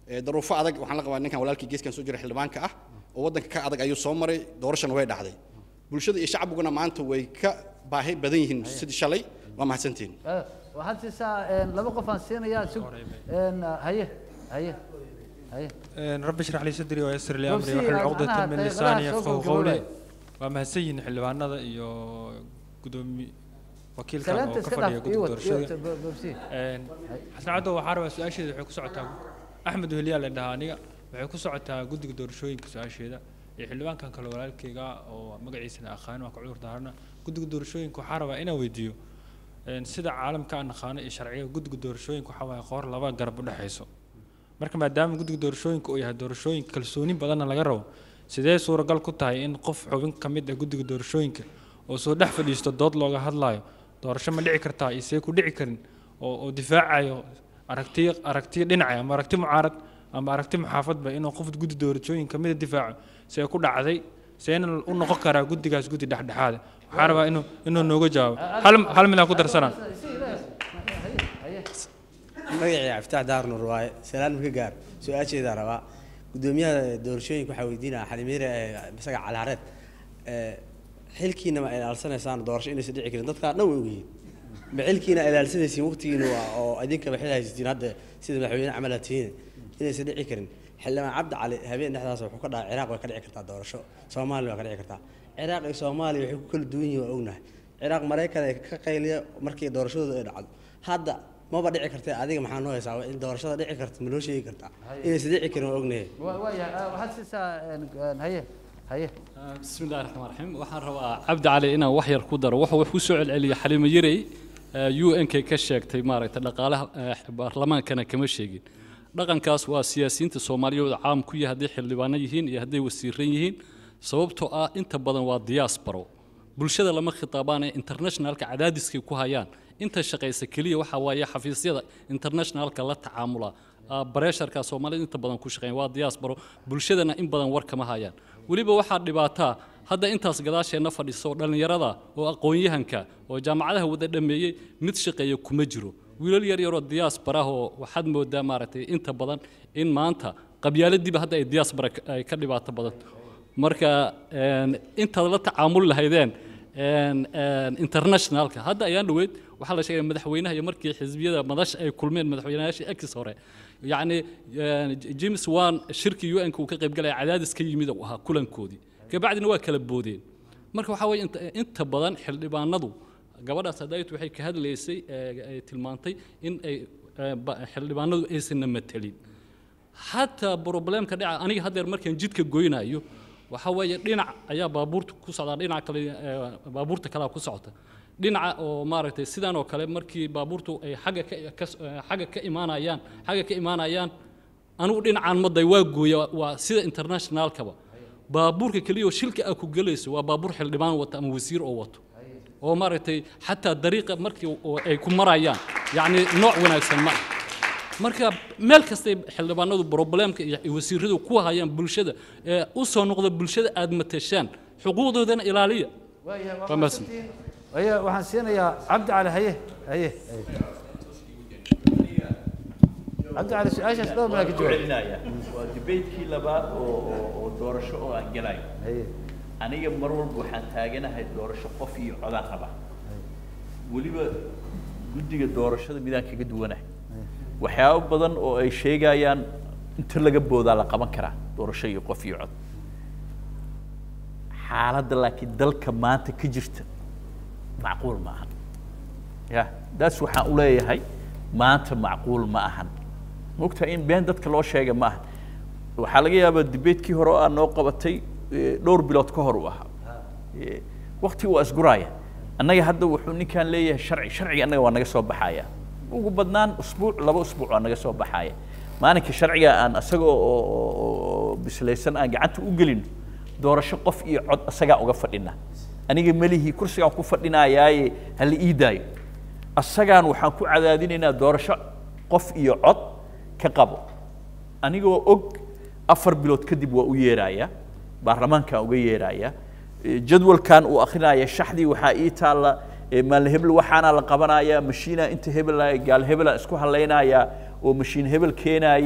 ee, daruufo adag waxaan la qabaa ninkan walaalkii geeskan soo jira xildhibaanka ah oo waddanka ka adag ayuu soo maray doorashana way dhacday bulshada iyo shacbiguna maanta way ka baahi badan yihiin sidii shalay waa mahadsantihiin Eh, waxaad siisaa een, laba qof aan siinayaa sug een, haye haye haye رب اشرح لي صدري ويسر لي امري وفي واحلل عقدة معناها من دقيقة لساني سوق يفقهوا الجولة. قولي waa mahadsan yihiin xildhibaanada iyo gudoomi wakiilkan Salaanta oo iska ka fadhiya dhaaf, iwad, guddiga iwad, doorashada ba- babsi. Een, xasan caddo waxaa rabaa su-aasheeda waxay ku socotaa axmed weheliyaa la dhahaa aniga waxay ku socotaa guddiga doorashooyinka su-aasheeda iyo xildhibaankan kale walaalkeyga oo magaciisana aqaan waa ka cudur daarana guddiga doorashooyinka waxaa rabaa inaan weydiiyo een, sida caalamka aan naqaano iyo sharciga guddiga doorashooyinka waxaa waaye qoor laba garab u dhexayso marka maadaama guddiga doorashooyinka uu yahay doorashooyinka kalsooni badanna laga rabo sidee suuragal ku tahay in qof xubin ka mid ah guddiga doorashooyinka oo soo dhex fadhiisto dood looga hadlaayo doorasho ma dhici kartaa iyo see ku dhici karin oo oo difaacayo aragtiyo aragtiyo dhinacay ama aragti mucaarad ama aragti muxaafadba inuu qof guddi doorashooyin ka mida difaaco see ku dhacday seena u noqon karaa guddigaas guddi dhexdhexaada waxaa rabaa inuu inuu nooga jawaabo hal hal mid aan ku darsanaa magacii cabditax daar nuur waaye salaan maka gaar su-aasheedaa rabaa gudoomiyaha doorashooyinka waxaa weydiinaya xalimiire ee isaga calaareed ee, xilkiina ma ilaalsanaysaan doorasho inaysan dhici karin dadkaa dhan way ogyihiin ma xilkiina ilaalsanaysiin waqtigiina waa oo idinkaba xil haysatiin hadda sida madaxweyne camal aad tihiin inaysan dhici karin xildhibaan cabdi cali habeen dhexdaas wuxuu ka dhacay ciraaq way ka dhici kartaa doorasho soomaaliya waa ka dhici kartaa ciraaq iyo soomaaliya waxay ku kala duwan yihiin waa ognahay ciraaq maraykan ay ka qayliya markii doorashadooda ay dhacdo hadda maba dhici kartee adiga maxaa noo haysaa in doorashada dhici karta ma noo sheegi kartaa inaysan dhici karin waa ognahay Wa- waaya eh, waxaad siisaa een, een, haye haye بسم الله الرحمن الرحيم waxaan rabaa cabdi cali inaan wax yar ku daro wuxuu wax ku soo celceliyay xalimo yarey u n k ka sheegtay maaragtay dhaqaalaha eh, baarlamaankana kama sheegin dhaqankaas waa siyaasiyiinta soomaaliyeed caam ku yahay hadday xildhibaano yihiin iyo hadday wasiiran yihiin sababtoo ah inta badan waa diasporo bulshada lama khitaabaane internationalka cadaadiskay ku hayaan inta shaqaysa keliya waxaa waaye xafiisyada internationalka la tacaamula Ah, bareesharka soomaalida inta badan ku shaqeeya waa diasporo bulshadana in badan war kama hayaan weliba waxaa dhibaataa hadda intaas gadaasheenna fadhiso oo dhallinyarada oo aqoon-yahanka oo jaamacadaha wada dhameeyey mid shaqeeya kuma jiro wiilal yar yaroo diaspora ah oo waxaad moodaa maaragtay inta badan in maanta qabyaaladiiba hadda ay diaspora ka- ay ka dhibaato badan marka een, intaad la tacaamuli lahaydeen een, een, internationalka hadda ayaan dhaweyd waxaa la sheegay madaxweynaha iyo markii xisbiyada madasha ay kulmeen madaxweynayaashii ex hore yacni een, james wan shirkii u n-ka uu ka qaybgalaya cadaadis ka yimid uu ahaa kulankoodii kabacdina waa kala boodeen marka waxaa weeye inta, inta badan xildhibaanadu gabadhaas hadayt waxay ka hadlaysay ee, ay tilmaantay in ay ee, ba- xildhibaanadu aysanna matelin xataa problemka dhaca aniga haddeer markaan jidka goynayo waxaa weeye dhinac ayaa baabuurta ku socdaa dhinac kale ee, baabuurta kalea ku socota dhinaca oo maaragtay sidan oo kale markii baabuurtu ay xagga ka ka- ee, xagga ka imaanayaan xagga ka imaanayaan anigu dhinacaan maday waa gooya waa sida internationalkaba baabuurka keliya oo shilka aa ku gelayso waa baabuur xildhibaan wata ama wasiir oo wato oo maaragtay xataa dariiqa markii oo ay ku marayaan yacni nooc wanaagsan ma ah marka meel kastay xildhibaanadu problemka iyo wasiiradu ku hayaan bulshada ee u soo noqda bulshada aad matashaan xuquuqdoodana ilaaliya waayahay Waa waa mahadsan. mahadsantihiin. Haye, waxaan siinayaa cabdi cali haye haye haye. cabdi cali su-aashaas dhowr malaa ka jawaab celinaya waa debatekii labaad oo oo- oo doorasho oo aan gelayo aniga mar walba waxaan taaganahay doorasho qof iyo codaan raba weliba guddiga doorashada midaan kaga duwanahay waxyaabo badan oo ay sheegayaan inta laga boodaa la qaban karaa doorasho iyo qof iyo cod xaaladda laakiin dalka maanta ka jirta macquul ma ahan ya daas waxaan u leeyahay maanta macquul ma ahan mogtahay in been dadka loo sheega ma ahan waxaa laga yaabaa debatekii hore oo aad noo qabatay eh, dhowr bilood ka hor uu ahaa Eh, waqti waa isguraaya annaga hadda wuxuu ninkan leeyahay sharci sharciga annaga waa naga soo baxaya ugu badnaan usbuuc laba usbuuc waa naga soo baxaya maalinka sharciga aan isaga oo- oo oo- oo bislaysan aan gacanta u gelin doorasho qof iyo cod isagaa uga fadhina aniga melihii kursigaan ku fadhinayaaye hala ii daayo asagaan waxaan ku cadaadinaynaa doorasho qof iyo cod ka qabo anigoo og afar bilood kadib waa u yeeraya baarlamaankaan uga yeeraya Eh, jadwalkan uu akrinaya shaxdii waxaa ii taalla eh, maalin hebel waxaana la qabanaya mashiina inta hebel gaal hebela isku halaynaya oo mashiin hebel keenaya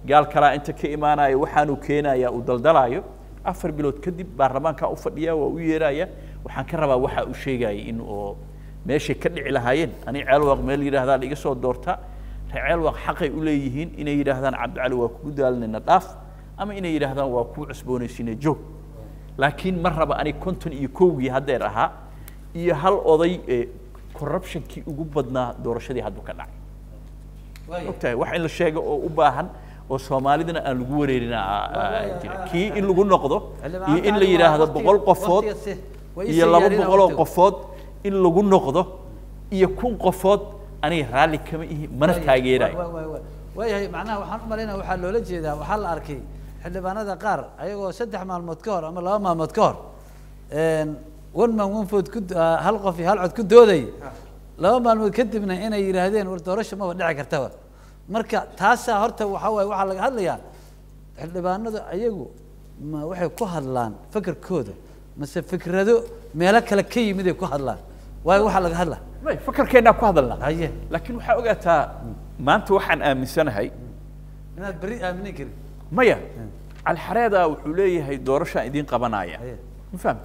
gaal kalaa inta ka imaanaya waxaanuu keenaya uu daldalaayo afar bilood kadib baarlamaankaa u fadhiya waa u yeeraya waxaan ka rabaa waxa uu sheegaya in oo meeshay ka dhici lahaayeen ani ceelwaaq meel yidhaahdaa la iga soo doorta reer ceelwaaq xaqay u leeyihiin inay yidhaahdaan cabdicali waa kugu daalinayna dhaaf ama inay yidhaahdaan waa kuu cusboonaysiina joog laakiin ma raba ani konton iyo kowgii haddeer ahaa iyo hal oday ee corruptionkii ugu badnaa doorashadii hadduu ka dhacay ogtahay wax in la sheego oo u baahan oo soomaalidana aan lagu wareerin jira kii in lagu noqdo iyo in la yidhaahdo boqol qofood iyo laba boqoloo qofood in lagu noqdo iyo kun qofood aniga raalli kama ihi mana taageerayo waayahay macnaha waxaan u malaynaya waxaa loola jeedaa waxaa la arkay xildhibaanada qaar ayagoo saddex maalmood ka hor ama laba maalmood ka hor one man one vote ku hal qof iyo hal cod ku dooday laba maalmood kadibna inay yidhaahdeen war doorasho maba dhici kartaba marka taasaa horta waxaa waaye waxaa laga hadlayaa xildhibaanadu ayagu ma waxay ku hadlaan fakarkooda mase fikrado meelo kale ka yimid ay ku hadlaan waayo waxaa laga hadlaa may fakarkeennaa ku hadalnaa haye laakiin waxaa ogaataa maanta waxaan aaminsanahay inaad beri aaminin karin maya calxareeda wuxuu leeyahay doorashaan idiin qabanaya ma fahamta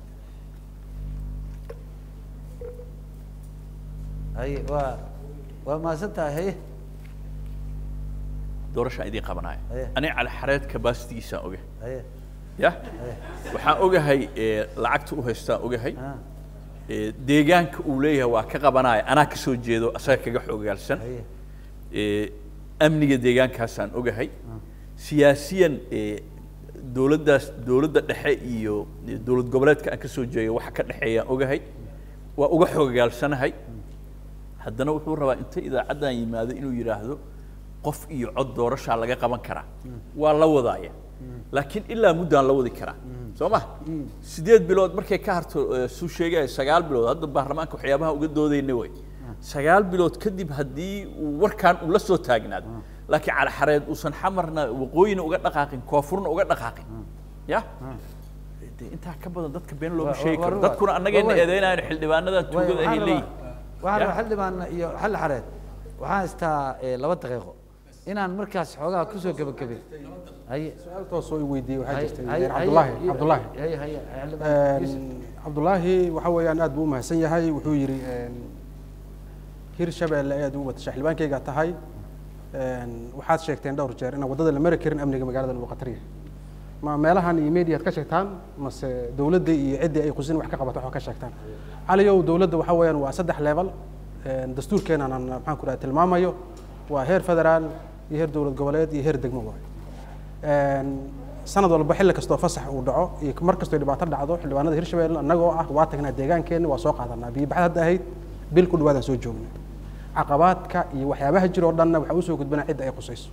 haye waa waa mahadsan tahay haye doorashaan idiin qabanaya Haye. aniga calxareed kabasitigiisaan ogahay haye ya waxaan ogahay ee, lacagta u haystaan ogahay ee, deegaanka uu leeyahay waa ka qabanaya anaa ka soo jeedo asaga kaga xoogaalsan ee, amniga deegaankaasaan ogahay siyaasiyan ee, dowladdaas dowladda dhexe iyo iyo dowlad goboleedka aan ka soo jeedo waxa ka dhexeeyaan ogahay waa uga xoogaalsanahay haddana wuxuu rabaa inta idaacaddan yimaado inuu yidhaahdo qof iyo cod doorashaa laga qaban karaa waa la wadaaya laakiin ilaa muddaan la wadi karaa soo ma sideed bilood markay ka harto eh, suu sheegaya sagaal bilood hadda baarlamaanka waxyaabaha uga doodayna way sagaal bilood kadib haddii uu warkaan uu la soo taagnaado laakiin calxareed uusan xamarna waqooyina uga dhaqaaqin koonfurna uga dhaqaaqin ya de intaa ka badan dadka been looma Wa- sheegi wa- karo wa- dadkuna annagayna wa- wa- eedeynayan xildhibaanadan tuugada ahay leeyihin waxaan Ya. rabaa xildhibaan iyo xal xareed waxaan haystaa eh, laba daqiiqo inaan markaas xoogaa kusoo gebagabin haye su-aal toos oo i weydiiyey waxaa Haye, jirtay haye, cabdullaahi haye, cabdullaahi haye, haye, xildhibaan Yuusuf. cabdullaahi waxa weeyaan aad buu u mahadsan yahay wuxuu yidhi hir shabeelle ayaad ugu watasha xildhibaankayga tahay waxaad sheegteen dhowr jeer inaan waddada la mari karin amniga magaalada uu khatar yahay ma meelahan iyo mediaad ka sheegtaan mase dowladda iyo ciddii ay qusin wax ka qabato wax ka sheegtaan caliyow dowladda waxa weeyaan waa saddex level dastuurkeenan aan maxaan ku dhaha tilmaamayo waa heer federaal iyo heer dowlad goboleed iyo heer degmo waay sanad walba xilli kastoo fasax uu dhaco iyo mar kastoo dhibaato dhacdo xildhibaanada hirshabelle annagoo ah waa tagnaa deegaankeenna waa soo qaadanaa biyo-baxad hadda ahayd bil ku dhawaadaan soo joogna caqabaadka iyo waxyaabaha jira oo dhanna waxaa usoo gudbanaa cidda ay qusayso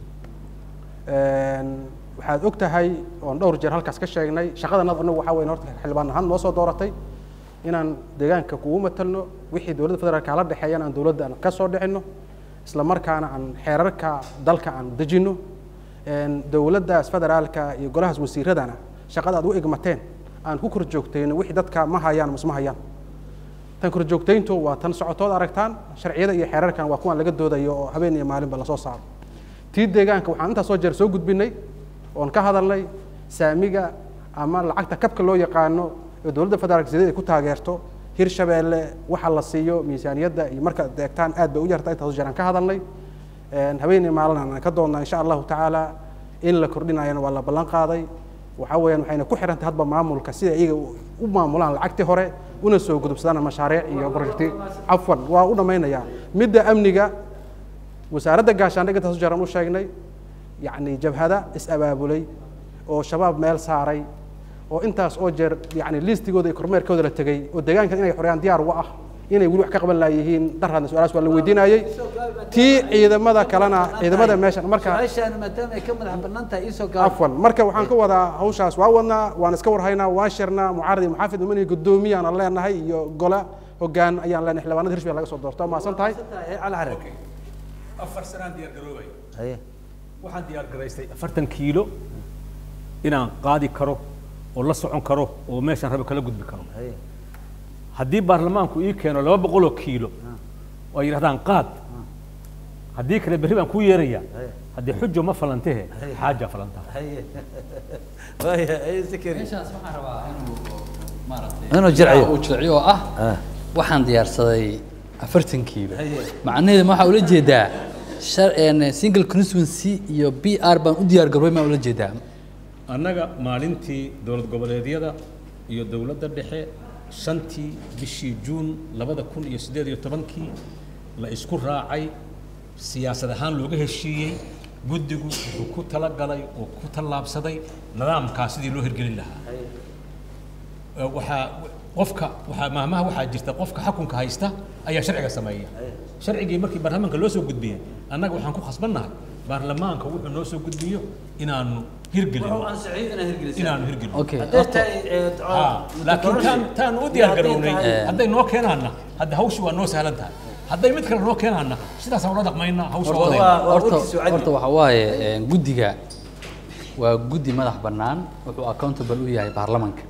waxaad og tahay oon dhowr jeer halkaas ka sheegnay shaqadanad anagu waxaa weyn horta xildhibaan ahaan noo soo dooratay inaan deegaanka kugu matalno wixii dowladda federaalka hala dhexeeyana aan dowladda aan ka soo dhicino isla markaana aan xeerarka dalka aan dejino dowladdaas federaalka iyo golahaas wasiiradana shaqada aad u egmateen aan ku kor joogtayno wixii dadka ma hayaan masma hayaan tan kor joogtayntu waa tan socotood aragtaan sharciyada iyo xeerarkan waa kuwan laga doodayo oo habeen iyo maalinba lasoo saaro tii deegaanka waxaan intaas soo jeer soo gudbinay oon ka hadalnay saamiga ama lacagta kabka loo yaqaano ee dowladda federaalka sidee ay ku taageerto hirshabeelle waxa la siiyo miisaaniyadda iyo markaad eegtaan aad bay u yartaa intaas jeer aan ka hadalnay habeenii maalin aan ka doonnaa insha allahu tacaala in la kordhinayana waa la ballan qaaday waxaa weeyaan waxayna ku xiran tahay hadba maamulka sida iyaga u maamulaan lacagtii hore una soo gudubsadaan mashaariic iyo projecti cafwan waa u dhammaynayaa midda amniga wasaaradda gaashaandhigga intaas jeer aan u sheegnay yacni jabhada is-abaabulay oo shabaab meel saaray oo intaas oo jeer yacni liistigooda iyo kormeerkooda la tegey oo deegaankan inay xoreyaan diyaar uga ah inay weli wax ka qaban laayihiin darraadna su-aalaas waa la weydiinayey tii ciidamada kalena ciidamada meeshan marka su-aashaanu maadaama ay ka madax bannaan tahay iisoo gaab cafwan marka waxaan ka wadaa hawshaas waa wadnaa waan iska warhaynaa waan shirnaa mucaarad iyo muxaafid umanihi guddoomiye aan leenahay iyo gole hoggaan ayaan leenahay xildhibaanada hirshabelle laga soo doorto maasan tahay afar sanaan diyaar garoobay haye waxaan diyaar garaystay afartan kiilo inaan qaadi karo oo la socon karo oo meeshaan rabo kala gudbi karo haye haddii baarlamaanku ii keeno laba boqoloo kiilo oo ay yidhahdaan qaad haddii kale berri baan kuu yeerayaa haddii xujo ma falantehe xaaja falantaa meeshaas waxaan rabaa inuu maaragtay Inuu jirciyo. uu jirciyo oo ah waxaan diyaarsaday afartankiiba macnaheedu ma waxaa ula jeedaa shar- een, single constituency iyo b r baan u diyaar garoobay maa ula jeedaa annaga maalintii dowlad goboleedyada iyo dowladda dhexe shantii bishii juun labada kun iyo siddeed iyo tobankii la isku raacay siyaasad ahaan looga heshiiyey guddigu wuxuu ku talagalay oo ku tallaabsaday nidaamkaa sidii loo hirgelin lahaa Ee, waxaa qofka waxaa maahmaha waxaa jirta qofka xukunka haysta ayaa sharciga sameeya sharcigii markii baarlamaanka loo soo gudbiyey annaga waxaan ku khasbannahay baarlamaanka wuxuu noo soo gudbiyo inaanu hirgelino inaanu hirgelino Okay, Hadday tahay, ee, Ah, laakiin taan taan u diyaar garownay Eh. hadday noo keenaana hadda hawshu waa noo sahlan tahay hadday mid kale noo keenaana sidaasaan ula dhaqmaynaa hawsha horta wadayna horta horta waxa waaye een, guddiga waa guddi madax bannaan wuxuu accountable u yahay baarlamanka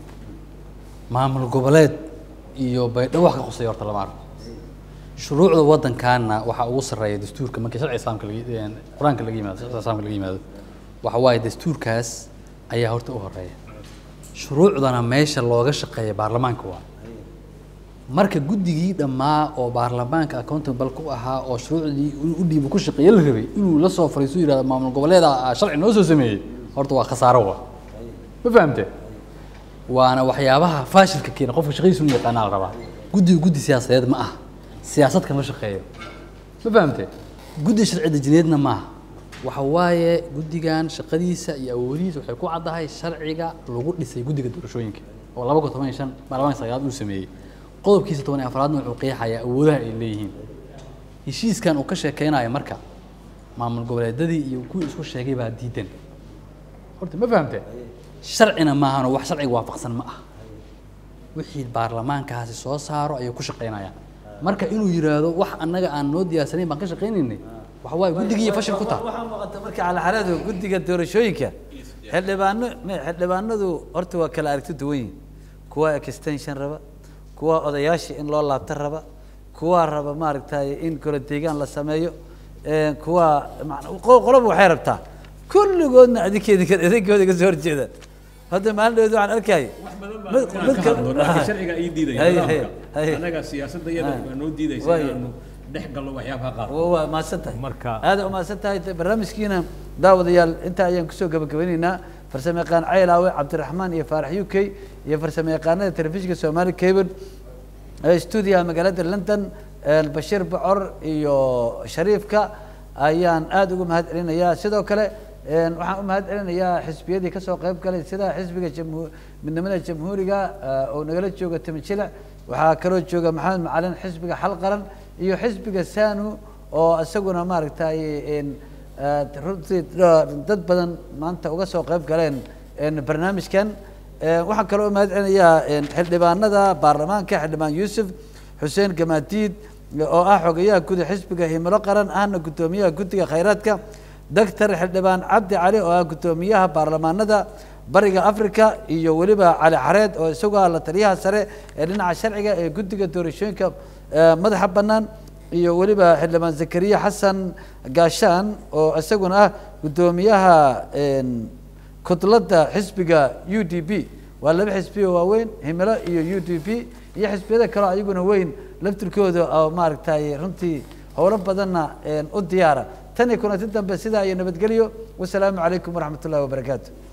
maamul goboleed iyo baydhabo wax ka qusaya horta lama arko shuruucda waddankaana waxaa ugu sarreeya dastuurka markii sharci islaamka laga een, qur-aanka laga yimaado sharci islaamka laga yimaado waxa waaye dastuurkaas ayaa horta u horeeya shuruucdana meesha looga shaqeeya baarlamaanka waa marka guddigii dhammaa oo baarlamaanka accountable ku ahaa oo shuruucdii inuu u dhiibo ku shaqeeye la rabay inuu la soo fariisto yidhahdo maamul goboleeda ah, sharci noo soo sameeyey horta waa khasaaro wa ma fahamte waana waxyaabaha faashilka keena qofka shaqadiisu inu yaqaanaa la rabaa guddiga guddi siyaasadeed ma aha siyaasad kama shaqeeyo ma fahamte guddi sharci dejineedna maaha waxa waaye guddigan shaqadiisa iyo awoodihiisa waxay ku caddahay sharciga lagu dhisay guddiga doorashooyinka oo laba kun toban iyo shan baarlamaanka sagaalaad uu sameeyey qodobkiisa toban iyo afraadna wuxuu qeexayaa awoodaha ay leeyihiin heshiiskan uu ka sheekeynayo marka maamul goboleedadii iyo kuwii isku sheegay baa diidan horta ma fahamte sharcina maahano wax sharciga waafaqsan ma ah wixii baarlamaankaasi soo saaro ayay ku shaqeynayaan marka inuu yidhaahdo wax annaga aan noo diyaarsanayn baan ka shaqaynaynay waxa waaye guddigiiyo fashil ku taha waxaa muuqata marka calaxaladu guddiga doorashooyinka xildhibaano me- xildhibaanadu horta waa kala aragti duwan yihin kuwa extension raba kuwa odayaasha in loo laabta raba kuwa raba maaragtay in kala deegaan la sameeyo ee, kuwa macna- qo- qoloba waxay rabtaa kulligoodna adinkeedi idinkooda ka soo horjeeda hadda maalin dhaweed waxaan arkayay mid- Inaan mid ka ka- hadlo, laakiin sharciga ii diidaya Hay, nidaamka. hay, hay. annaga siyaasadda iyada Hay. waa noo diidaysa Waayo. inaanu dhex galno waxyaabaha qaar waa waa mahadsan tahay marka aad u mahadsan tahay barnaamijkiina daawadayaal intaa ayaan kusoo gabagabeyneynaa farsamo yaqaan caylaawe cabdiraxmaan iyo faarax u k iyo farsamo yaqaanada telefishinka soomaali cable ee stuudiyaha magaalada london ee bashiir bocor iyo shariifka ayaan aad ugu mahad celinayaa sidoo kale een, waxaan u mahad celinayaa xisbiyadii kasoo qayb galay sida xisbiga jamhu- midnimada jamhuuriga eh, oo nagala jooga timijilic waxaa kaloo jooga maxamed macalin xisbiga xal qaran iyo xisbiga sanu oo isaguna maaragtay een, eh, runtii da- dad badan maanta uga soo qayb galeen een, barnaamijkan Eh, waxaan kaloo u mahad celinayaa een, xildhibaanada baarlamaanka xildhibaan yuusuf xuseen gamaadiid oo ah xogayaha guud ee xisbiga himilo qaran ahna guddoomiyaha guddiga khayraadka doctor xildhibaan cabdi cali oo ah guddoomiyaha baarlamaanada bariga africa iyo weliba cali xareed oo isagu ah la taliyaha sare ee dhinaca sharciga ee guddiga doorashooyinka eh, madaxa bannaan iyo weliba xildhibaan zakariya xasan gaashaan oo isaguna ah guddoomiyaha een, kudladda xisbiga u d p waa laba xisbi oo waaweyn himilo iyo u d p iyo xisbiyada kaleo ayaguna weyn laftirkooda oo maaragtay runtii howlo badanna een, u diyaara tan iyo kulanti dambe sidaa iyo nabadgelyo wasalaamu calaykum waraxmat ullahi wabarakaatu